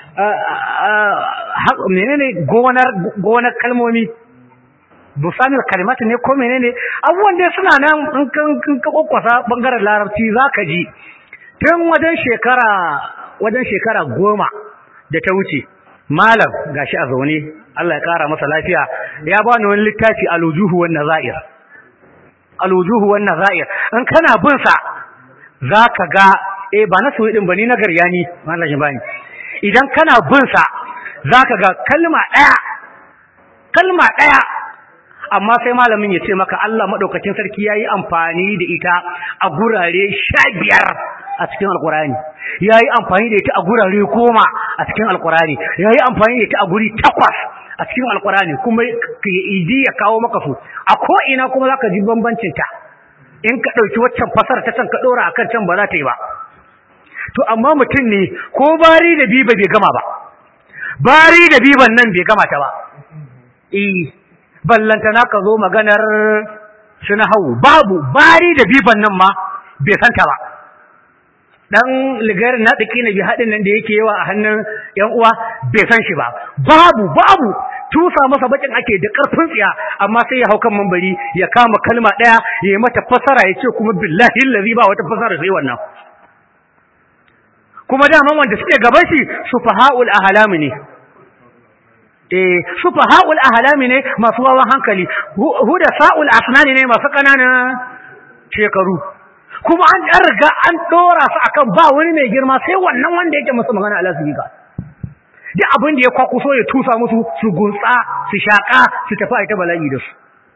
menene gonar gonar kalmomi busanin kalimat ne ko menene abubuwan dai suna nan in kan ka kokwasa bangaren larabci zaka ji tun wajen shekara wajen shekara goma da ta wuce malam gashi a zaune Allah ya kara masa lafiya ya bani wani littafi al-wujuhu wan nazair al-wujuhu wan nazair in kana bin sa zaka ga eh ba na soyi din bane na garyani malam ya bani idan kana bin sa zaka ga kalma daya kalma daya amma sai malamin ya ce maka Allah madaukakin sarki yayi amfani da ita a gurare 15 a cikin alkurani yayi amfani da ita a gurare 10 a cikin alkurani yayi amfani da ita a guri 8 a cikin alkurani kuma idi ya kawo maka su a ko ina kuma zaka ji bambancin ta in ka dauki waccan fasara ta can ka dora akan can ba za ta yi ba to amma mutum ne ko bari da biba bai gama ba bari da biban nan bai gama ta ba eh ballantana ka zo maganar suna hau babu bari da biban nan ma bai santa ba dan ligarin na tsaki na bi haɗin nan da yake yawa a hannun yan uwa bai san shi ba babu babu tusa masa bakin ake da karfin tsiya amma sai ya hau kan mambari ya kama kalma ɗaya ya yi mata fasara ya ce kuma billahi allazi ba wata fasara sai wannan kuma daman wanda suke gaban shi sufaha'ul ahlami ne eh sufaha'ul ahlami ne masu wawan hankali huda sa'ul asnani ne masu kananan shekaru kuma an dan riga an dora su akan ba wani mai girma sai wannan wanda yake musu magana Allah subhanahu duk abin da ya kwakuso ya tusa musu su gunsa su shaka su tafi a ita bala'i da su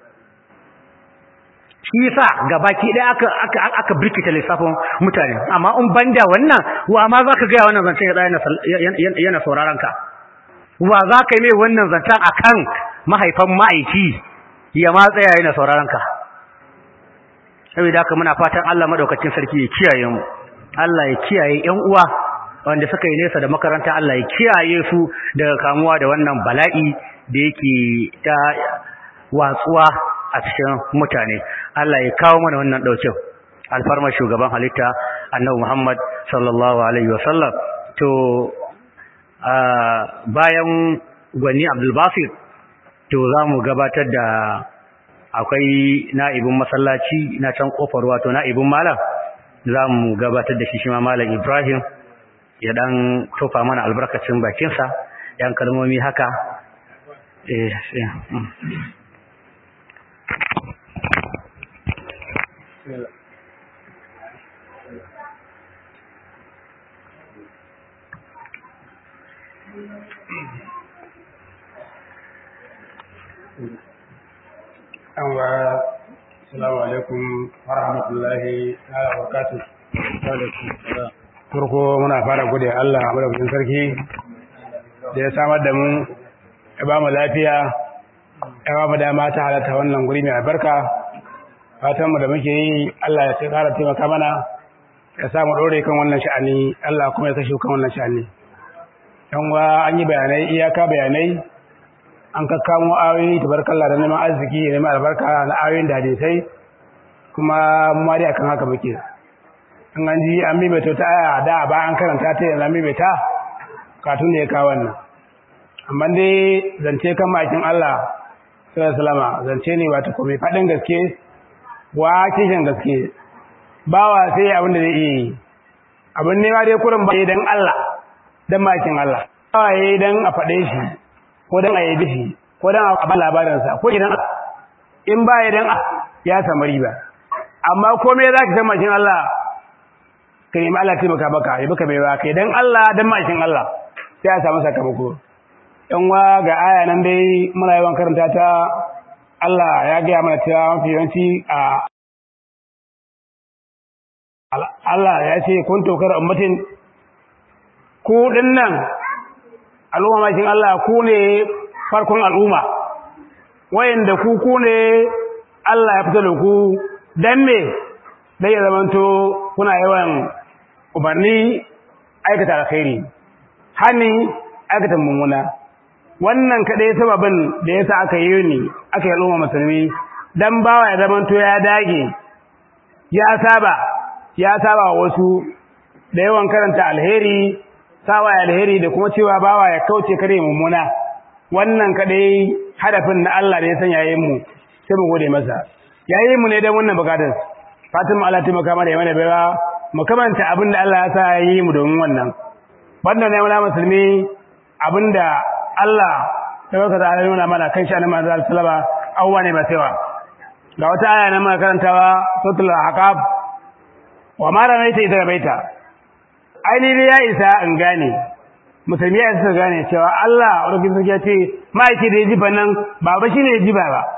shi yasa gabaki ɗaya aka aka aka birkita lissafin mutane amma in banda wannan wa ma zaka ga wannan zancen ya yana sauraron ka wa zaka yi mai wannan zancen akan mahaifan ma'aiki ya ma tsaya yana sauraron ka saboda haka muna fatan Allah madaukakin sarki ya kiyaye mu Allah ya kiyaye ƴan uwa wanda suka yi nesa da makaranta Allah ya kiyaye su daga kamuwa da wannan bala'i da yake ta watsuwa a cikin mutane Allah ya kawo mana wannan daukin alfarmar shugaban halitta annabi Muhammad sallallahu alaihi wasallam to bayan gwani Abdul Basir to zamu gabatar da akwai na'ibin masallaci na can kofar wato na'ibin malam zamu gabatar da shi shi ma malam Ibrahim ya dan tofa mana albarkacin bakinsa yan kalmomi haka eh Assalamu alaikum wa rahmatullahi wa barakatuh. Farko muna fara gode Allah a madaukakin sarki da ya samar da mu ya ba mu lafiya ya ba mu dama ta halatta wannan guri mai albarka fatanmu da muke yi Allah ya kara taimaka mana ya samu ɗore kan wannan sha'ani Allah kuma ya kashe kan wannan sha'ani yan wa an yi bayanai iyaka bayanai an kakkamo ayoyi tabarkalla da neman arziki da neman albarka na ayoyin da hadisai kuma mu ma dai akan haka muke in an ji an maimaita ta aya da ba an karanta ta yanzu an maimaita katun da ya kawo wannan amma dai zance kan makin Allah sallallahu alaihi wasallam zance ne wato ko mai faɗin gaske wa kishin gaske bawa sai abin da zai iya yi abin ne ma dai kurin ba dan Allah dan makin Allah bawa yayi dan a faɗe shi ko dan a yabi shi ko dan a ba labarinsa ko idan in ba ya dan ya samu riba amma komai za ka san makin Allah ka nemi Allah taimaka maka ya baka baiwa kai dan Allah dan makin Allah sai a samu sakamako yan wa ga aya nan dai muna yawan karanta ta Allah ya gaya mana cewa mafi yawanci a Allah ya ce kun tokar ummatin ku dinnan al'umma makin Allah ku ne farkon al'umma wayanda ku ku ne Allah ya fito da ku dan me dai ya zamanto kuna yawan umarni aikata alkhairi hani aikata mummuna wannan kaɗai sababin da yasa aka yi ni aka yi al'umma musulmi dan bawa ya zamanto ya dage ya saba ya saba wasu da yawan karanta alheri sawa alheri da kuma cewa bawa ya kauce kare mummuna wannan kadai hadafin na Allah da ya sanya yayin mu sai mu gode masa yayin mu ne dan wannan bukatar Fatima Allah ta maka mana mana baiwa mu kamanta abinda Allah ya sa yayi mu domin wannan banda ne wala musulmi abinda Allah da baka da nuna mana kan shi annabi sallallahu alaihi wasallam awwa ne ba saiwa ga wata aya na muka karantawa suratul ahqaf wa ma ramaita idza baita ainihi ya isa in gane musulmi ya isa gane cewa Allah rukin sarki ya ce ma'aiki da ya jifa nan ba ba shine ya jifa ba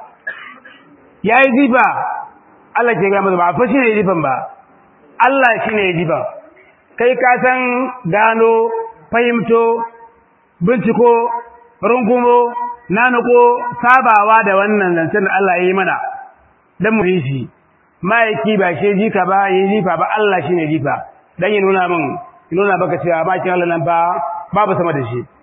ya yi jifa Allah ke gama ba fa shine ya jifan ba Allah shine ya jifa kai ka san gano fahimto binciko rungumo nanuko sabawa da wannan zancen da Allah ya yi mana dan mu yi shi ma'aiki ba shi jika ba yi jifa ba Allah shine jifa dan ya nuna min ya nuna baka cewa bakin Allah nan ba babu sama da shi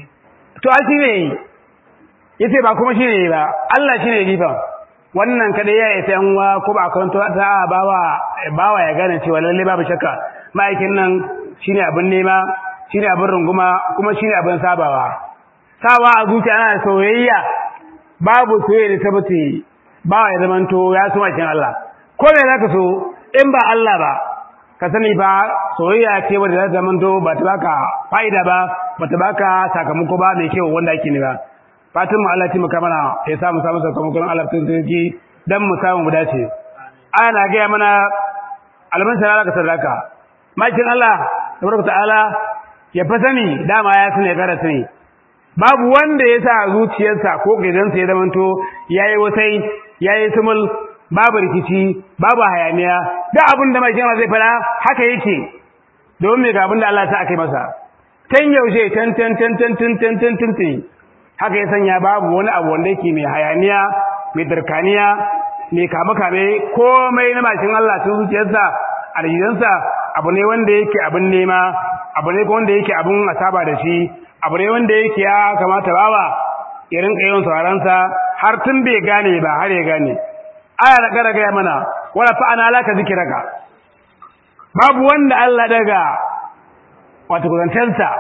to a shine yace ba kuma shine ba Allah shine jifa wannan kada ya yi yan wa ko ba karanto ta bawa bawa ya gane cewa lalle babu shakka ma'aikin nan shine abin nema shine abin runguma kuma shine abin sabawa sawa a zuciya ana soyayya babu soyayya da tabbati bawa ya zamanto ya so makin Allah ko me zaka so in ba Allah ba ka sani ba soyayya ce wanda za ta zamanto ba ta baka fa'ida ba ba ta baka sakamako ba mai kyau wanda ake ne ba fatan mu Allah ya taimaka mana ya sa mu samu sakamakon Allah tun sarki dan mu samu mu dace aya na ga mana alman sarara ka sarraka makin Allah tabaraka ta'ala ya fa sani dama ya sani ya kara sani babu wanda ya sa zuciyarsa ko gidansa ya zamanto yayi wasai yayi sumul babu rikici babu hayaniya da abin da mai jama zai fara haka yake domin me ga abin da Allah ta akai masa tan yaushe tan tan tan tan tan tan tan tan tan haka ya sanya babu wani abu wanda yake mai hayaniya mai darkaniya mai kame kame komai na mashin Allah sun zuciyarsa a rijidansa abu ne wanda yake abin nema abu ne wanda yake abin asaba da shi abu ne wanda yake ya kamata bawa ya rinka yawan sauraron sa har tun bai gane ba har ya gane aya da gara gaya mana wala fa ana laka zikiraka babu wanda Allah daga wato kusantansa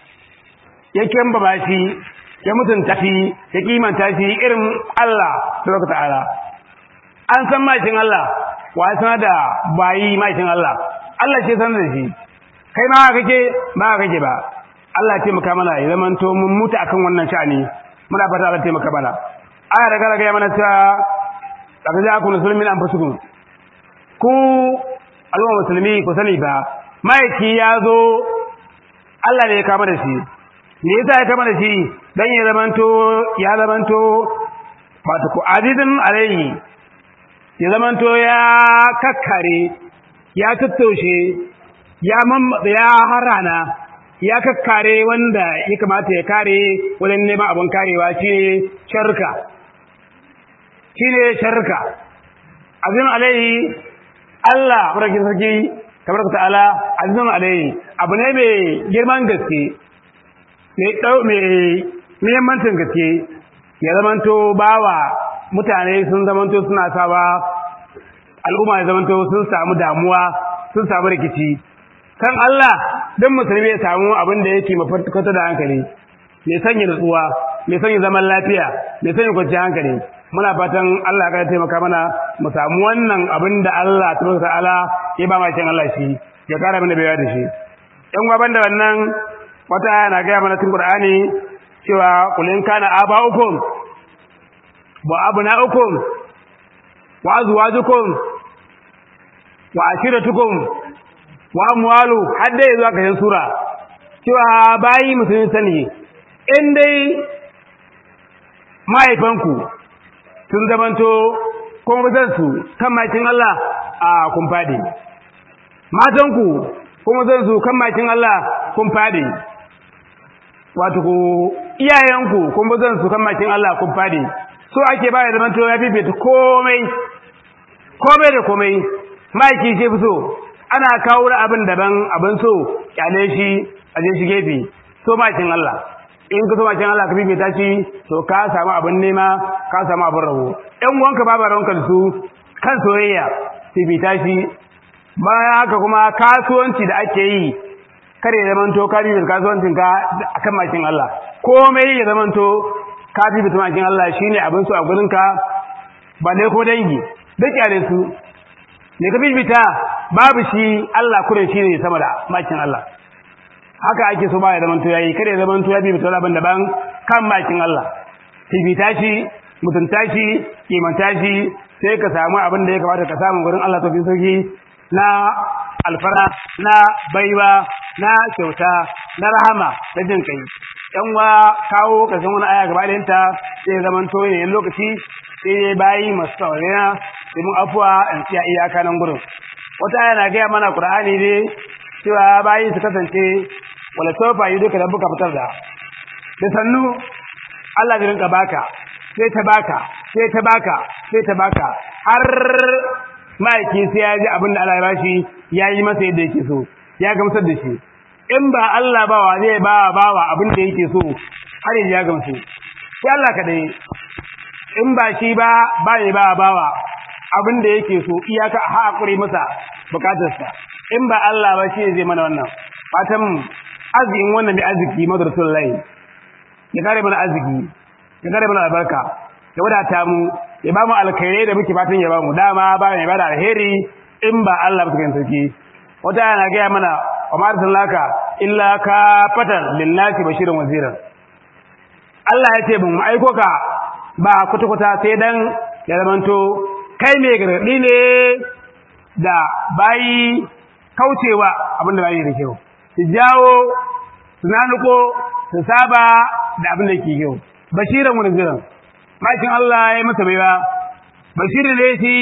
ya kamba bashi ya mutunta shi ya kimanta shi irin Allah subhanahu ta'ala an san mashin Allah wa sanar da bayi mashin Allah Allah ce sanar da shi kai ma kake ba kake ba Allah ya taimaka mana ya zamanto mun mutu akan wannan sha'ani muna fata Allah ya taimaka mana aya da gara gaya mana cewa daga za ku musulmi an fasuku ku al'umma musulmi ku sani ba maiki ya zo Allah ne ya kama da shi me yasa ya kama da shi dan ya zamanto ya zamanto wato ku azizin alayhi ya zamanto ya kakkare ya tattaushe ya mamma ya harana ya kakkare wanda ya kamata ya kare wajen neman abin karewa shine sharka shine sharka azim alaihi Allah barakin sarki tabaraka ta'ala azim alaihi abu ne mai girman gaske mai dau mai muhimmancin gaske ya zamanto bawa mutane sun zamanto suna sawa al'umma ya zamanto sun samu damuwa sun samu rikici kan Allah don musulmi ya samu abin da yake mafarkata da hankali mai sanya nutsuwa mai sanya zaman lafiya mai sanya kwanciyar hankali muna fatan Allah ka taimaka mana mu samu wannan abin da Allah tabaraka ta'ala ya ba mashin Allah shi ya kara mana bayar da shi yan gwaban da wannan wata aya na gaya mana cikin Qur'ani cewa qul in kana aba'ukum wa abna'ukum wa azwajukum wa ashiratukum wa amwalu har dai zuwa kashin sura cewa bayi musulmi sani in dai mahaifanku sun zamanto kuma su kan makin Allah a kun fadi matanku kuma zan su kan makin Allah kun fadi wato ku iyayenku kuma zan su kan makin Allah kun fadi so ake ba ya zamanto ya fifita komai komai da komai maiki ce fi so ana kawo da abin daban abin so kyale shi a je shi gefe so makin Allah in ka so bakin Allah ka bibita shi to ka samu abin nema ka samu abin rabo ɗan wanka babu ranka da su kan soyayya bibita shi bayan haka kuma kasuwanci da ake yi kare ya zamanto ka bibita kasuwancin ka akan makin Allah komai ya zamanto ka bibita makin Allah shine abin su a gurin ka ba ne ko dangi duk yare su ne ka bibita babu shi Allah kurin shine sama da makin Allah haka ake so ba ya zamanto yayi kare ya zamanto ya bibita wani abin daban kan makin Allah bibita shi mutunta shi kimanta shi sai ka samu abin da ya kamata ka samu gurin Allah tafi sauki na alfara na baiwa na kyauta na rahama da jin kai yan wa kawo kasan wani aya gaba da yanta sai zaman to ne lokaci sai ya bayi masu saurariya sai mun afuwa in tsiya iyaka nan gurin wata aya na gaya mana qur'ani ne cewa bayi su kasance wala sofa yi duka da buka fitar da da sannu Allah zai rinka baka sai ta baka sai ta baka sai ta baka har ma'aiki sai ya ji abin da Allah ya bashi ya yi masa yadda yake so ya gamsar da shi in ba Allah ba wa zai ba bawa abin da yake so har yanzu ya gamsu sai Allah kadai in ba shi ba ba ne ba bawa abin da yake so iyaka haƙuri masa bukatarsa in ba Allah ba shi zai mana wannan fatan arzikin wannan mai arziki madrasullahi ya kare mana arziki ya kare mana albarka ya wadata mu ya ba mu alkhairai da muke fatan ya ba mu dama ba mai bada alheri in ba Allah ba cikin sarki wata yana gaya mana wa ma arsalaka illa ka fatan lillahi bashiran waziran Allah ya ce mun aiko ka ba kuta kuta sai dan ya zamanto kai mai gargadi ne da bayi kaucewa abin da bayi da kyau su jawo su nanuko su saba da abin da ke kyau bashiran waziran makin Allah ya masa baiwa bashirin ne shi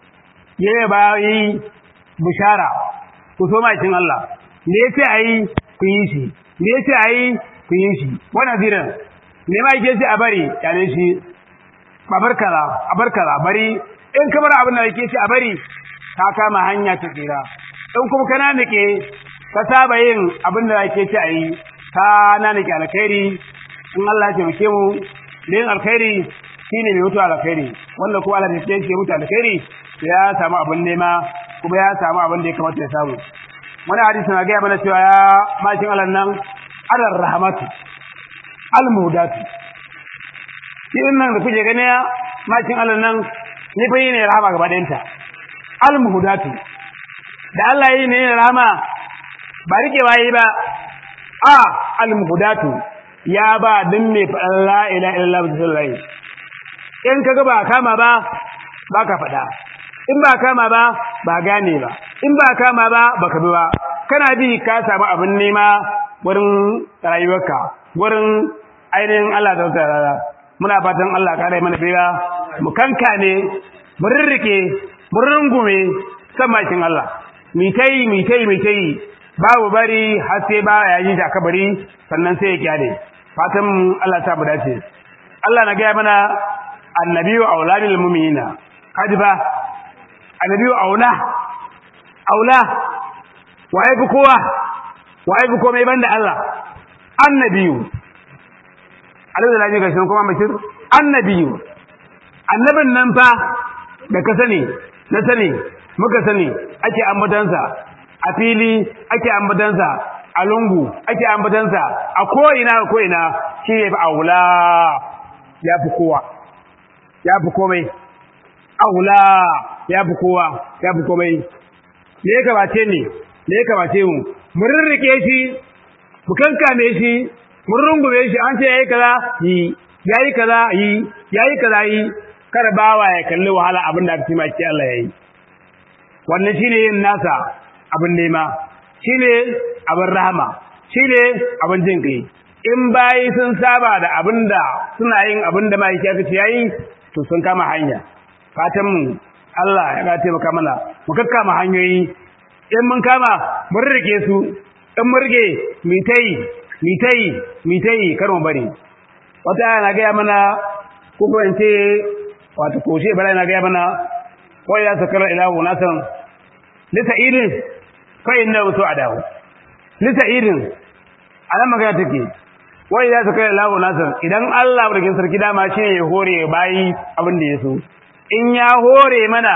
ya yi bayi bishara ku so makin Allah me yace ayi ku yi shi me yace ayi ku yi shi wannan ziran me ma yake shi a bari yane shi babarkala abarkala bari in kamar abin da yake shi a bari ka kama hanya ta tsira in kuma kana nake ka saba yin abin da yake shi ayi ka na nake alkhairi in Allah ya taimake mu da yin alkhairi shine mai mutu alkhairi wanda kuma Allah ya ce mutu alkhairi ya samu abin nema kuma ya samu abin da ya kamata ya samu wani hadisi na gaya mana cewa ya mashin Allah nan alar rahmatu almudatu shi nan da kuke gani mashin Allah nan ni fa yi ne rahama gaba ɗayanta almudatu da Allah yi ne rahama ba rikewa yi ba a almudatu ya ba din mai faɗan la ila illallah bisallahi in kaga ba kama ba ba ka faɗa in ba kama ba ba gane ba in ba kama ba baka bi ba kana bi ka samu abin nema wurin rayuwarka wurin ainihin Allah ta tsara muna fatan Allah ka rai mana bira mu kanka ne mu rirrike mu rungume san makin Allah mi tai mi tai mi tai babu bari har sai ba ya yi da kabari sannan sai ya kyale fatan Allah ta dace Allah na gaya mana annabiyu auladil mu'minina kaji ba annabiyu aula aula waye fi kowa waye fi komai banda Allah annabiyu alaihi salatu gashin kuma bashir annabiyu annabin nan fa da ka sani na sani muka sani ake ambatansa a fili ake ambatansa a lungu ake ambatansa a ko'ina a ko'ina shi ne fi aula ya fi kowa ya fi komai aula ya fi kowa ya fi komai me ya kamace ne me ya kamace mu mun rirrike shi mu kankame shi mun rungume shi an ce yayi kaza yi yayi kaza yi yayi kaza yi kar bawa ya kalli wahala abin da aka ce Allah yayi wannan shine yin nasa abin nema shine abin rahama shine abin jin kai in bayi sun saba da abin da suna yin abin da mai aka ce yayi to sun kama hanya fatan mu Allah ya ga taimaka mana mu kakkama hanyoyi in mun kama mun rike su in mun rike mi tai mi tai mi tai kar mu bari wata na ga mana ko ko in ce wato ko shi bara na ga mana ko ya sakara ila unasan lita idin fa inna wato adahu lita idin ana magana take wai za su kai lahu nasar idan Allah barkin sarki dama shi ne ya hore bayi abin da ya so in ya hore mana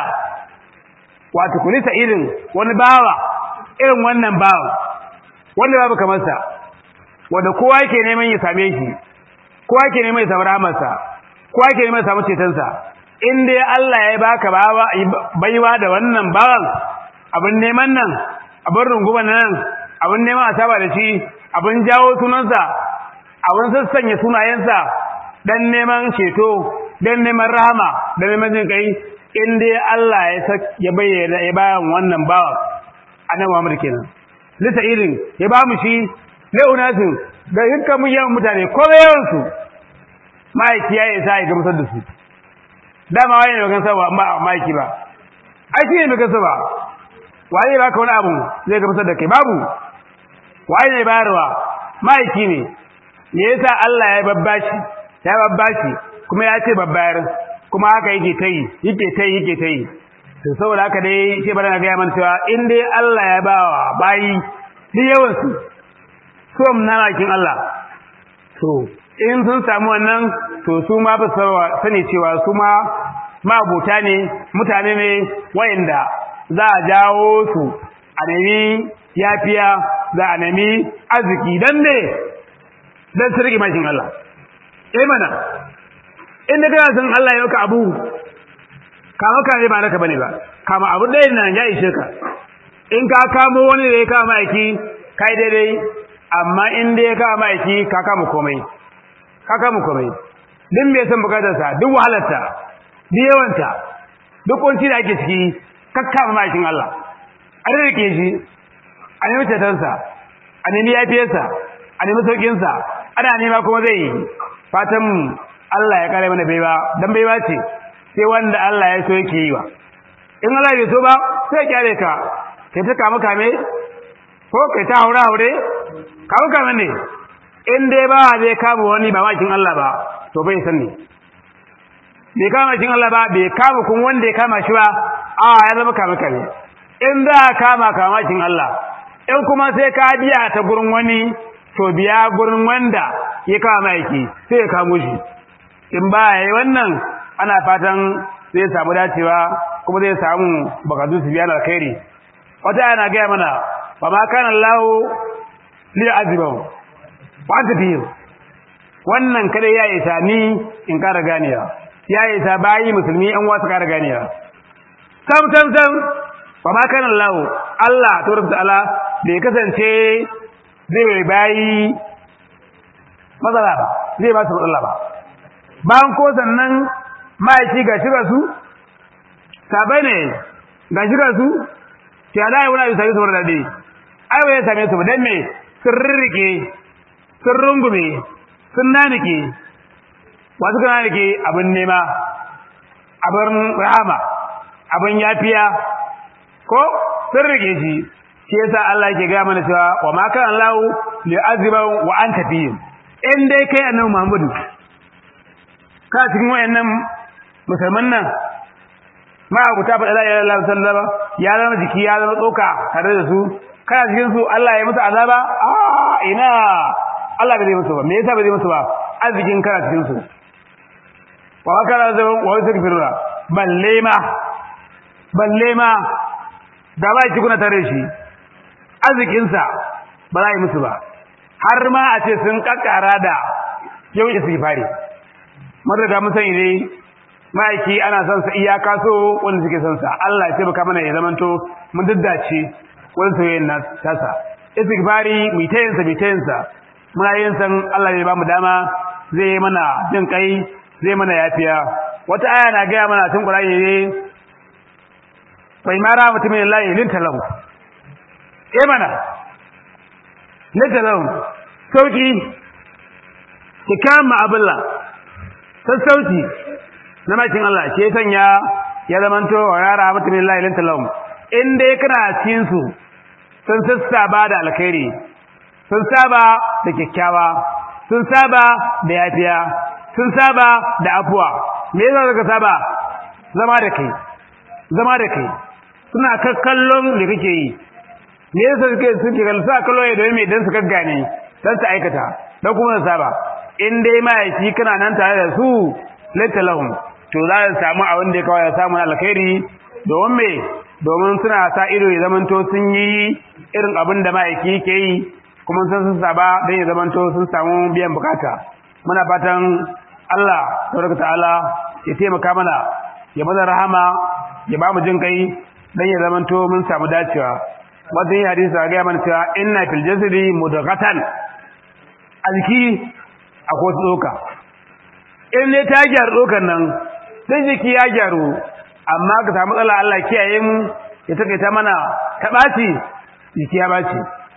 wato kulisa irin wani bawa irin wannan bawa wanda babu kamar sa wanda kowa yake neman ya same shi kowa yake neman ya samu rahamarsa kowa yake neman ya samu cetonsa in dai Allah ya baka bawa baiwa da wannan bawan abin neman nan abin runguman nan abin neman a saba da shi abin jawo sunansa abin sassanya sunayensa dan neman ceto dan neman rahama dan neman jin kai in dai Allah ya ya bayyana ya bayan wannan bawa annabi Muhammad kenan lita irin ya ba mu shi leunatin ga dukkan mun yawan mutane ko yawan su ma'aiki ya isa ya gamsar da su dama waye ne gamsar ba ma'aiki ba ai shi ne mai gamsar ba waye baka wani abu zai gamsar da kai babu waye ne bayarwa ma'aiki ne me yasa Allah ya babbashi ya babbashi kuma ya ce babbayar kuma haka yake ta yi yake ta yi yake ta yi to saboda haka dai shi bana ga yaman cewa in dai Allah ya ba wa bayi duk yawan su so na makin Allah to in sun samu wannan to su ma ba sani cewa su ma mabuta ne mutane ne wayanda za a jawo su a nemi yafiya za a nemi arziki dan ne dan su rike mashin Allah eh mana inda kana san Allah ya maka abu kama ka ne ba naka bane ba kama abu ɗaya nan ya ishe ka in ka kamo wani da ya kama aiki kai daidai amma in da ya kama aiki ka kama komai ka kama komai duk me san bukatar sa duk wahalarta duk yawanta duk kunci da ake ciki ka kama mashin Allah an rike shi a nemi cetonsa a nemi yafiyarsa a nemi sauƙinsa ana nema kuma zai yi fatan Allah ya kare mana baiwa dan baiwa ce sai wanda Allah ya so yake yi wa in Allah bai so ba sai kyale ka kai ta kama kame ko kai ta haura haure kama kame ne in dai ba zai kama wani ba makin Allah ba to bai san ne bai kama makin Allah ba bai kama kun wanda ya kama shi ba a ya zama kama kame in za a kama kama makin Allah in kuma sai ka biya ta gurin wani to biya gurin wanda ya kama yake sai ya kamo shi in ba ya yi wannan ana fatan zai samu dacewa kuma zai samu bakatu su biya alkhairi wata yana gaya mana ba ma kana Allah li azibahu wa anta fihi wannan kada ya isa ni in kara ganiya ya isa bayi musulmi an wasu kara ganiya sam sam sam ba ma kana Allah Allah tabaraka ta'ala bai kasance zai bayi matsala ba zai ba su matsala ba bayan ko sannan ma'aiki ga shiga su sabai ne ga shiga su ya da wani abu sami su mara daɗi ai ba ya same su ba don me sun rirrike sun rungume sun nanike wasu kan nanike abin nema abin rahama abin yafiya ko sun rike shi shi yasa Allah yake ga mana cewa wa ma kana Allah li aziban wa anta fihim in dai kai annabi Muhammadu ka cikin wayannan musulman nan ma abu ta faɗa la ilaha illallah sallama ya zama jiki ya zama tsoka tare da su kana cikin su Allah ya musu azaba a ina Allah bai musu ba me yasa bai musu ba arzikin kana cikin su wa kana zaman wa yastaghfiruna balle ma balle ma da ba ki kuna tare shi arzikin sa ba za yi musu ba har ma a ce sun kakkara da yau istighfari mun riga mun sani dai ma'aiki ana son sa iyaka so wanda suke son sa Allah ya taimaka mana ya zamanto mun daddace wani soyayyen na tasa istighfari mu tayin sa mu tayin sa muna yin san Allah ya ba mu dama zai yi mana jin kai zai mana yafiya wata aya na ga mana tun Qur'ani ne bai mara mutumin Allah lin talau eh mana lin talau sauki ki kama abullah sassauci na makin Allah ke sanya ya zamanto wa yara mutumin Allah ilin talawun in dai kana cikin su sun sassaba da alkhairi sun saba da kyakkyawa sun saba da yafiya sun saba da afuwa me yasa suka saba zama da kai zama da kai suna kakkallon da kake yi me yasa suke suke kallon sa kallo ya domin dan su gaggane dan su aikata da kuma su saba in dai mahaifi kana nan tare da su laita lahum to za su samu abin da ya kawai samu alkhairi domin me domin suna sa ido ya zamanto sun yi irin abin da mahaifi ke yi kuma sun sun saba don ya zamanto sun samu biyan bukata muna fatan Allah tabaraka ta'ala ya taimaka mana ya mana rahama ya ba mu jin kai dan ya zamanto mun samu dacewa wannan yi hadisi ga ya mana cewa inna fil jasadi mudghatan alki akwai tsoka in ne ta gyaru tsokan nan sai jiki ya gyaru amma ka samu matsala Allah kiyaye mu ya take ta mana ta baci jiki ya baci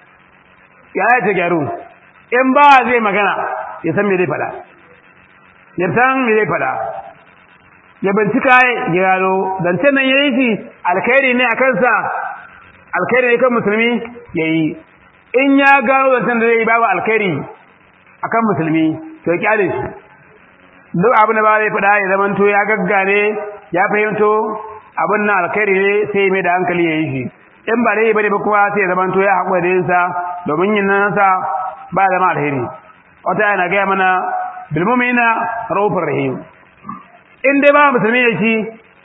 ya ya ta gyaru in ba zai magana ya san me zai fada ya san me zai fada ya bincika ya gano zance nan ya yi shi alkhairi ne a kansa alkhairi ne kan musulmi ya yi in ya gano zancen da zai yi babu alkhairi a kan musulmi to ya kyale shi duk abin da ba zai faɗa ya zamanto ya gaggane ya fahimto abin nan alkhairi ne sai mai da hankali ya yi shi in ba dai bane ba kuma sai ya zamanto ya haƙura da yinsa domin yin nan sa ba zama alheri wata yana gaya mana bilmumina raufin rahim in dai ba musulmi ya shi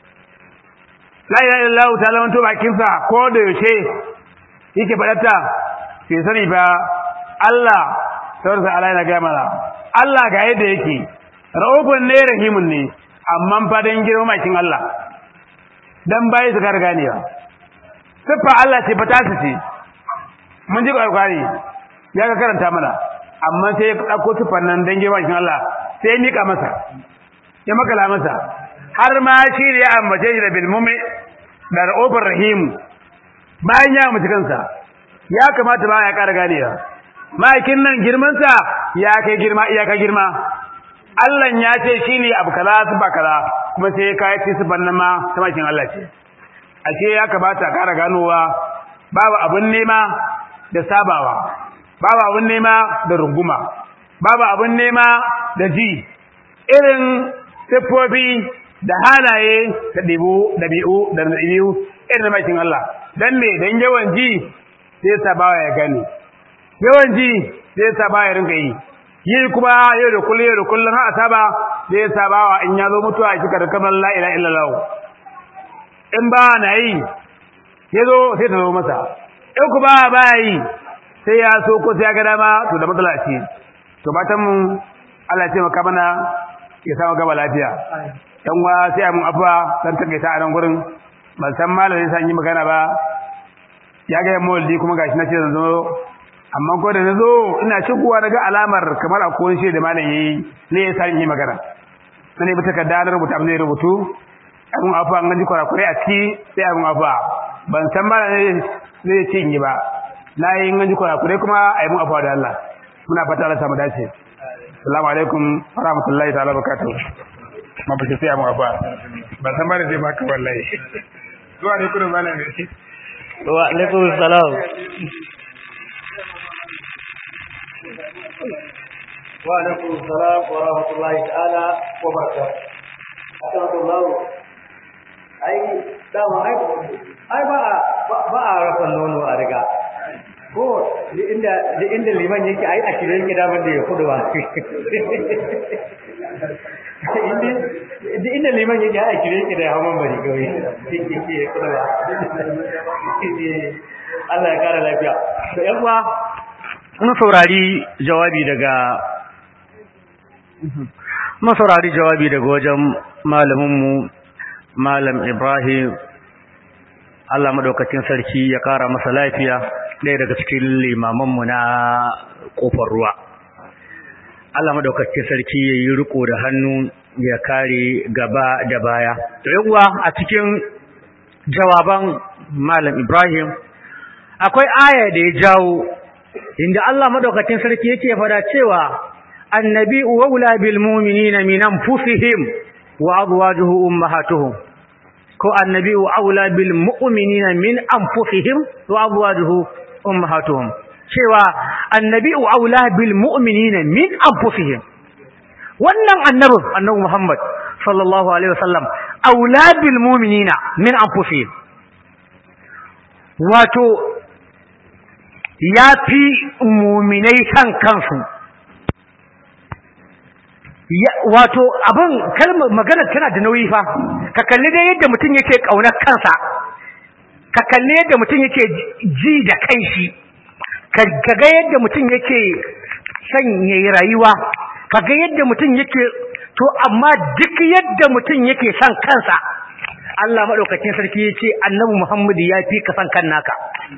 la ilaha illallah ta lamanto bakinsa ko da yaushe yake faɗarta ke sani ba Allah sauransa Allah yana gaya mana Allah ga yadda yake raufin ne rahimun ne amma fadan girma makin Allah dan bayi su kar ganewa siffa Allah ce fata su ce mun ji alƙari ya ga karanta mana amma sai ya ɗauko siffar nan dan girma makin Allah sai ya mika masa ya makala masa har ma shi ne ya ambace shi da bilmumi da ra'ofin rahim bayan ya mace kansa ya kamata ba ya ƙara ganewa ma'aikin nan girmansa ya kai girma iyaka girma Allah ya ce shi ne abu kaza su ba kaza kuma sai ya kayi ci su bannan ma ta makin Allah ce ashe ya kamata a ƙara ganowa babu abin nema da sabawa babu abin nema da runguma babu abin nema da ji irin siffofi da halaye da ɗibu ɗabi'u da ɗabi'u irin da makin Allah dan me dan yawan ji sai sa bawa ya gane yawan ji sai sa bawa ya rinka yi yi kuma yau da kullum yau da kullum har asaba sai sa bawa in ya zo mutuwa kika da kamar la ilaha illallah in ba na yi ya zo sai ta zo masa in ku ba ba yi sai ya so ko sai ya ga dama to da matsala ce to fatan mu Allah ya taimaka mana ya samu gaba lafiya dan wa sai mun afuwa dan take ta a nan gurin ban san malamin sai yi magana ba ya ga moldi kuma gashi na ce zan zo amma ko da nazo ina shigowa daga alamar kamar akwai shi da malam yayi ne ya san yi magana sai bi takarda na rubuta abin da ya rubutu abun afuwa an ji kwarakwarai a ciki sai abun afuwa ban san malamin zai ce yi ba na yi an ji kwarakwarai kuma a yi mun afuwa da Allah muna fata Allah samu dace Assalamu alaikum wa rahmatullahi ta'ala barakatuh. Ma ba sai mu afa. Ba san bare zai baka wallahi. Zuwa ne kullum bana ne. Wa alaikum salam. Wa alaikum salam wa rahmatullahi ta'ala wa barakatuh. Assalamu ai dama ai ai ba ba a rafa nono a riga ko inda inda liman yake ai a shirye yake daman da ya kudu ba inda inda liman yake ai a shirye yake da ya hawan bari kawai yake yake ya kudu ba Allah ya kara lafiya to yan uwa mun saurari jawabi daga mun saurari jawabi daga wajen malamin mu malam Ibrahim Allah madaukakin sarki ya kara masa lafiya ɗaya daga cikin limamanmu na ƙofar ruwa. Allah madaukakin sarki ya yi riko da hannu ya kare gaba da baya. To uwa a cikin jawaban Malam Ibrahim akwai aya da ya jawo inda Allah madaukakin sarki yake fada cewa annabi wa bil mu'minina min anfusihim wa azwajuhu ummahatuhum ko annabi aula bil mu'minina min anfusihim wa azwajuhu ummahatuhum cewa annabi aula bil mu'minina min anfusihim wannan annabi annabi Muhammad sallallahu alaihi wasallam aula bil mu'minina min anfusihim wato yafi mu'minai kan kansu wato abin kalmar magana tana da nauyi fa ka kalli dai yadda mutum yake kaunar kansa ka kalli yadda mutum yake ji da kanshi ka ga yadda mutum yake son yayi rayuwa ka ga yadda mutum yake to amma duk yadda mutum yake son kansa Allah madaukakin sarki yace Annabi Muhammad ya fi ka san kan naka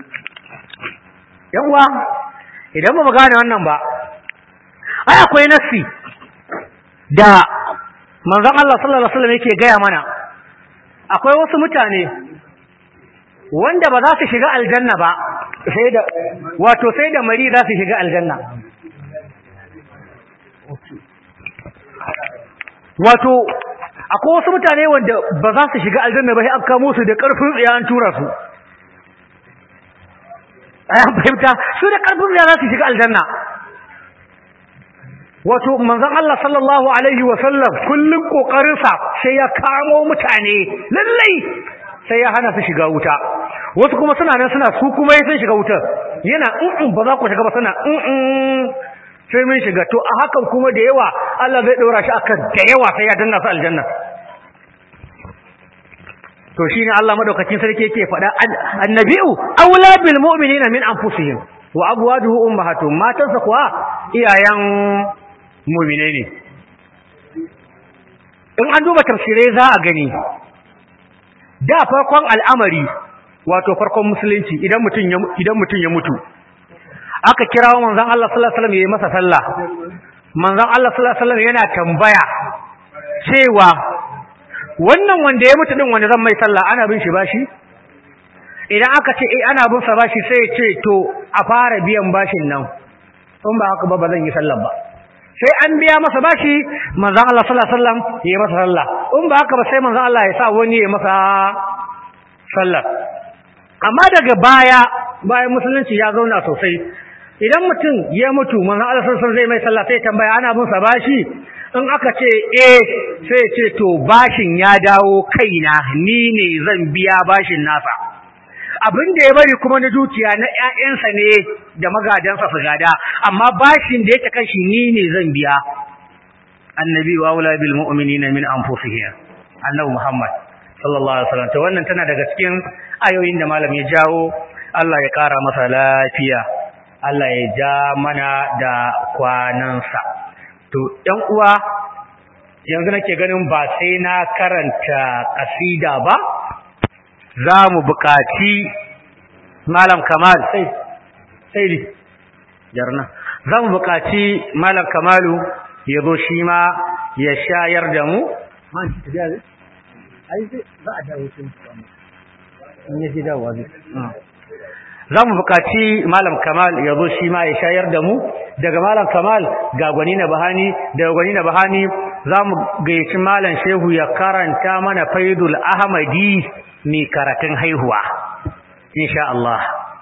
yan uwa idan ba mu gane wannan ba ai akwai nassi da manzon Allah sallallahu alaihi wasallam yake gaya mana akwai wasu mutane wanda ba za su shiga aljanna ba sai da wato sai da mari za su shiga aljanna wato akwai wasu mutane wanda ba za su shiga aljanna ba sai an kamo su da karfin tsiya an tura su ayan fahimta su da karfin tsiya za su shiga aljanna wato manzon Allah sallallahu alaihi wa sallam kullun kokarin sa sai ya kamo mutane lallai sai ya hana su shiga wuta wasu kuma suna nan suna su kuma sun shiga wuta yana in ba za ku shiga ba suna in sai mun shiga to a hakan kuma da yawa Allah zai daura shi akan da yawa sai ya danna su aljanna to shine Allah madaukakin sarki yake faɗa annabi'u aula bil mu'minina min anfusihim wa abwaduhu ummahatuhum matansa kuwa iyayen mu'mine ne in an duba tafsirai za a gani da farkon al'amari wato farkon musulunci idan mutum ya idan mutum ya mutu aka kirawo manzon Allah sallallahu alaihi wasallam yayi masa sallah manzon Allah sallallahu alaihi wasallam yana tambaya cewa wannan wanda ya mutu din wanda zan mai sallah ana bin shi bashi idan aka ce eh ana bin sa bashi sai ya ce to a fara biyan bashin nan in ba haka ba ba zan yi sallah ba sai an biya masa bashi manzon Allah sallallahu alaihi wasallam yayi masa sallah in ba haka ba sai manzon Allah ya sa wani ya masa sallah amma daga baya bayan musulunci ya zauna sosai idan mutum ya mutu manzon Allah sallallahu alaihi wasallam zai mai sallah sai tambaya ana bin sa bashi in aka ce eh sai ce to bashin ya dawo kaina ni ne zan biya bashin nasa abin da ya bari kuma na dukiya na ƴaƴansa ne da magadansa su gada amma bashin da yake kan shi ni ne zan biya annabi wa aula bil mu'minina min anfusihim annabi muhammad sallallahu alaihi wasallam to wannan tana daga cikin ayoyin da malam ya jawo Allah ya kara masa lafiya Allah ya ja mana da kwanansa to ɗan uwa yanzu nake ganin ba sai na karanta kasida ba za mu buƙaci malam kamal sai sai di jarna za mu buƙaci malam kamalu ya zo shi ma ya shayar da mu man ta biya zai ai zai za a dawo shi in ya ji dawowa zai za mu buƙaci malam kamal ya zo shi ma ya shayar da mu daga malam kamal ga gwani na bahani daga gwani na bahani za mu gayyaci malam shehu ya karanta mana faidul ahmadi mai karatun haihuwa insha Allah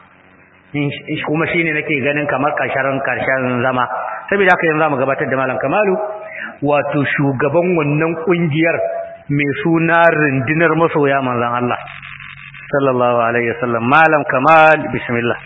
kuma shine nake ganin kamar karshen karshen zama saboda haka yanzu zamu gabatar da malam kamalu wato shugaban wannan kungiyar mai suna rundunar masoya manzon Allah sallallahu alaihi wasallam malam kamal bismillah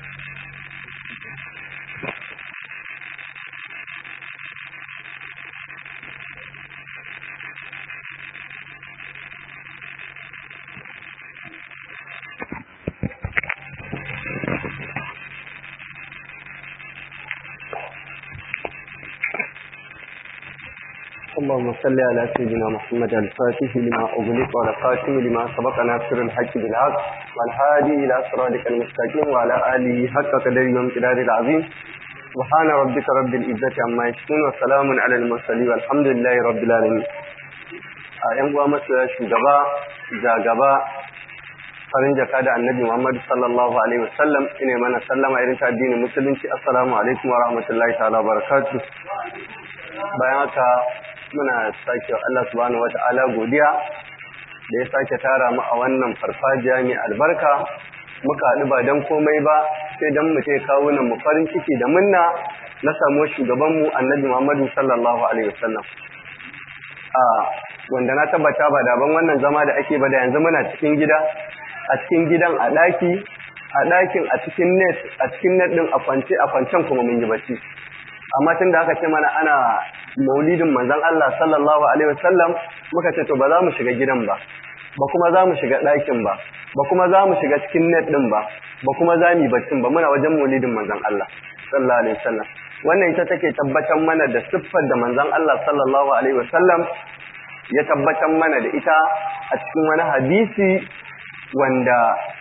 اللهم صل على سيدنا محمد الفاتح لما أغلق والخاتم لما سبق ناصر الحق بالحق والهادي إلى صراطك المستقيم وعلى آله حق قدر وامتداد العظيم سبحان ربك رب العزة عما يصفون وسلام على المرسلين والحمد لله رب العالمين أيام وامس شugaba jagaba farin jaka da annabi Muhammad sallallahu alaihi wasallam ine mana sallama irin ta addinin musulunci assalamu alaikum wa rahmatullahi ta'ala wa barakatuh bayan haka muna sake Allah subhanahu wata'ala godiya da ya sake tara mu a wannan farfajiya mai albarka muka haɗu ba don komai ba sai don mu ce kawo nan mu farin ciki da munna na samu shugabanmu annabi Muhammadu sallallahu alaihi wasallam a wanda na tabbata ba daban wannan zama da ake ba da yanzu muna cikin gida a cikin gidan a ɗaki a ɗakin a cikin net a cikin net ɗin a kwance a kwancen kuma mun yi bacci amma tun da aka ce mana ana maulidin manzon Allah sallallahu alaihi wasallam muka ce to ba za mu shiga gidan ba ba kuma za mu shiga ɗakin ba ba kuma za mu shiga cikin net ɗin ba ba kuma za mu baccin ba muna wajen maulidin manzon Allah sallallahu alaihi wasallam wannan ita take tabbatar mana da siffar da manzon Allah sallallahu alaihi wasallam ya tabbatar mana da ita a cikin wani hadisi wanda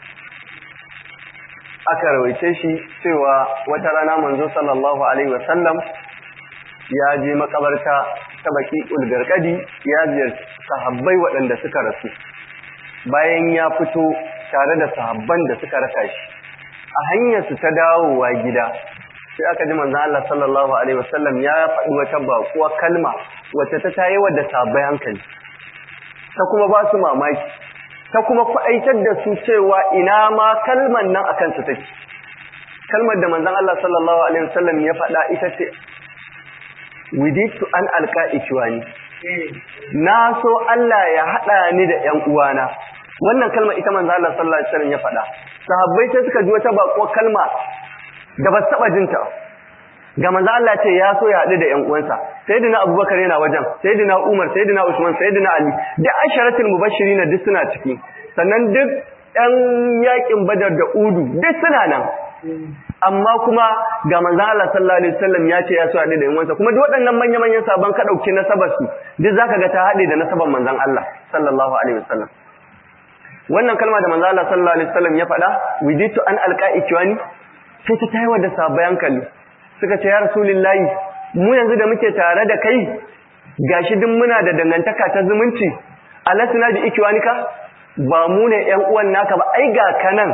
aka rawaice shi cewa wata rana manzo sallallahu alaihi wasallam ya je makabarta ta baki ulgarkadi ya ziyarci sahabbai waɗanda suka rasu bayan ya fito tare da sahabban da suka raka shi a hanyar su ta dawowa gida sai aka ji manzo Allah sallallahu alaihi wasallam ya faɗi wata baƙuwa kalma wacce ta tayi da sahabbai hankali ta kuma ba su mamaki ta kuma kwaitar da su cewa ina ma kalman nan akan su take kalmar da manzon Allah sallallahu alaihi wasallam ya faɗa ita ce widitu an alqa ikwani na so Allah ya hada ni da ƴan uwana wannan kalmar ita manzon Allah sallallahu alaihi wasallam ya faɗa sahabbai sai suka ji wata bako kalma da ba su taba jinta ga manzo Allah ce ya so ya haɗu da ƴan uwansa sayyidina Abubakar yana wajen sayyidina Umar sayyidina Usman sayyidina Ali da asharatul mubashirin duk suna ciki sannan duk ƴan yakin Badar da Udu duk suna nan amma kuma ga manzo Allah sallallahu alaihi wasallam ya ce ya so haɗu da ƴan uwansa kuma duk waɗannan manya manyan saban ka dauki nasabar su duk zaka ga ta haɗe da nasabar manzon Allah sallallahu alaihi wasallam wannan kalma da manzo Allah sallallahu alaihi wasallam ya faɗa widitu an alqa'i kiwani sai ta tayar da sabayan kalli suka ce ya rasulullahi mu yanzu da muke tare da kai gashi duk muna da dangantaka ta zumunci alasna bi ikwanika ba mu ne ƴan uwan naka ba ai ga kanan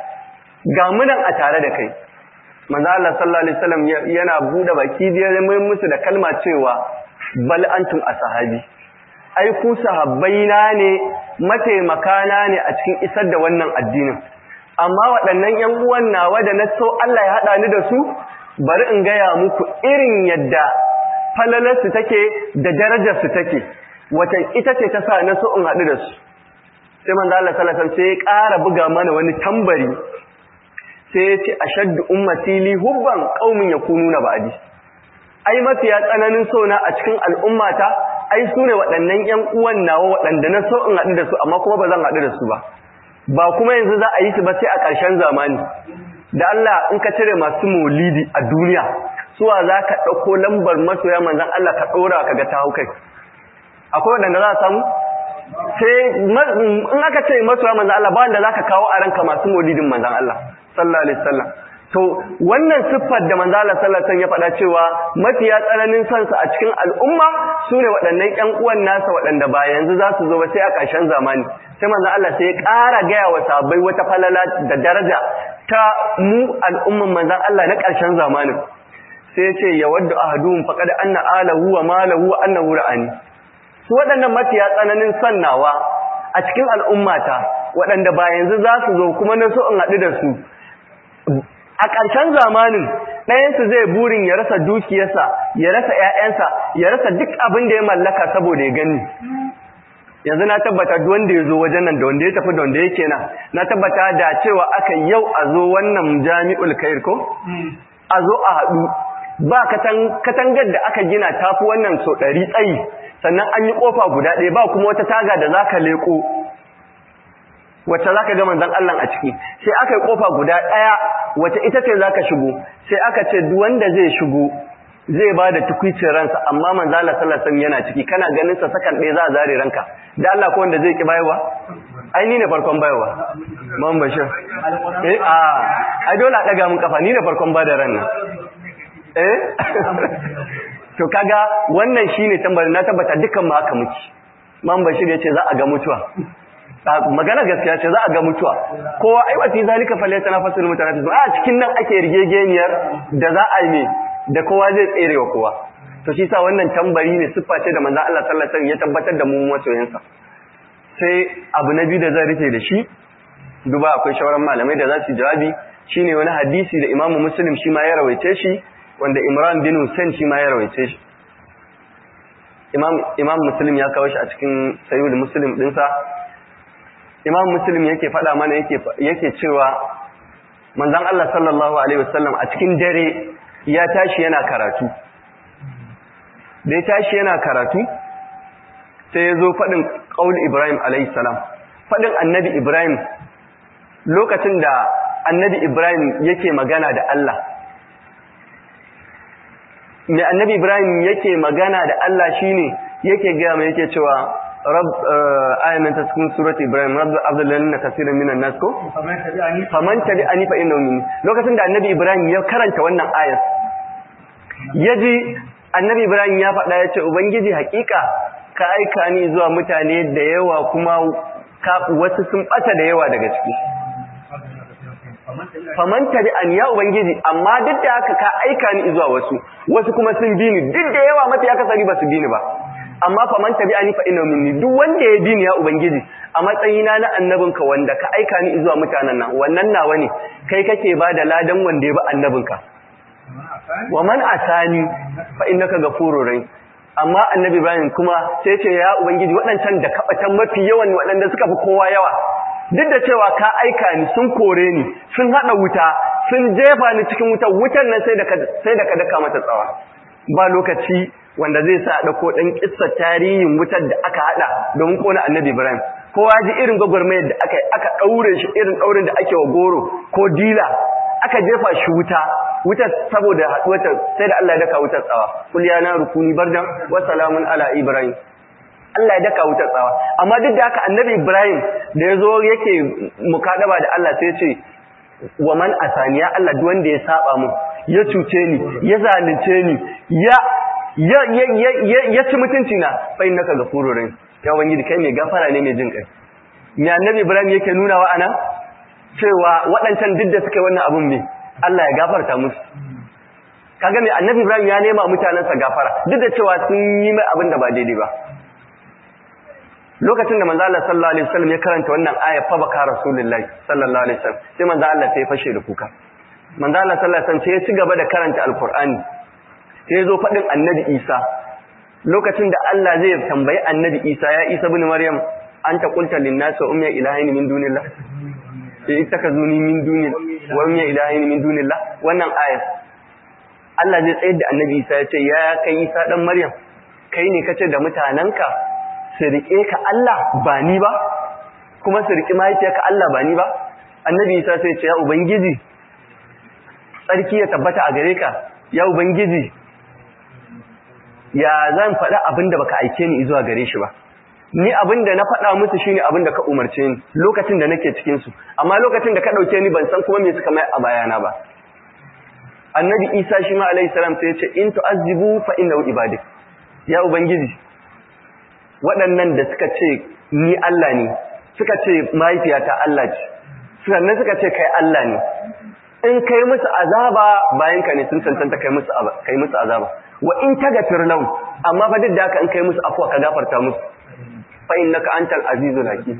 ga munan a tare da kai manzo Allah sallallahu alaihi wasallam yana bude baki da mai musu da kalma cewa bal antum ashabi ai ku sahabbaina ne mataimakana ne a cikin isar da wannan addinin amma waɗannan ƴan uwan nawa da na so Allah ya haɗa ni da su bari in gaya muku irin yadda falalarsu take da darajarsu take wata ita ce ta sa na so in haɗu da su sai manzo Allah sallallahu alaihi sai ya ƙara buga mana wani tambari sai ya ce ashaddu ummati li hubban qaumin yakununa ba'di ai mafiya tsananin so na a cikin al'ummata ai su ne waɗannan ƴan uwan nawa waɗanda na so in haɗu da su amma kuma ba zan haɗu da su ba ba kuma yanzu za a yi su ba sai a ƙarshen zamani da Allah in ka cire masu maulidi a duniya suwa za ka ɗauko lambar masoya manzan Allah ka ɗora ka ga ta hau kai akwai waɗanda za a samu sai in aka ce masoya manzan Allah ba wanda za ka kawo a ranka masu maulidin manzan Allah sallallahu alaihi wasallam to wannan siffar da manzan Allah sallallahu alaihi wasallam ya faɗa cewa mafiya tsananin sansa a cikin al'umma su ne waɗannan ƴan uwan nasa waɗanda ba yanzu za su zo ba sai a ƙarshen zamani sai manzan Allah sai ya ƙara gaya wa sahabbai wata falala da daraja ta mu al'umman manzan Allah na ƙarshen zamanin sai ce ya wadda ahaduhum faqad anna alahu wa malahu wa annahu ra'ani su waɗannan mafiya tsananin sannawa a cikin al'ummata waɗanda ba yanzu za su zo kuma na so in haɗu da su a ƙarshen zamanin ɗayansu zai burin ya rasa dukiyarsa ya rasa ‘ya'yansa ya rasa duk abin da ya mallaka saboda ya gani yanzu na tabbata duk wanda ya zo wajen nan da wanda ya tafi da wanda yake na na tabbata da cewa aka yau a zo wannan jami'ul kair ko a zo a haɗu ba katangar da aka gina tafi wannan so ɗari tsayi sannan an yi ƙofa guda ɗaya ba kuma wata taga da za ka leƙo wacce za ka ga manzan Allah a ciki sai aka yi ƙofa guda ɗaya wacce ita ce za ka shigo sai aka ce duk wanda zai shigo zai ba da tukwicin ransa amma manzo Allah sallallahu alaihi yana ciki kana ganin sa sakan ɗaya za a zare ranka da Allah ko wanda zai ki bayarwa ai ni ne farkon bayarwa man bashir eh a ai dole a daga mun kafa ni ne farkon ba da ran nan eh to kaga wannan shine tambayar na tabbata dukkan mu haka muke man bashir yace za a ga mutuwa magana gaskiya ce za a ga mutuwa kowa ai wa fi zalika falyatanafasul mutanafisun a cikin nan ake rigegeniyar da za a yi da kowa zai tsere wa kowa to shi sa wannan tambari ne siffa ce da manzo Allah sallallahu alaihi wasallam ya tabbatar da mu masoyansa sai abu na biyu da zan rufe da shi duba akwai shawaran malamai da za su jawabi shine wani hadisi da Imam Muslim shi ma ya rawaice shi wanda Imran bin Hussein shi ma ya rawaice shi Imam Imam Muslim ya kawo shi a cikin Sahih Muslim dinsa Imam Muslim yake faɗa mana yake yake cewa manzon Allah sallallahu alaihi wasallam a cikin dare ya tashi yana karatu da ya tashi yana karatu sai ya zo faɗin ƙaul Ibrahim alaihissalam faɗin annabi Ibrahim lokacin da annabi Ibrahim yake magana da Allah mai annabi Ibrahim yake magana da Allah shine yake gaya mai yake cewa rab ayanan ta cikin surat Ibrahim rabbi abdullahi na kasirin minan nas ko faman tabi'ani fa innahu minni lokacin da annabi Ibrahim ya karanta wannan ayat yaji annabi Ibrahim ya faɗa ya ce ubangiji hakika ka aika ni zuwa mutane da yawa kuma wasu sun bata da yawa daga ciki faman tabi'an ya ubangiji amma duk da haka ka aika ni zuwa wasu wasu kuma sun bi ni duk da yawa mafi akasari ba su bi ni ba amma faman tabi'ani fa inna minni duk wanda ya bi ni ya ubangiji a matsayina na annabinka wanda ka aika ni zuwa mutanen nan wannan nawa ne kai kake ba da ladan wanda ya bi annabinka wa man asani fa innaka ghafurur rahim amma annabi Ibrahim kuma sai ce ya ubangiji waɗancan da kabatan mafi yawan waɗanda suka fi kowa yawa duk da cewa ka aika ni sun kore ni sun hada wuta sun jefa ni cikin wuta wutan nan sai da ka sai da ka daka mata tsawa ba lokaci wanda zai sa dauko dan kissa tarihin wutar da aka hada domin kona annabi Ibrahim kowa ji irin gwagwarmayar da aka aka daure shi irin daurin da ake wa goro ko dila aka jefa shi wuta wutar saboda haduwata sai da Allah ya daka wutar tsawa kul ya naru kuni bardan wa salamun ala ibrahim Allah ya daka wutar tsawa amma duk da haka annabi ibrahim da yazo yake mukadaba da Allah sai ya ce wa man asaniya Allah duk wanda ya saba mu ya cuce ni ya zalunce ni ya ya ya ya ya ci mutunci na fa innaka ghafurur rahim ya ubangiji kai mai gafara ne mai jin kai me annabi ibrahim yake nuna wa ana cewa waɗancan duk da suka yi wannan abun ne Allah ya gafarta musu kaga mai annabi Ibrahim ya nema mutanansa gafara duk da cewa sun yi mai abin da ba daidai ba lokacin da manzo Allah sallallahu alaihi wasallam ya karanta wannan aya fa baka rasulullahi sallallahu alaihi wasallam sai manzo Allah sai ya fashe da kuka manzo Allah sallallahu alaihi wasallam sai ya ci gaba da karanta alqur'ani sai ya zo fadin annabi Isa lokacin da Allah zai tambayi annabi Isa ya Isa ibn Maryam anta qulta lin-nasi umma ilahin min dunillah sai ittakazuni min dunil wa umma ilahin min dunillah wannan aya Allah zai tsayar da annabi Isa ya ce ya kai Isa dan Maryam kai ne kace da mutananka su rike ka Allah ba ni ba kuma su rike mahaifiyarka Allah ba ni ba annabi Isa sai ya ce ya ubangiji tsarki ya tabbata a gare ka ya ubangiji ya zan faɗa abin da baka aike ni zuwa gare shi ba ni abin da na faɗa musu shine abin da ka umarce ni lokacin da nake cikin su amma lokacin da ka ɗauke ni ban san kuma me suka mai a bayana ba annabi isa shi ma alaihi salam sai ya ce in tu'azzibu fa innahu ibadik ya ubangiji waɗannan da suka ce ni Allah ne suka ce mahaifiyata Allah ce sannan suka ce kai Allah ne in kai musu azaba bayan ka ne sun cancanta kai musu kai musu azaba wa in tagfir lahum amma fa duk da haka in kai musu afwa ka gafarta musu fa innaka antal azizul hakim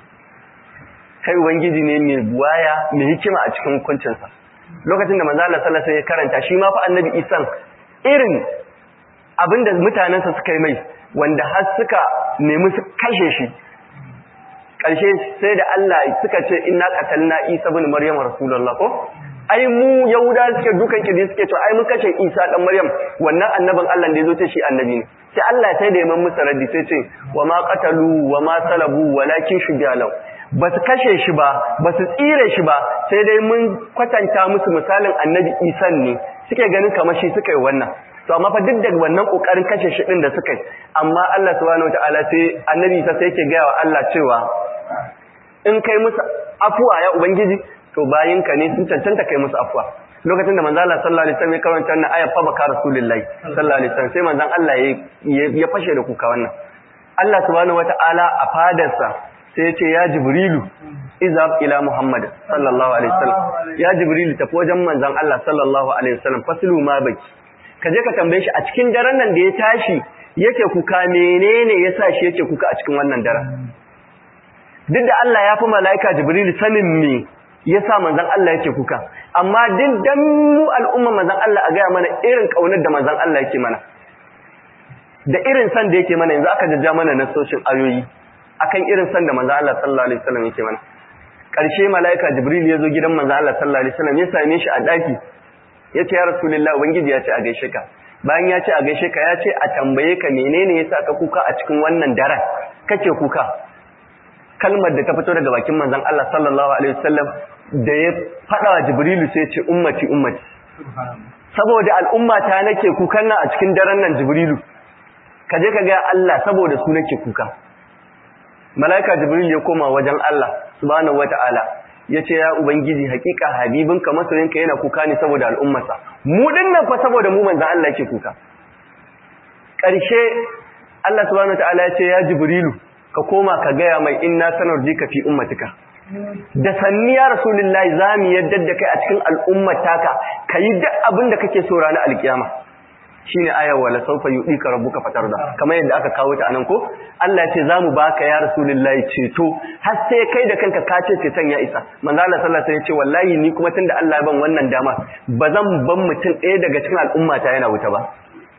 kai ubangiji ne mai buwaya mai hikima a cikin hukuncinsa lokacin da manzo Allah sallallahu alaihi wasallam ya karanta shi ma fa annabi Isan irin abinda mutanensa suka yi mai wanda har suka nemi su kashe shi ƙarshe sai da Allah suka ce inna qatalna Isa ibn Maryam rasulullah ko ai mu yahuda suke dukan kidi suke to ai mun kashe Isa dan Maryam wannan annabin Allah da yazo ce shi annabi ne sai Allah sai da yaman musa raddi sai ce wa ma qatalu wa ma salabu walakin shubiyalau ba su kashe shi ba ba su tsire shi ba sai dai mun kwatanta musu misalin annabi Isa ne suke ganin kamar shi suka yi wannan to amma fa duk da wannan kokarin kashe shi din da suka yi amma Allah subhanahu wataala sai annabi Isa sai yake ga wa Allah cewa in kai musu afuwa ya ubangiji to bayinka ne sun cancanta kai musu afuwa lokacin da manzo Allah sallallahu alaihi wasallam ya karanta wannan ayat fa baka rasulullahi sallallahu alaihi wasallam sai manzon Allah ya fashe da kuka wannan Allah subhanahu wataala a fadarsa sai ya ce ya jibrilu izab ila muhammad sallallahu alaihi wasallam ya jibrilu tafi wajen manzon Allah sallallahu alaihi wasallam faslu ma baki kaje ka tambaye shi a cikin daren nan da ya tashi yake kuka menene yasa shi yake kuka a cikin wannan daren duk da Allah ya fi mala'ika jibrilu sanin me yasa manzon Allah yake kuka amma duk dan mu al'umma manzon Allah a gaya mana irin kaunar da manzon Allah yake mana da irin san da yake mana yanzu aka jajja mana nasoshin ayoyi akan irin san da manzon Allah sallallahu alaihi wasallam yake mana karshe malaika jibril ya zo gidan manzon Allah sallallahu alaihi wasallam ya same shi a daki yace ya rasulullahi ubangiji ya ce a gaishe ka bayan ya ce a gaishe ka ya ce a tambaye ka menene yasa ka kuka a cikin wannan daren kake kuka kalmar da ta fito daga bakin manzon Allah sallallahu alaihi wasallam da ya fada wa Jibrilu sai ya ce ummati ummati saboda al'umma ta nake kukan nan a cikin daren nan Jibrilu ka je ka ga Allah saboda su nake kuka malaika Jibril ya koma wajen Allah subhanahu wataala yace ya ubangiji hakika habibinka masoyinka yana kuka ne saboda al'ummarsa mu dinnan fa saboda mu manzon Allah yake kuka ƙarshe Allah subhanahu wataala ya ce ya Jibrilu ka koma ka gaya mai inna sanar jika fi ummatika da sanni ya rasulullahi zamu yadda da kai a cikin al'ummataka kayi duk abin da kake so ranar alkiyama shine ayar wala sawfa yudika rabbuka fatarda kamar yadda aka kawo ta anan ko Allah ya ce zamu baka ya rasulullahi ceto har sai kai da kanka ka ce ceton ya isa manzo Allah sallallahu alaihi wasallam ya ce wallahi ni kuma tunda Allah ya ban wannan dama bazan ban mutum ɗaya daga cikin al'ummata yana wuta ba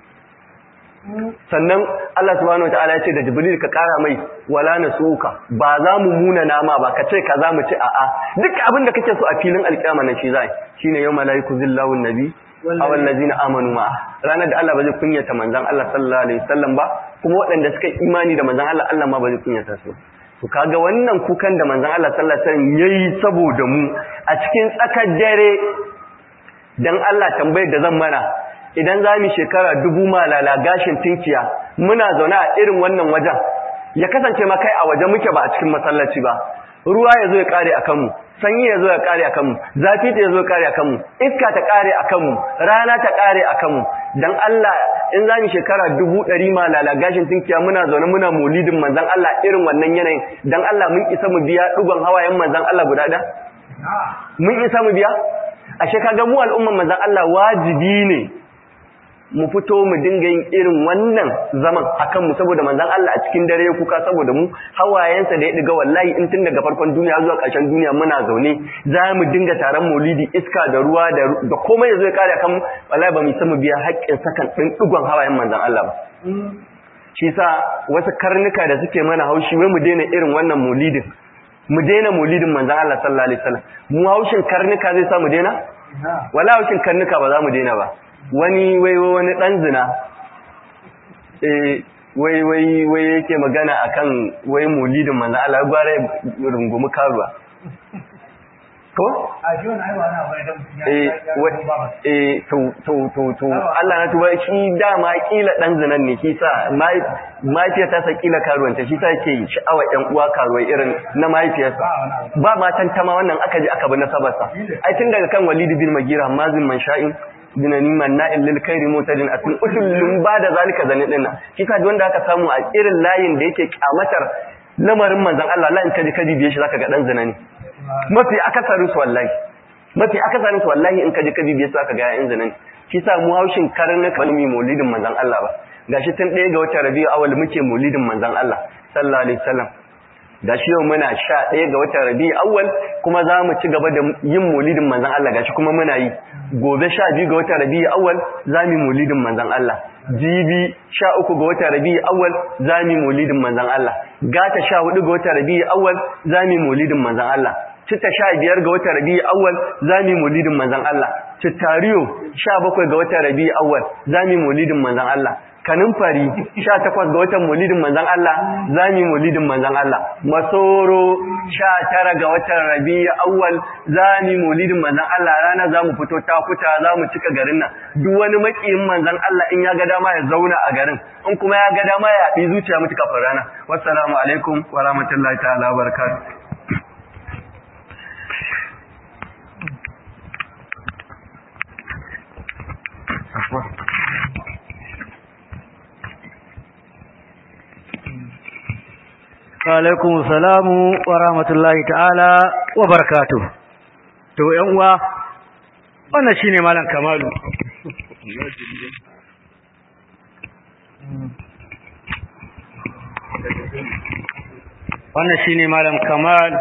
sannan Allah subhanahu wataala ya ce da Jibril ka kara mai wala nasuka ba za mu muna nama ba ka ce ka za mu ci a'a duk abin da kake so a filin alkiyama nan shi zai shine yau malaiku zillahu nabi aw allazina amanu ma ranar da Allah ba zai kunyata manzon Allah sallallahu alaihi wasallam ba kuma waɗanda suka imani da manzon Allah Allah ma ba zai kunyata su to kaga wannan kukan da manzon Allah sallallahu alaihi wasallam yayi saboda mu a cikin tsakar dare dan Allah tambayar da zan mana idan za mu shekara dubu malala gashin tinkiya muna zaune a irin wannan wajen ya kasance ma kai a waje muke ba a cikin masallaci ba ruwa ya zo ya kare a kanmu sanyi ya zo ya kare a kanmu zafi ta ya zo ya kare a kanmu iska ta kare a kanmu rana ta kare a kanmu dan Allah in za mu shekara dubu ɗari malala gashin tinkiya muna zaune muna maulidin manzan Allah irin wannan yanayin dan Allah mun isa mu biya dugon hawayen manzan Allah guda ɗaya mun isa mu biya ashe kaga mu al'umman manzan Allah wajibi ne mu fito mu dinga yin irin wannan zaman akan mu saboda manzon Allah a cikin dare ya kuka saboda mu hawayensa da ya diga wallahi in tun daga farkon duniya zuwa ƙarshen duniya muna zaune za mu dinga taron maulidi iska da ruwa da da komai yazo ya kare akan mu wallahi ba mu san mu biya haƙƙin sakan din digon hawayen manzon Allah ba shi sa wasu karnuka da suke mana haushi wai mu daina irin wannan maulidin mu daina maulidin manzon Allah sallallahu alaihi wasallam mu haushin karnuka zai sa mu daina wala haushin karnuka ba za mu daina ba wani wai wani dan zina eh wai wai wai yake magana akan wai maulidin manzo Allah gware rungumi karuwa ko eh eh to to to to Allah na tuba shi dama kila dan zinan ne shi sa mahaifiyar ta sa kila karuwanta shi sa yake sha'awa ɗan uwa karuwai irin na mahaifiyarsa ba matan tama wannan aka ji aka bi nasabarsa ai tun daga kan Walid bin Magira mazin man sha'in dinani manna'in lil khairi mutadin atin utullun ba da zalika zane din nan shi ka wanda aka samu a irin layin da yake kyamatar lamarin manzon Allah la in kaji kaji biye shi zaka ga dan zina ne mafi akasarin su wallahi mafi akasarin su wallahi in kaji kaji biye su zaka ga yayin zina ne shi sa mu haushin karnuka wani mi maulidin manzon Allah ba gashi tun ɗaya ga watan Rabiu awal muke maulidin manzon Allah sallallahu alaihi wasallam da shi yau muna sha ɗaya ga watan rabi'u awwal kuma za mu ci gaba da yin mulidin manzan Allah gashi kuma muna yi gobe sha biyu ga watan rabi'u awwal za mu yi mulidin manzan Allah jibi sha uku ga watan rabi'u awwal za mu yi mulidin manzan Allah gata sha hudu ga watan rabi'u awwal za mu yi mulidin manzan Allah citta sha biyar ga watan rabi'u awwal za mu yi mulidin manzan Allah cittariyo sha bakwai ga watan rabi'u awwal za mu yi mulidin manzan Allah kanin fari sha takwas ga watan mulidin manzan Allah za mu yi mulidin manzan Allah masoro sha tara ga watan rabi'u awwal za mu yi mulidin manzan Allah rana za mu fito takuta za mu cika garin nan duk wani makiyin manzan Allah in ya ga dama ya zauna a garin in kuma ya ga dama ya haɗi zuciya mutu kafin rana wassalamu alaikum wa rahmatullahi ta'ala wa barakatuh alaikum salamu wa rahmatullahi ta'ala wa barakatuh to yan uwa wannan shine malam kamalu wannan shine malam kamal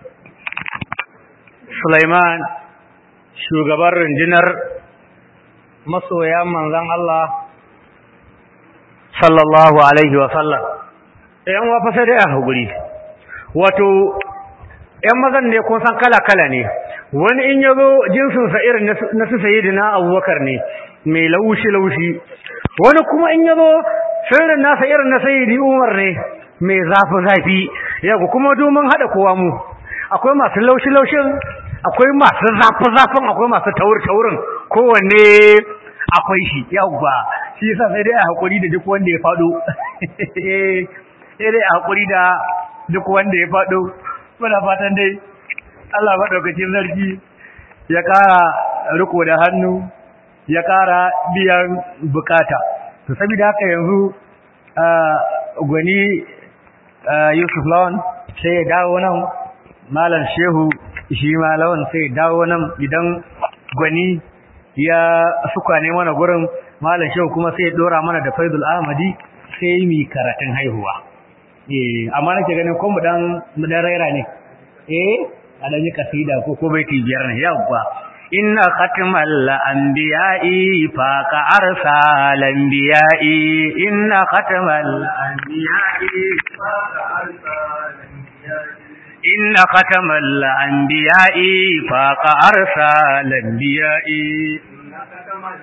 Sulaiman shugaban rundunar masoya manzon Allah sallallahu alaihi wa sallam yan wafa sai dai a haguri wato yan mazan ne ko san kala-kala ne wani in yazo jinsin sa irin na su sayyidina abubakar ne mai laushi-laushi wani kuma in yazo sirrin nasa irin na sayyidi umar ne mai zafi-zafi yau kuma domin haɗa kowa mu akwai masu laushi-laushin akwai masu zafi-zafin akwai masu taur-taurin kowanne akwai shi yawwa shi yasa sai dai a haƙuri da duk wanda ya faɗo sai dai a haƙuri da duk wanda ya faɗo muna fatan dai Allah maɗaukacin sarki ya ƙara riko da hannu ya ƙara biyan bukata to saboda haka yanzu gwani Yusuf Lawan sai ya dawo nan Malam Shehu shi ma Lawan sai ya dawo nan idan gwani ya suka ne mana gurin Malam Shehu kuma sai ya dora mana da Faidul Ahmadi sai mi karatun haihuwa eh amma nake ganin ko mu dan mu dan raira ne eh a dan yi kasida ko ko baiti biyar ne yawwa inna khatmal anbiya'i fa ka arsal anbiya'i inna khatmal anbiya'i fa ka arsal inna khatmal anbiya'i fa ka arsal anbiya'i inna khatmal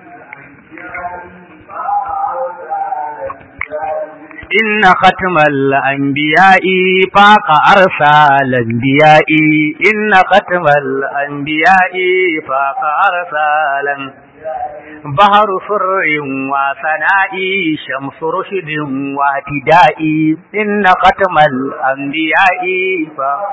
إن ختم الأنبياء فاق أرسال الأنبياء إن ختم الأنبياء فاق أرسالا بحر سر وثناء شمس رشد واهتداء إن ختم الأنبياء فاق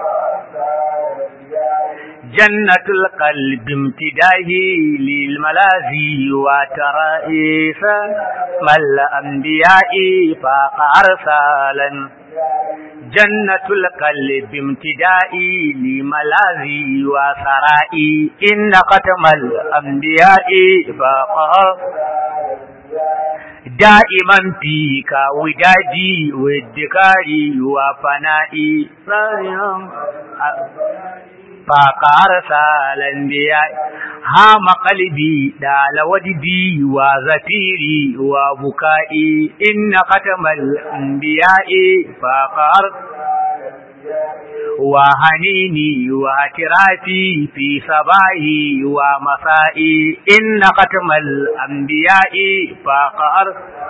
جنة القلب امتداه للملاذي وترائيس ما الأنبياء فاق أرسالا جنة القلب امتدائي لملاذي وسرائي إن ختم الأنبياء فاق دائما فيك ودادي وادكاري وفنائي فقار سالن بيا هام قلبي دال وددي وزفيري وبكائي إن ختم الأنبياء فقار وهنيني واعترافي في صباحي ومسائي إن ختم الأنبياء فقار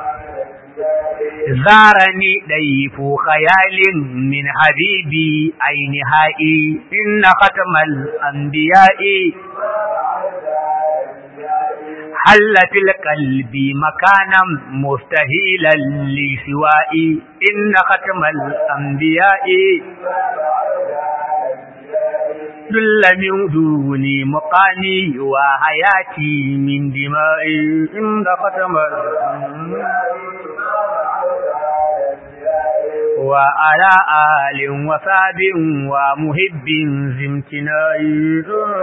زارني ضيف خيال من حبيبي أين هائي إن ختم الأنبياء حل في القلب مكانا مستهيلا لسوائي إن ختم الأنبياء دل من دوني مقامي وحياتي من دمائي إن ختم وعلى آل وصاب ومحب زمتنائي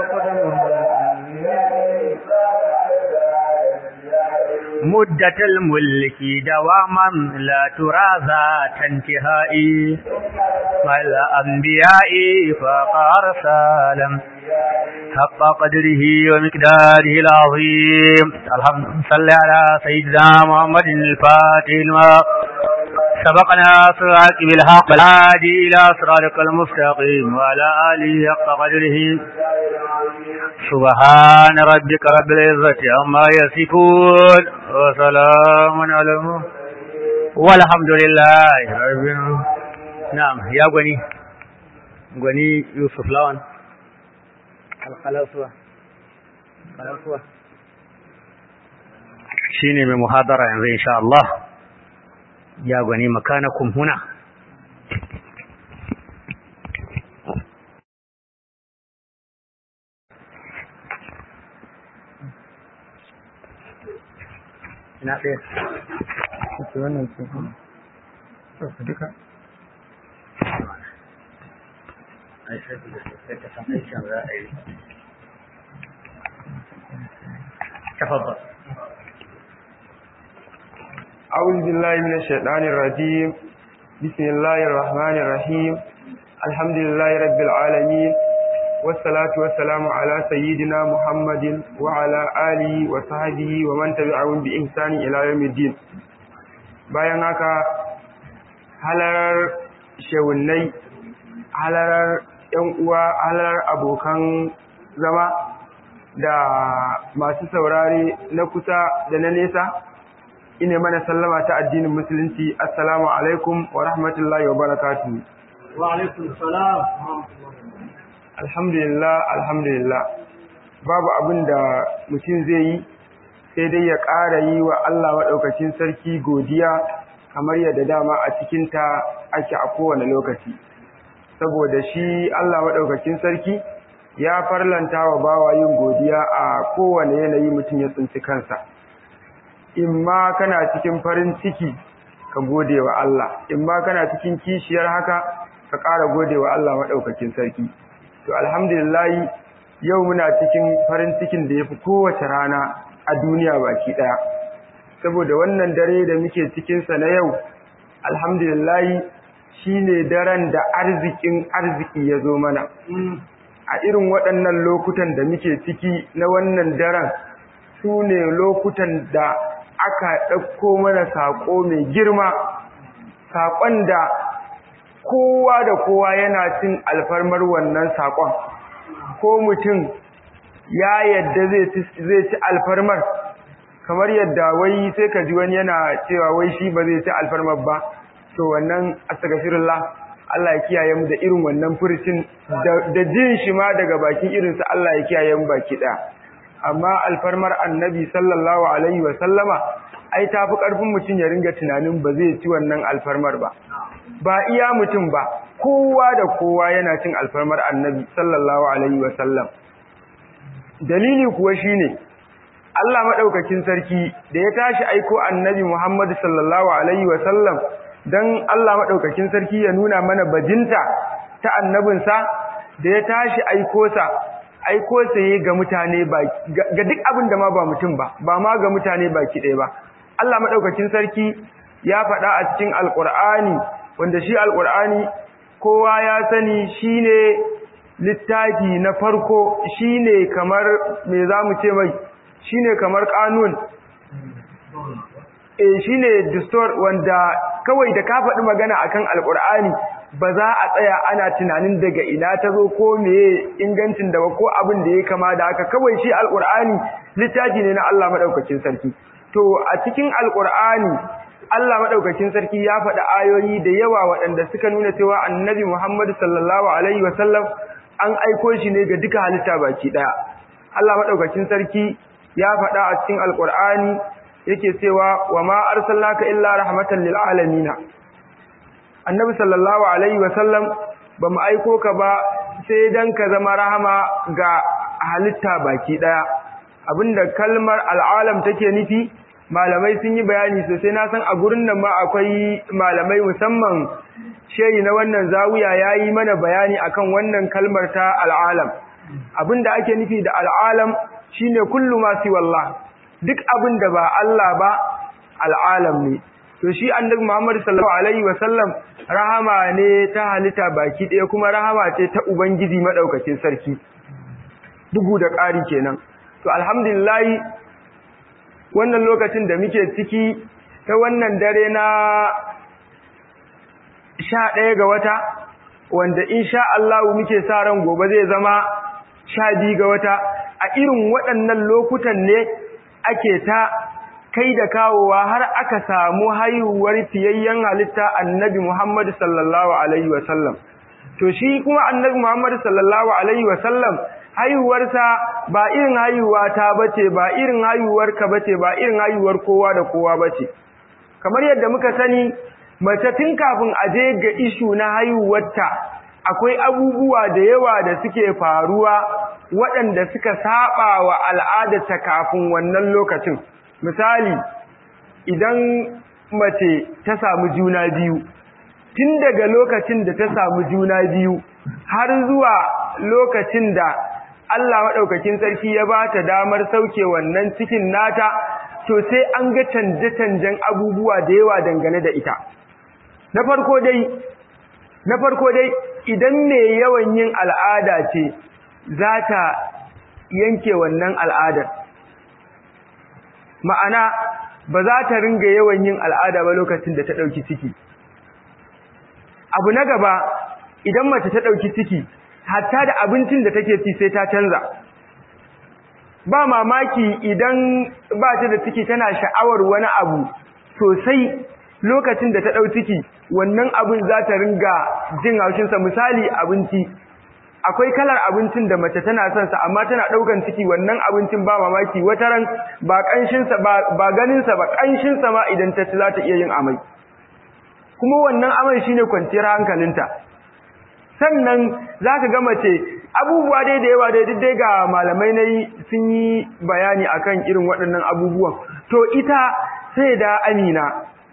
مدة الملك دواما لا ترازى تنتهائي والأنبياء فقار سالم حق قدره ومقداره العظيم الحمد صل على سيدنا محمد الفاتح لما سبقنا صراط بالحق الهادي إلى صراطك المستقيم وعلى آله حق قدره سبحان ربك رب العزة عما يصفون وسلام على المرسلين والحمد لله رب العالمين نعم يا غني غني يوسف لون الخلاصة الخلاصة shine mai muhadara yanzu insha Allah ya gani makanakum huna ina ɗaya ita wannan ce kuma duka تفضل أعوذ بالله من الشيطان الرجيم بسم الله الرحمن الرحيم الحمد لله رب العالمين والصلاة والسلام على سيدنا محمد وعلى آله وصحبه ومن تبعهم بإحسان إلى يوم الدين bayan haka halarar shewunnai halarar ‘yan uwa halarar abokan zama da masu saurare na kusa da na nesa ine mana sallama ta addinin musulunci assalamu alaikum wa rahmatullahi wa barakatuhu wa alaikum salam alhamdulillah alhamdulillah babu abin da mutum zai yi sai dai ya ƙara yi wa Allah maɗaukacin sarki godiya kamar yadda dama a cikinta ake a kowane lokaci saboda shi Allah maɗaukacin sarki ya farlanta wa bawa yin godiya a kowane yanayi mutum ya tsinci kansa in ma kana cikin farin ciki ka gode wa Allah in ma kana cikin kishiyar haka ka ƙara gode wa Allah maɗaukakin sarki to alhamdulillah yau muna cikin farin cikin da ya fi kowace rana a duniya baki ɗaya saboda wannan dare da muke cikinsa na yau alhamdulillah shi ne daren da arzikin arziki ya zo mana a irin waɗannan lokutan da muke ciki na wannan daren su ne lokutan da aka ɗauko mana saƙo mai girma saƙon da kowa da kowa yana cin alfarmar wannan saƙon ko mutum ya yadda zai ci alfarmar kamar yadda wai sai ka ji wani yana cewa wai shi ba zai ci alfarmar ba to wannan astaghfirullah Allah ya kiyaye mu da irin wannan furucin da jin shi ma daga bakin irinsa Allah ya kiyaye mu baki ɗaya amma alfarmar annabi sallallahu alaihi wa sallama ai tafi karfin mutum ya ringa tunanin ba zai ci wannan alfarmar ba ba iya mutum ba kowa da kowa yana cin alfarmar annabi sallallahu alaihi wa sallam dalili kuwa shine Allah madaukakin sarki da ya tashi aiko annabi Muhammad sallallahu alaihi wa sallam dan Allah madaukakin sarki ya nuna mana bajinta ta annabinsa da ya tashi aiko sa aiko sai ga mutane ba ga duk abin da ma ba mutum ba ba ma ga mutane baki ɗaya ba Allah madaukakin sarki ya faɗa a cikin alqur'ani wanda shi alqur'ani kowa ya sani shine littafi na farko shine kamar me zamu ce mai shine kamar kanun eh shine distor wanda kawai da ka faɗi magana akan alqur'ani ba za a tsaya ana tunanin daga ina ta zo ko meye ingancin da ko abin da ya kama da haka kawai shi alqur'ani littafi ne na Allah madaukakin sarki to a cikin alqur'ani Allah madaukakin sarki ya faɗi ayoyi da yawa waɗanda suka nuna cewa annabi Muhammad sallallahu alaihi wasallam an aiko shi ne ga duka halitta baki daya Allah madaukakin sarki ya faɗa a cikin alqur'ani yake cewa wa ma arsalnaka illa rahmatan lil alamin annabi sallallahu alaihi wasallam ba mu aiko ka ba sai dan ka zama rahama ga halitta baki daya abinda kalmar al'alam take nufi malamai sun yi bayani sosai na san a gurin nan ma akwai malamai musamman shehi na wannan zawiya yayi mana bayani akan wannan kalmar ta al'alam abinda ake nufi da al'alam shine kullu ma si wallah duk abinda ba Allah ba al'alam ne to shi annabi Muhammad sallallahu alaihi wasallam rahama ne ta halitta baki ɗaya kuma rahama ce ta ubangiji madaukakin sarki bugu da ƙari kenan to alhamdulillah wannan lokacin da muke ciki ta wannan dare na sha ɗaya ga wata wanda insha Allah muke sa ran gobe zai zama sha biyu ga wata a irin waɗannan lokutan ne ake ta kai da kawowa har aka samu haihuwar fiyayyen halitta annabi Muhammad sallallahu alaihi wasallam to shi kuma annabi Muhammad sallallahu alaihi wasallam haihuwarsa ba irin haihuwa ta bace ba irin haihuwar ka bace ba irin haihuwar kowa da kowa bace kamar yadda muka sani mace tun kafin a je ga ishu na haihuwarta akwai abubuwa da yawa da suke faruwa waɗanda suka saba wa al'adarta kafin wannan lokacin misali idan mace ta samu juna biyu tun daga lokacin da ta samu juna biyu har zuwa lokacin da Allah maɗaukakin sarki ya ba ta damar sauke wannan cikin nata to sai an ga canje-canjen abubuwa da yawa dangane da ita na farko dai na farko dai idan mai yawan yin al'ada ce za ta yanke wannan al'adar ma'ana ba za ta ringa yawan yin al'ada ba lokacin da ta ɗauki ciki abu na gaba idan mace ta ɗauki ciki hatta da abincin da take ci sai ta canza ba mamaki idan ba ta da ciki tana sha'awar wani abu sosai lokacin da ta ɗau ciki wannan abin za ta ringa jin haushinsa misali abinci akwai kalar abincin da mace tana son sa amma tana ɗaukan ciki wannan abincin ba mamaki wata ran ba ƙanshinsa ba ganinsa ba ƙanshinsa ma idan ta ci za ta iya yin amai kuma wannan amai shine kwanciyar hankalinta sannan za ka ga mace abubuwa dai da yawa dai dai ga malamai na yi sun yi bayani akan irin waɗannan abubuwan to ita sai da amina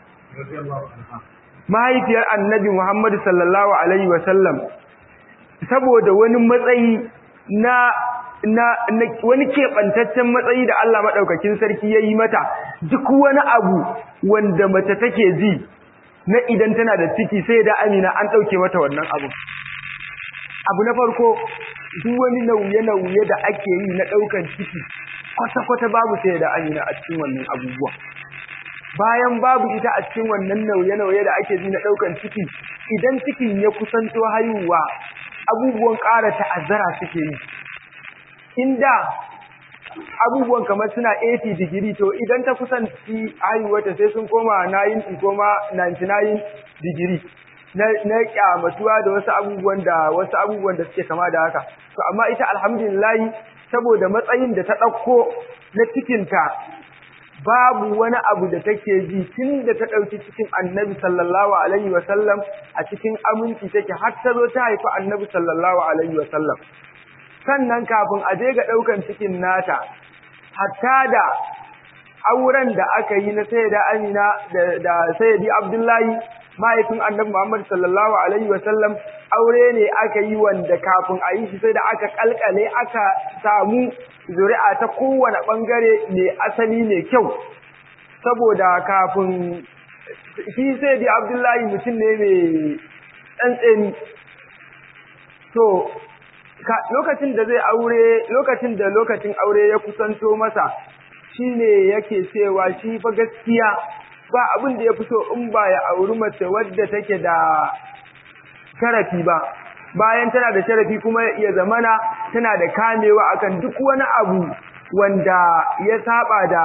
mahaifiyar annabi muhammadu sallallahu alaihi wasallam saboda wani matsayi na na, wani keɓantaccen matsayi da Allah maɗaukakin sarki ya yi mata duk wani abu wanda mace take ji na idan tana da ciki sai da amina an ɗauke mata wannan abu abu na farko duk wani nauye-nauye da ake yi na ɗaukan ciki kwata-kwata babu sai da amina a cikin wannan abubuwa bayan babu ita a cikin wannan nauye-nauye da ake ji na ɗaukan ciki idan cikin ya kusanto haihuwa abubuwan ƙara ta'azzara suke yi inda abubuwan kamar suna 80 digiri to idan ta kusanci haihuwata sai sun koma 90 koma 99 digiri na kyamatuwa da wasu abubuwan da wasu abubuwan da suke kama da haka to amma ita alhamdulillah saboda matsayin da ta ɗauko na cikinta babu wani abu da take ji tun da ta ɗauki cikin annabi sallallahu alaihi wasallam a cikin aminci take har ta zo ta haifi annabi sallallahu alaihi wasallam sannan kafin a je ga ɗaukan cikin nata hatta da auren da aka yi na sayyida amina da sayyidi abdullahi mahaifin annabi muhammad sallallahu alaihi wasallam aure ne aka yi wanda kafin a yi shi sai da aka kalkale aka samu zuri'a ta kowane bangare mai asali mai kyau saboda kafin shi sai da abdullahi mutum ne mai tsantseni to lokacin da zai aure lokacin da lokacin aure ya kusanto masa shine yake cewa shi fa gaskiya ba abin da ya fito in ba ya auri mace wadda take da sharafi ba bayan tana da sharafi kuma ya zamana tana da kamewa akan duk wani abu wanda ya saba da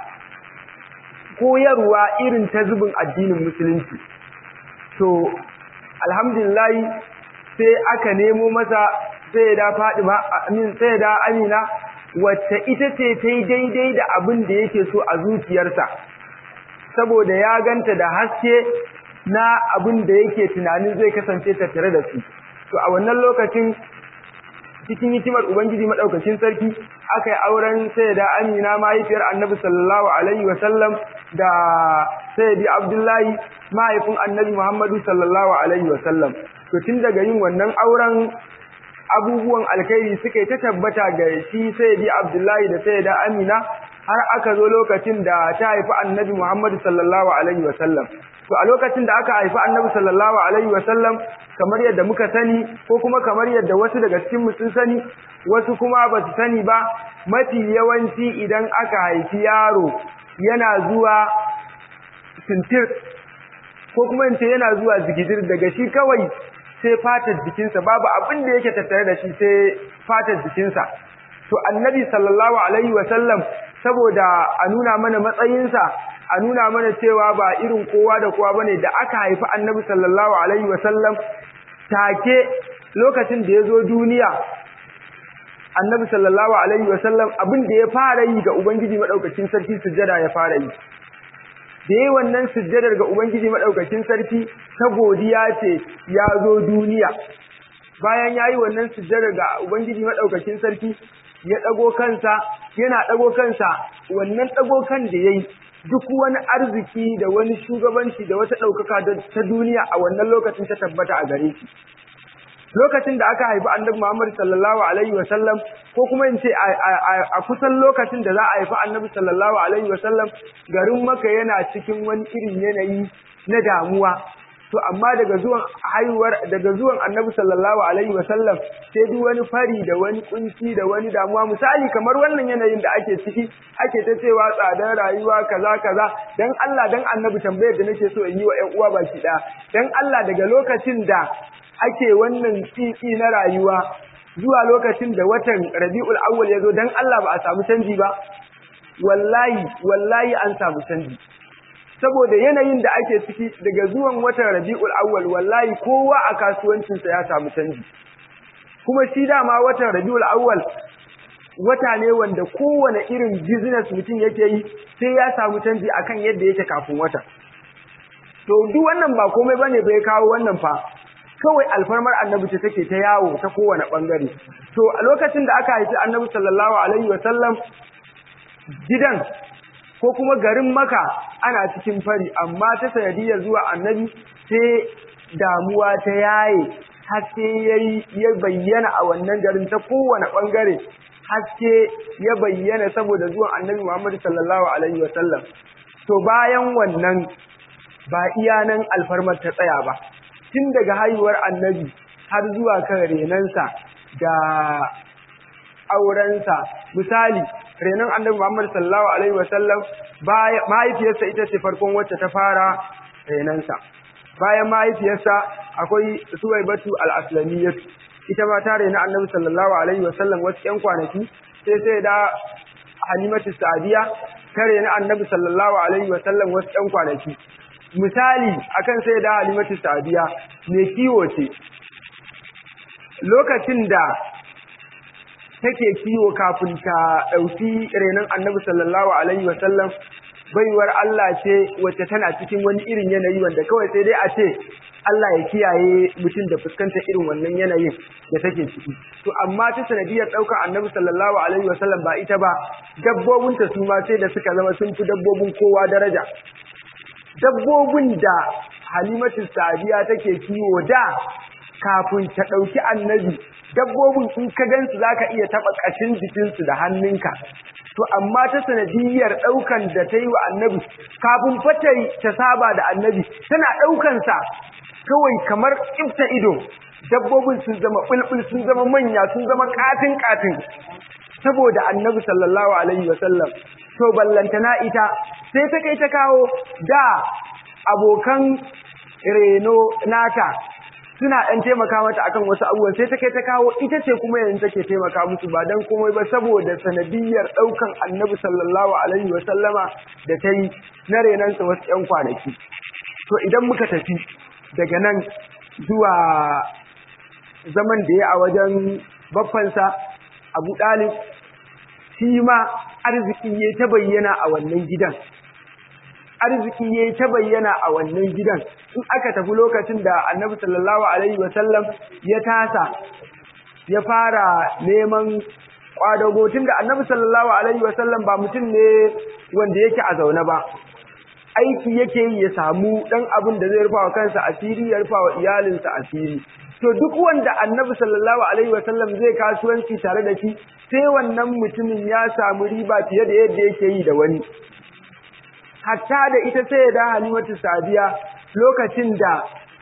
koyarwa irin ta zubin addinin musulunci to alhamdulillah sai aka nemo masa sai da Fadima amin sai da Amina wacce ita ce ta yi daidai da abin da yake so a zuciyarsa saboda ya ganta da haske na abin da yake tunanin zai kasance tattare da su to a wannan lokacin cikin hikimar ubangiji madaukakin sarki aka yi auren sayyida amina mahaifiyar annabi sallallahu alaihi wasallam da sayyidi abdullahi mahaifin annabi muhammadu sallallahu alaihi wasallam to tun daga yin wannan auren abubuwan alkhairi suka yi ta tabbata ga shi sayyidi abdullahi da sayyida amina har aka zo lokacin da ta haifi annabi Muhammad sallallahu alaihi wasallam to a lokacin da aka haifi annabi sallallahu alaihi wasallam kamar yadda muka sani ko kuma kamar yadda wasu daga cikin mu sun sani wasu kuma ba su sani ba mafi yawanci idan aka haifi yaro yana zuwa sintir ko kuma in ce yana zuwa zigidir daga shi kawai sai fatar jikinsa babu abin da yake tattare da shi sai fatar jikinsa to annabi sallallahu alaihi wasallam saboda a nuna mana matsayinsa a nuna mana cewa ba irin kowa da kowa bane da aka haifi annabi sallallahu alaihi wasallam take lokacin da ya zo duniya annabi sallallahu alaihi wasallam abin da ya fara yi ga ubangiji madaukakin sarki sujjada ya fara yi da yi wannan sujjadar ga ubangiji madaukakin sarki ta godiya ce ya zo duniya bayan ya yi wannan sujjadar ga ubangiji madaukakin sarki ya ɗago kansa yana ɗago kansa wannan ɗago kan da ya yi duk wani arziki da wani shugabanci da wata ɗaukaka ta duniya a wannan lokacin ta tabbata a gare shi lokacin da aka haifi annabi Muhammad sallallahu alaihi wa sallam ko kuma in ce a kusan lokacin da za a haifi annabi sallallahu alaihi wa sallam garin Makka yana cikin wani irin yanayi na damuwa to amma daga zuwan haihuwar daga zuwan annabi sallallahu alaihi wa sallam sai duk wani fari da wani kunci da wani damuwa misali kamar wannan yanayin da ake ciki ake ta cewa tsadar rayuwa kaza kaza dan Allah dan annabi tambayar da nake so in yi wa ƴan uwa baki ɗaya dan Allah daga lokacin da ake wannan tsitsi na rayuwa zuwa lokacin da watan rabi'ul awwal ya zo don Allah ba a samu canji ba wallahi wallahi an samu canji saboda yanayin da ake ciki daga zuwan watan rabi'ul awwal wallahi kowa a kasuwancinsa ya samu canji kuma shi dama watan rabi'ul awwal wata ne wanda kowane irin business mutum yake yi sai ya samu canji akan yadda yake kafin wata to duk wannan ba komai bane bai kawo wannan fa kawai alfarmar annabi ce take ta yawo ta kowane bangare to a lokacin da aka haifi annabi sallallahu alaihi wasallam gidan ko kuma garin maka ana cikin fari amma ta sanadiyar zuwa annabi sai damuwa ta yaye haske ya bayyana a wannan garin ta kowane bangare haske ya bayyana saboda zuwan annabi Muhammad sallallahu alaihi wasallam to bayan wannan ba iya nan alfarmar ta tsaya ba tun daga haihuwar annabi har zuwa kan renansa da aurensa misali renon annabi Muhammad sallallahu alaihi wasallam mahaifiyarsa ita ce farkon wacce ta fara renansa bayan mahaifiyarsa akwai Suwaibatu al-Aslamiyyah ita ma ta rena annabi sallallahu alaihi wasallam wasu ƴan kwanaki sai sai da Halimatu Sa'diya ta rena annabi sallallahu alaihi wasallam wasu ƴan kwanaki misali akan sai da Halimatu Sa'diya mai kiwo ce lokacin da take kiwo kafin ta ɗauki renon annabi sallallahu alaihi wasallam baiwar Allah ce wacce tana cikin wani irin yanayi wanda kawai sai dai a ce Allah ya kiyaye mutum da fuskanta irin wannan yanayin da take ciki to amma ta sanadiyar ɗaukar annabi sallallahu alaihi wasallam ba ita ba dabbobinta su ma sai da suka zama sun fi dabbobin kowa daraja dabbobin da halimatu sadiya take kiwo da kafin ta ɗauki annabi dabbobin in ka gansu za ka iya taɓa ƙashin jikinsu da hannunka to amma ta sanadiyar ɗaukan da ta yi wa annabi kafin fata ta saba da annabi tana ɗaukansa kawai kamar ƙifta ido dabbobin sun zama ɓulɓul sun zama manya sun zama ƙatin ƙatin saboda annabi sallallahu alaihi wasallam to ballantana ita sai ta kai ta kawo da abokan reno nata suna ɗan taimaka mata akan wasu abubuwan sai ta kai ta kawo ita ce kuma yanzu take taimaka musu ba dan komai ba saboda sanadiyar ɗaukan annabi sallallahu alaihi wa sallama da ta yi na renansa wasu ƴan kwanaki to idan muka tafi daga nan zuwa zaman da ya a wajen baffansa abu ɗalib shi ma arziki ya ta bayyana a wannan gidan arziki ya ta bayyana a wannan gidan in aka tafi lokacin da annabi sallallahu alaihi wasallam ya tasa ya fara neman kwadago tun da annabi sallallahu alaihi wasallam ba mutum ne wanda yake a zaune ba aiki yake yi ya samu dan abin da zai rufa wa kansa asiri ya rufa wa iyalinsa asiri to duk wanda annabi sallallahu alaihi wasallam zai kasuwanci tare da shi sai wannan mutumin ya samu riba fiye da yadda yake yi da wani hatta da ita sai da halimatu sadiya lokacin da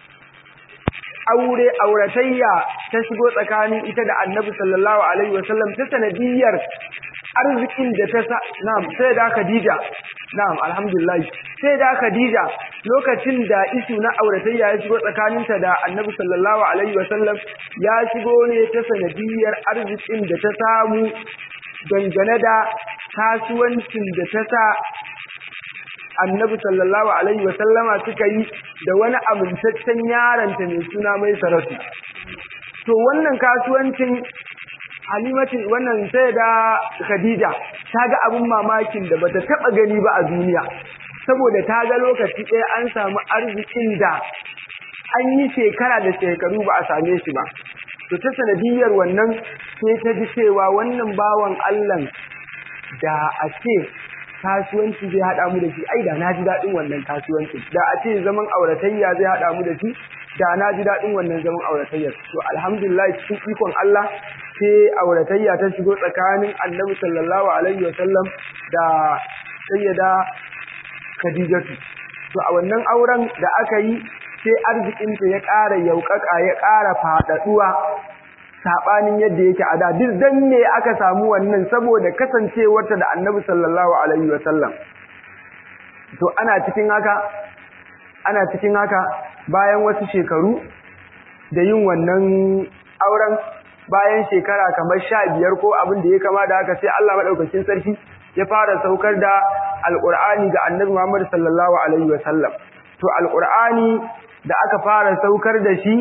aure auratayya ta shigo tsakanin ita da annabi sallallahu alaihi wasallam ta sanadiyar arzikin da ta sa na'am sai da khadija na'am alhamdulillah sai da khadija lokacin da isu na auratayya ya shigo tsakaninta da annabi sallallahu alaihi wasallam ya shigo ne ta sanadiyar arzikin da ta samu dangane da kasuwancin da ta sa annabi sallallahu alaihi wa sallama suka yi da wani amintaccen yaranta mai suna mai saratu to wannan kasuwancin halimatu wannan sai da khadija ta ga abin mamakin da bata taba gani ba a duniya saboda ta ga lokaci ɗaya an samu arzikin da an yi shekara da shekaru ba a same shi ba to ta sanadiyar wannan sai ta ji cewa wannan bawan Allah da a ce kasuwanci zai haɗa mu da shi ai da na ji daɗin wannan kasuwanci da a ce zaman auratayya zai haɗa mu da shi da na ji daɗin wannan zaman auratayyar to alhamdulillah cikin ikon Allah sai auratayya ta shigo tsakanin annabi sallallahu alaihi wasallam da sayyada khadijatu to a wannan auren da aka yi sai arzikinta ya ƙara yauƙaƙa ya ƙara faɗaɗuwa saɓanin yadda yake a da duk dan me aka samu wannan saboda kasancewarta da annabi sallallahu alaihi wasallam to ana cikin haka ana cikin haka bayan wasu shekaru da yin wannan auren bayan shekara kamar sha biyar ko abin da ya kama da haka sai Allah maɗaukakin sarki ya fara saukar da alƙur'ani ga annabi Muhammad sallallahu alaihi wasallam to alƙur'ani da aka fara saukar da shi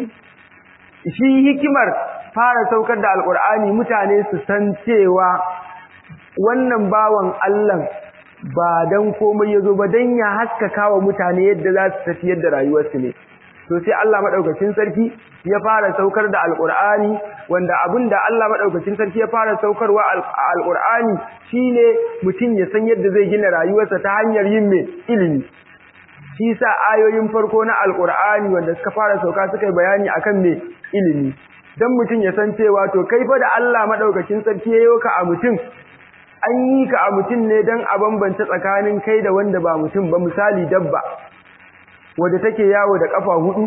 shi hikimar fara saukar da alƙur'ani mutane su san cewa wannan bawan Allah ba dan komai yazo ba dan ya haskaka wa mutane yadda za su tafiyar da rayuwarsu ne to sai Allah madaukakin sarki ya fara saukar da alqur'ani wanda abinda Allah madaukakin sarki ya fara saukarwa alqur'ani shine mutum ya san yadda zai gina rayuwarsa ta hanyar yin me ilimi shi sa ayoyin farko na alqur'ani wanda suka fara sauka suka yi bayani akan me ilimi dan mutum ya san cewa to kai fa da Allah madaukakin sarki ya yoka a mutum an yi ka a mutum ne don a bambanta tsakanin kai da wanda ba mutum ba misali dabba wadda take yawo da kafa hudu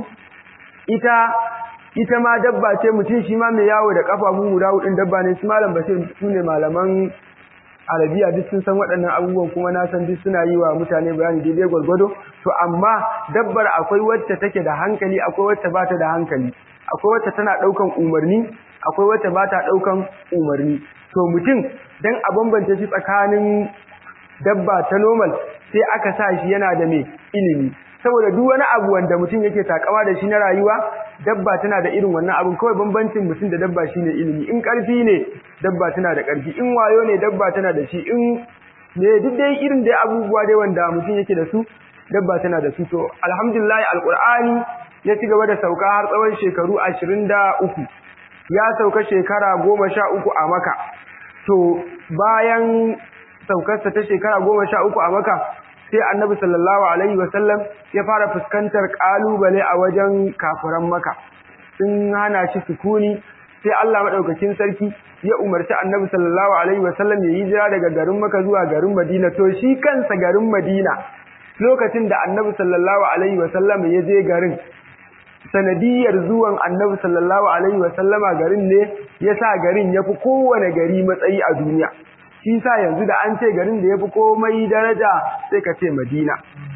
ita ita ma dabba ce mutum shi ma mai yawo da kafa guda hudun dabba ne su malam bashir su ne malaman arabiya duk sun san waɗannan abubuwan kuma na san duk suna yi wa mutane bayani daidai gwargwado to amma dabbar akwai wacce take da hankali akwai wacce ba ta da hankali akwai wacce tana ɗaukan umarni akwai wacce ba ta ɗaukan umarni to mutum dan a bambance shi tsakanin dabba ta normal sai aka sa shi yana da mai ilimi saboda duk wani abu wanda mutum yake takama da shi na rayuwa dabba tana da irin wannan abun kawai bambancin mutum da dabba shine ilimi in karfi ne dabba tana da karfi in wayo ne dabba tana da shi in ne duk dai irin dai abubuwa dai wanda mutum yake da su dabba tana da su to alhamdulillah alqur'ani ya ci gaba da sauka har tsawon shekaru 23 ya sauka shekara 13 a maka to bayan saukarsa ta shekara goma sha uku a maka sai annabi sallallahu alaihi wasallam ya fara fuskantar kalubale a wajen kafiran maka sun hana shi sukuni sai Allah madaukakin sarki ya umarci annabi sallallahu alaihi wasallam ya yi jira daga garin maka zuwa garin madina to shi kansa garin madina lokacin da annabi sallallahu alaihi wasallam ya je garin sanadiyar zuwan annabi sallallahu alaihi wasallama garin ne ya sa garin ya fi kowane gari matsayi a duniya shi sa yanzu da an ce garin da ya fi komai daraja sai ka ce madina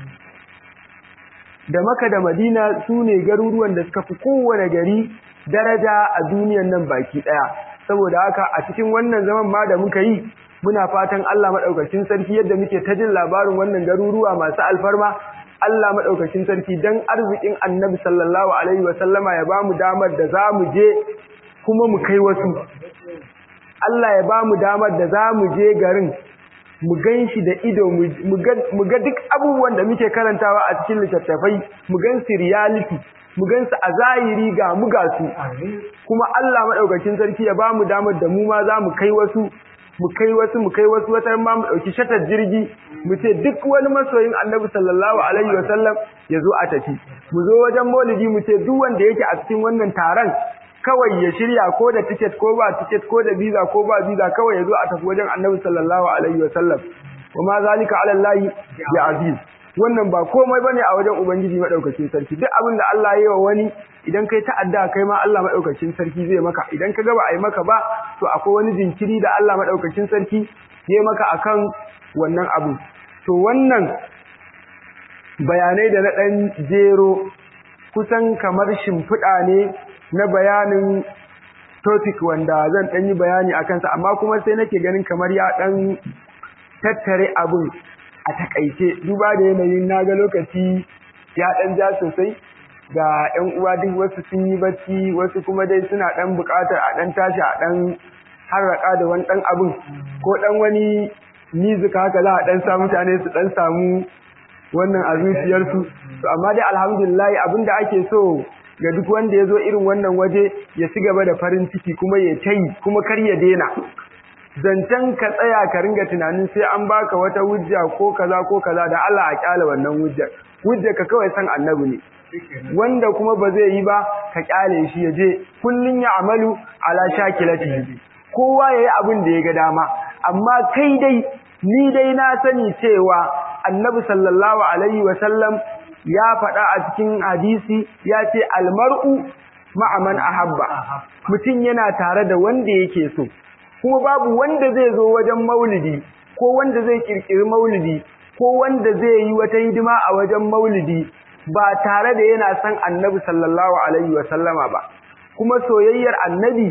da maka da madina su ne garuruwan da suka fi kowane gari daraja a duniyan nan baki ɗaya saboda haka a cikin wannan zaman ma da muka yi muna fatan Allah maɗaukacin sarki yadda muke ta jin labarin wannan garuruwa masu alfarma Allah maɗaukacin sarki don arzikin annabi sallallahu Alaihi wasallama ya ba mu damar da za mu je kuma mu kai wasu. Allah ya ba mu damar da za mu je garin mu gan shi da ido mu ga duk abubuwan da muke karantawa a cikin littattafai mu gan su reality mu gan su a zahiri ga mu ga su kuma Allah maɗaukacin sarki ya ba mu damar da mu ma za mu kai wasu mu kai wasu mu kai wasu wata ma mu dauki shatar jirgi mu ce duk wani masoyin Annabi sallallahu alaihi wasallam ya zo a tafi mu zo wajen Maulidi mu ce duk wanda yake a cikin wannan taron kawai ya shirya ko da ticket ko ba ticket ko da visa ko ba visa kawai ya zo a tafi wajen Annabi sallallahu alaihi wasallam kuma zalika ala Allah ya aziz wannan ba komai bane a wajen ubangiji madaukakin sarki duk abin da Allah ya yi wa wani idan kai ta'adda kai ma Allah madaukakin sarki zai maka idan ka ga ba ai maka ba to akwai wani jinkiri da Allah madaukakin sarki ya maka akan wannan abu to wannan bayanai da na dan jero kusan kamar shimfiɗa ne na bayanin topic wanda zan dan yi bayani akan sa amma kuma sai nake ganin kamar ya dan tattare abin a takaice duba da yanayin naga lokaci ya dan ja sosai ga ƴan uwa duk wasu sun yi bacci wasu kuma dai suna dan buƙatar a dan tashi a dan harraka da wani dan abin ko dan wani music haka za a dan sa mutane su dan samu wannan a zuciyarsu to amma dai alhamdulillah abinda ake so ga duk wanda ya zo irin wannan waje ya ci gaba da farin ciki kuma ya tayi kuma kar ya daina zancen ka tsaya ka ringa tunanin sai an baka wata hujja ko kaza ko kaza da Allah a kyale wannan hujjar hujjar ka kawai san annabi ne wanda kuma ba zai yi ba ka kyale shi ya je kullun ya amalu ala shakilati kowa yayi abin da ya ga dama amma kai dai ni dai na sani cewa annabi sallallahu alaihi wa sallam ya faɗa a cikin hadisi ya ce almar'u ma'a man ahabba mutum yana tare da wanda yake so kuma babu wanda zai zo wajen maulidi ko wanda zai kirkiri maulidi ko wanda zai yi wata hidima a wajen maulidi ba tare da yana son annabi sallallahu alaihi wa sallama ba kuma soyayyar annabi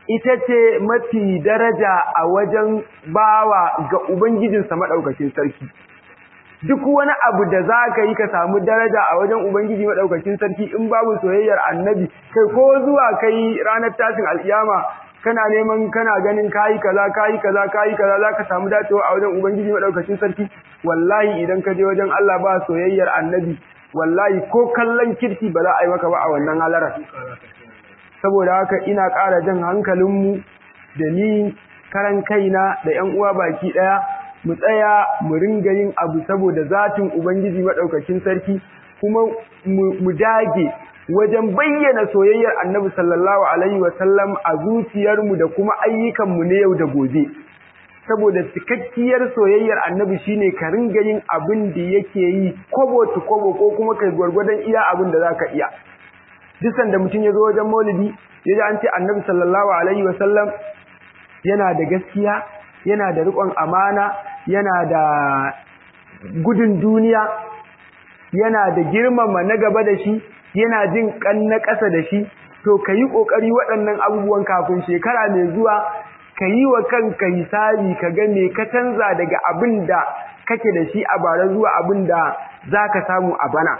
ita ce mafi daraja a wajen bawa ga ubangijinsa maɗaukacin sarki duk wani abu da za ka yi ka samu daraja a wajen ubangiji maɗaukacin sarki in babu soyayyar annabi kai ko zuwa kai ranar tashin alkiyama kana neman kana ganin kayi kaza kayi kaza kayi kaza za ka samu dacewa a wajen ubangiji maɗaukacin sarki wallahi idan ka je wajen Allah ba soyayyar annabi wallahi ko kallon kirki ba za a yi maka ba a wannan halarar saboda haka ina ƙara jan hankalinmu da ni karan kaina da ƴan uwa baki ɗaya mu tsaya mu ringa yin abu saboda zatin ubangiji maɗaukacin sarki kuma mu dage wajen bayyana soyayyar annabi sallallahu alaihi wasallam a zuciyarmu da kuma ayyukanmu na yau da gobe saboda cikakkiyar soyayyar annabi shine ka ringa yin abin da yake yi kobo to kobo ko kuma kai gwargwadon iya abin da zaka iya duk sanda mutum ya zo wajen maulidi ya ji an ce annabi sallallahu alaihi wasallam yana da gaskiya yana da riƙon amana yana da gudun duniya yana da girmama na gaba da shi yana jin kan na ƙasa da shi to ka yi ƙoƙari waɗannan abubuwan kafin shekara mai zuwa ka yi wa kanka hisabi ka ga me ka canza daga abin da kake da shi a bara zuwa abin da za ka samu a bana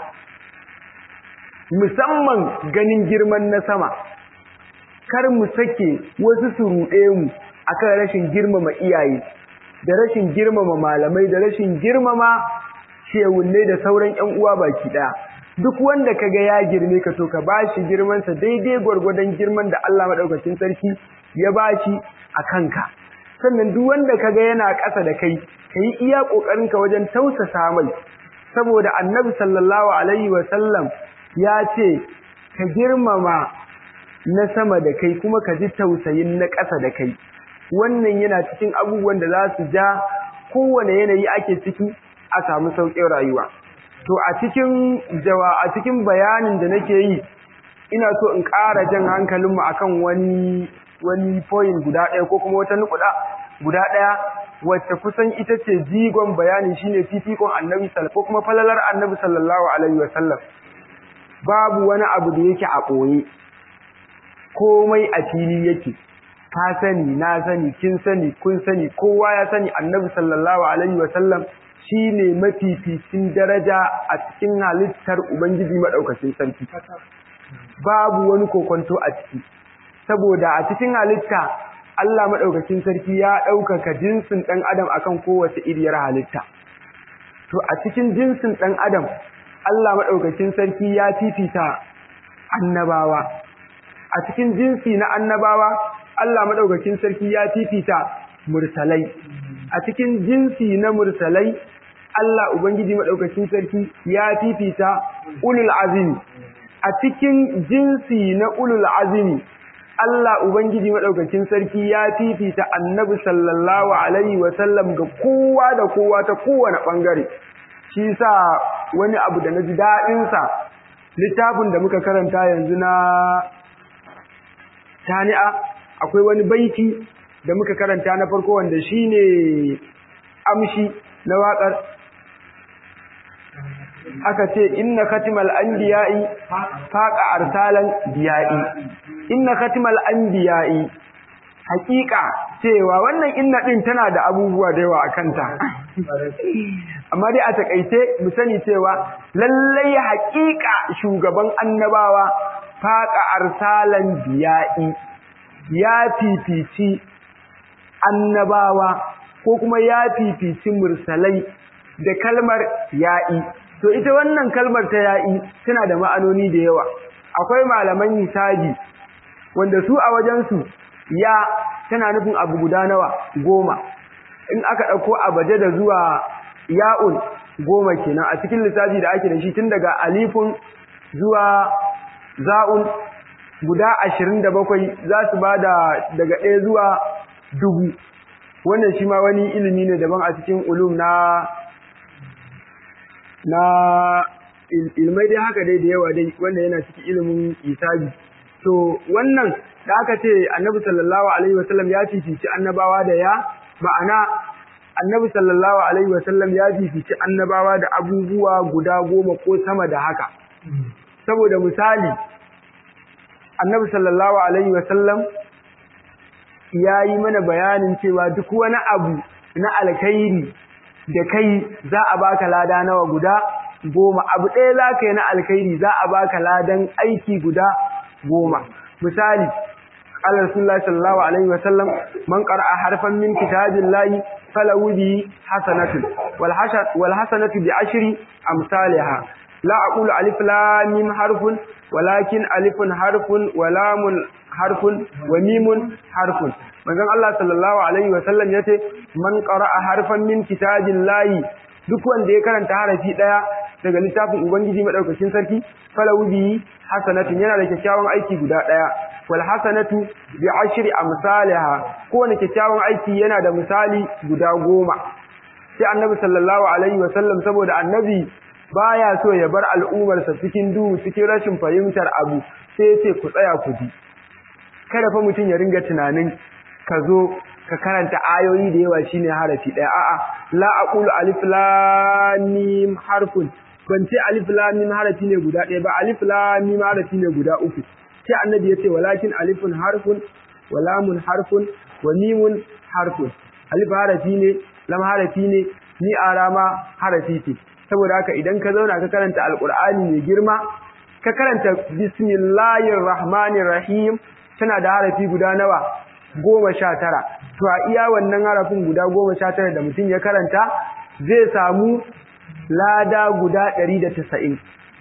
musamman ganin girman na sama kar mu sake wasu su ruɗe mu akan rashin girmama iyaye da rashin girmama malamai da rashin girmama shewulle da sauran ƴan uwa baki ɗaya duk wanda kaga ya girme ka to ka bashi girman sa daidai gwargwadon girman da Allah madaukakin sarki ya bashi a kanka sannan duk wanda kaga yana ƙasa da kai kai iya kokarin ka wajen tausasa mai saboda annabi sallallahu alaihi wa sallam ya ce ka girmama na sama da kai kuma ka ji tausayin na ƙasa da kai wannan yana cikin abubuwan da za su ja kowane yanayi ake ciki a samu sauƙin rayuwa to a cikin jawa a cikin bayanin da nake yi ina so in ƙara jan hankalinmu akan wani wani point guda ɗaya ko kuma wata nukuɗa guda ɗaya wacce kusan ita ce jigon bayanin shine fifikon annabi ko kuma falalar annabi sallallahu alaihi wasallam babu wani abu da yake a ɓoye komai a fili yake ka sani na sani kin sani kun sani kowa ya sani annabi sallallahu alaihi wasallam shine mafificin daraja a cikin halittar ubangiji madaukakin sarki babu wani kokonto a ciki saboda a cikin halitta Allah madaukakin sarki ya ɗaukaka jinsin ɗan adam akan kowace iriyar halitta to a cikin jinsin ɗan adam Allah madaukakin sarki ya fifita annabawa a cikin jinsi na annabawa Allah madaukakin sarki ya fifita mursalai a cikin jinsi na mursalai Allah ubangiji madaukakin sarki ya fifita ulul azmi a cikin jinsi na ulul azmi Allah ubangiji madaukakin sarki ya fifita annabi sallallahu alaihi wa sallam ga kowa da kowa ta kowane bangare shi yasa wani abu da naji dadin sa littafin da muka karanta yanzu na tani'a akwai wani baiti da muka karanta na farko wanda shine amshi na waƙar aka ce inna khatimal anbiya'i faqa arsalan biya'i inna khatimal anbiya'i hakika cewa wannan inna din tana da abubuwa da yawa akan ta amma dai a takaice mu sani cewa lallai hakika shugaban annabawa faqa arsalan biya'i ya fifici annabawa ko kuma ya fifici mursalai da kalmar ya'i to ita wannan kalmar ta ya'i tana da ma'anoni da yawa akwai malaman hisabi wanda su a wajensu ya tana nufin abu guda nawa goma in aka ɗauko abaje da zuwa ya'un goma kenan a cikin lissafi da ake da shi tun daga alifun zuwa za'un guda ashirin da bakwai za su ba da daga ɗaya zuwa dubu wannan shi ma wani ilimi ne daban a cikin ulum na na ilmai dai haka dai da yawa dai wanda yana cikin ilimin isabi to wannan da aka ce annabi sallallahu alaihi wasallam ya fifici annabawa da ya ma'ana annabi sallallahu alaihi wasallam ya fifici annabawa da abubuwa guda goma ko sama da haka saboda misali annabi sallallahu alaihi wasallam ya yi mana bayanin cewa duk wani abu na alkhairi da kai za a baka lada nawa guda goma abu ɗaya za ka yi na alkhairi za a baka ladan aiki guda goma misali قال رسول الله صلى الله عليه وسلم من قرأ حرفا من كتاب الله فله به حسنة والحسنة بعشر أمثالها لا أقول ألف لام ميم حرف ولكن ألف حرف ولام حرف وميم حرف manzon Allah sallallahu alaihi wasallam yace man qara'a harfan min kitabillahi duk wanda ya karanta harafi daya daga littafin ubangiji madaukakin sarki falahu bi hasanatin yana da kyakkyawan aiki guda daya wal hasanatu bi ashri amsalha kowane kyakkyawan aiki yana da misali guda goma sai annabi sallallahu alaihi wasallam saboda annabi baya so ya bar al'umarsa cikin duhu cikin rashin fahimtar abu sai ya ce ku tsaya ku ji kada fa mutum ya ringa tunanin ka zo ka karanta ayoyi da yawa shine harafi ɗaya a'a la aqulu alif lam mim harfun ban ce alif lam mim harafi ne guda ɗaya ba alif lam mim harafi ne guda uku sai annabi yace walakin alifun harfun wa lamun harfun wa mimun harfun alif harafi ne lam harafi ne ni arama harafi ce saboda haka idan ka zauna ka karanta alqur'ani mai girma ka karanta bismillahir rahmanir rahim tana da harafi guda nawa goma sha tara to a iya wannan harafin guda goma sha tara da mutum ya karanta zai samu lada guda ɗari da tasa'in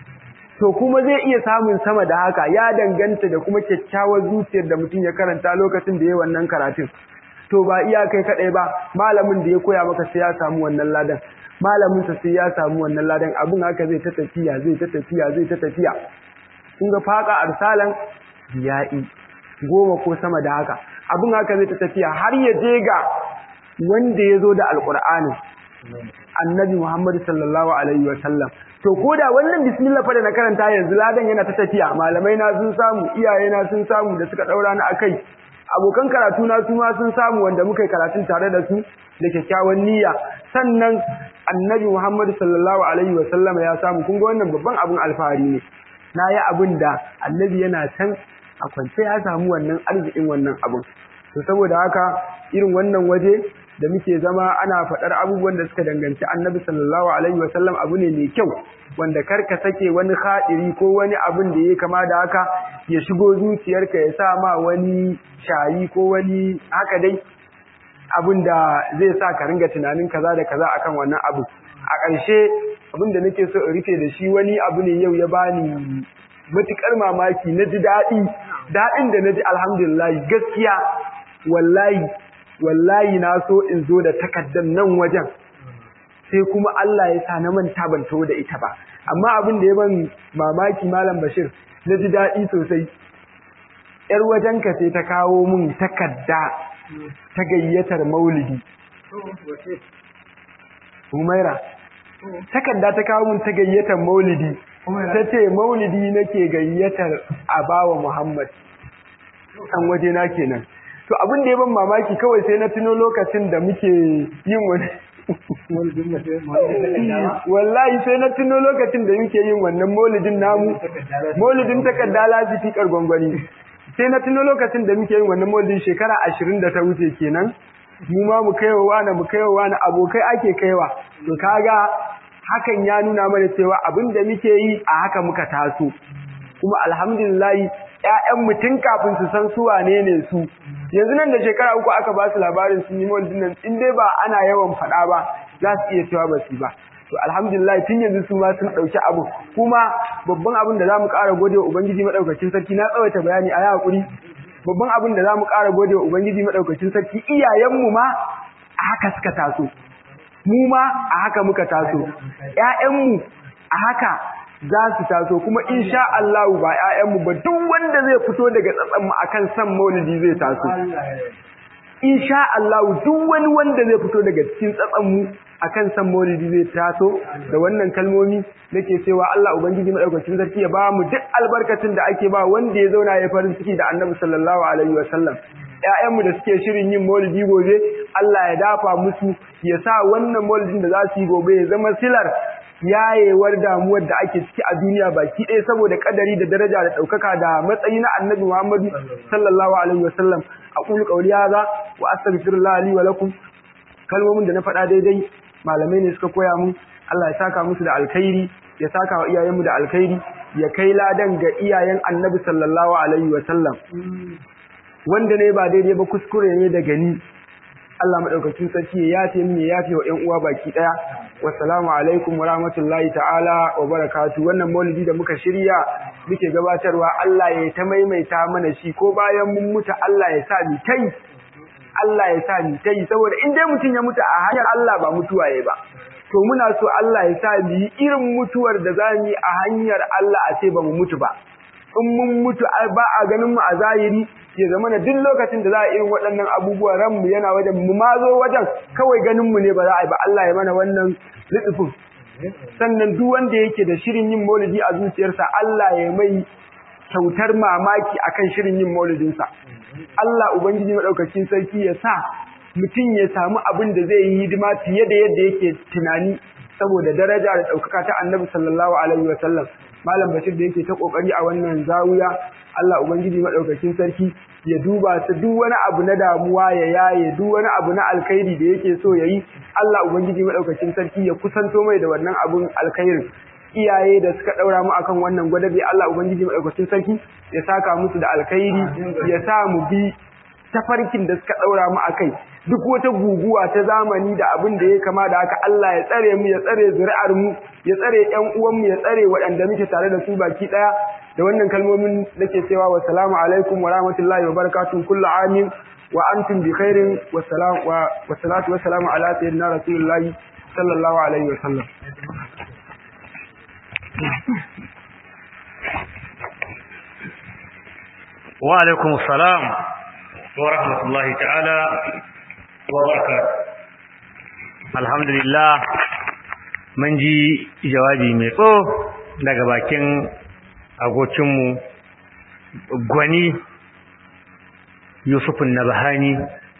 to kuma zai iya samun sama da haka ya danganta da kuma kyakkyawar zuciyar da mutum ya karanta lokacin da ya wannan karatun to ba iya kai kaɗai ba malamin da ya koya maka sai ya samu wannan ladan malamin sa sai ya samu wannan ladan abin haka zai ta tafiya zai ta tafiya zai ta tafiya kun ga faka arsalan biya'i goma ko sama da haka abin haka zai ta tafiya har ya je ga wanda ya zo da alƙur'anin annabi Muhammad sallallahu alaihi wa sallam to koda wannan bismillah fa da na karanta yanzu ladan yana ta tafiya malamai na sun samu iyaye na sun samu da suka daura ni akai abokan karatu na su ma sun samu wanda muka yi karatun tare da su da kyakkyawan niyya sannan annabi Muhammad sallallahu alaihi wa sallam ya samu kun ga wannan babban abin alfahari ne na yi abin da annabi yana can a kwance ya samu wannan arzikin wannan abin to saboda haka irin wannan waje da muke zama ana faɗar abubuwan da suka danganci annabi sallallahu alaihi wasallam abu ne mai kyau wanda kar ka sake wani haɗiri ko wani abin da ya kama da haka ya shigo zuciyarka ya sa ma wani shayi ko wani haka dai abin da zai sa ka ringa tunanin kaza da kaza akan wannan abu a ƙarshe abin da nake so in rufe da shi wani abu ne yau ya bani matuƙar mamaki na ji daɗi daɗin da na ji alhamdulillah gaskiya wallahi wallahi na so in zo da takardar nan wajen sai kuma Allah ya sa na manta ban taho da ita ba amma abin da ya ban mamaki malam Bashir na ji daɗi sosai yar wajenka sai ta kawo mun takarda ta gayyatar maulidi Umaira takarda ta kawo mun ta gayyatar maulidi ta ce maulidi nake gayyatar abawa Muhammad an waje na kenan to abin da ya ban mamaki kawai sai na tuno lokacin da muke yin wani wallahi sai na tuno lokacin da muke yin wannan maulidin namu maulidin takarda lafifikar gwangwani sai na tuno lokacin da muke yin wannan maulidin shekara ashirin da ta wuce kenan mu ma mu kaiwa wani mu kaiwa wani abokai ake kaiwa to kaga hakan ya nuna mana cewa abin da muke yi a haka muka taso kuma alhamdulillah ƴaƴan mutum kafin su san su wane ne su yanzu nan da shekara uku aka ba su labarin sun yi maulidin nan in dai ba ana yawan faɗa ba za su iya cewa ba su ba to alhamdulillah tun yanzu su ma sun ɗauki abu kuma babban abin da za mu ƙara gode wa ubangiji maɗaukacin sarki na tsawaita bayani a yi haƙuri babban abin da za mu ƙara gode wa ubangiji maɗaukacin sarki iyayenmu ma a haka suka taso mu ma a haka muka taso ƴaƴanmu a haka za su taso kuma insha Allah ba ƴaƴanmu ba duk wanda zai fito daga tsatsan mu akan san maulidi zai taso insha Allah duk wani wanda zai fito daga cikin tsatsan mu akan san maulidi zai taso da wannan kalmomi nake cewa Allah ubangiji madaukakin sarki ya ba mu duk albarkacin da ake ba wanda ya zauna ya farin ciki da Annabi sallallahu alaihi wasallam ƴaƴanmu da suke shirin yin maulidi gobe Allah ya dafa musu ya sa wannan maulidin da za su yi gobe ya zama silar yayewar damuwar da ake ciki a duniya baki ɗaya saboda kadari da daraja da ɗaukaka da matsayi na annabi Muhammadu sallallahu alaihi wasallam a aqulu qawli hadha wa astaghfirullah li wa lakum kalmomin da na faɗa daidai malamai ne suka koya mun Allah ya saka musu da alkhairi ya saka wa iyayenmu da alkhairi ya kai ladan ga iyayen Annabi sallallahu alaihi wa sallam wanda ne ba daidai ba kuskure ne daga ni Allah madaukakin sarki ya yafe mini ya yafe wa ƴan uwa baki daya wassalamu alaikum wa rahmatullahi ta'ala wa barakatuh wannan maulidi da muka shirya muke gabatarwa Allah ya ta maimaita mana shi ko bayan mun mutu Allah ya sa mu kai Allah ya sa mu kai saboda in dai mutun ya mutu a hanyar Allah ba mutuwa yayi ba to muna so Allah ya sa mu yi irin mutuwar da zamu yi a hanyar Allah a ce ba mu mutu ba in mun mutu ba a ganin mu a zahiri ya zama na duk lokacin da za a irin waɗannan abubuwa ranmu yana wajen mu ma zo wajen kawai ganin mu ne ba za a yi ba Allah ya mana wannan litsifin sannan duk wanda yake da shirin yin maulidi a zuciyarsa Allah ya mai kyautar mamaki akan shirin yin maulidinsa Allah ubangiji madaukakin sarki ya sa mutum ya samu abin da zai yi hidima fiye da yadda yake tunani saboda daraja da ɗaukaka ta annabi sallallahu alaihi wa sallam malam bashir da yake ta kokari a wannan zawiya Allah ubangiji madaukakin sarki ya duba su duk wani abu na damuwa ya yaye duk wani abu na alkhairi da yake so yayi Allah ubangiji madaukakin sarki ya kusanto mai da wannan abun alkhairin iyaye da suka daura mu akan wannan gwadabe Allah ubangiji madaukakin sarki ya saka musu da alkhairi ya sa mu bi tafarkin da suka daura mu akai duk wata guguwa ta zamani da abin da ya kama da haka Allah ya tsare mu ya tsare zuri'ar mu ya tsare ƴan uwan mu ya tsare waɗanda muke tare da su baki daya da wannan kalmomin nake cewa wa salamu alaikum wa rahmatullahi wa barakatuh kullu amin wa antum bi khairin wa salam wa wa salatu wa salamu ala sayyidina rasulillahi sallallahu alaihi wa sallam wa alaikum assalam wa rahmatullahi ta'ala wa barakatuh alhamdulillah mun ji jawabi mai tso daga bakin agocinmu gwani yusufun nabahani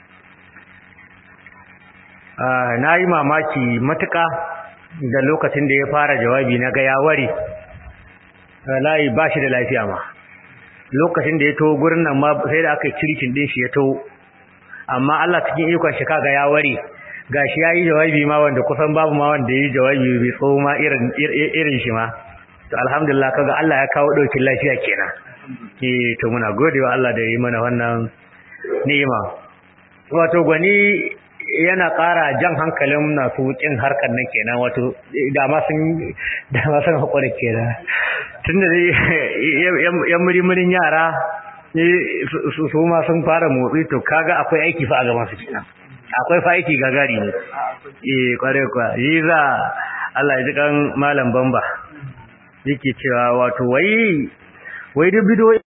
na yi mamaki matuka da lokacin da ya fara jawabi na ga yawari layi ba shi da lafiya ma lokacin da ya to gurin nan ma sai da aka yi cirkin din shi ya to amma Allah cikin ikon shi kaga ya ware gashi yayi jawabi ma wanda kusan babu ma wanda yayi jawabi bai tso ma irin irin shi ma to alhamdulillah kaga Allah ya kawo daukin lafiya kenan eh to muna godewa Allah da yayi mana wannan ni'ima wato gwani yana ƙara jan hankalin masu kin harkar nan kenan wato da ma sun da ma sun hakuri kenan tunda dai yan murimurin yara su ma sun fara motsi to kaga akwai aiki fa a gaban su kenan akwai fa aiki gagari ne eh kware kwa yi za Allah ya ji kan malam bamba yake cewa wato wai wai duk bidiyo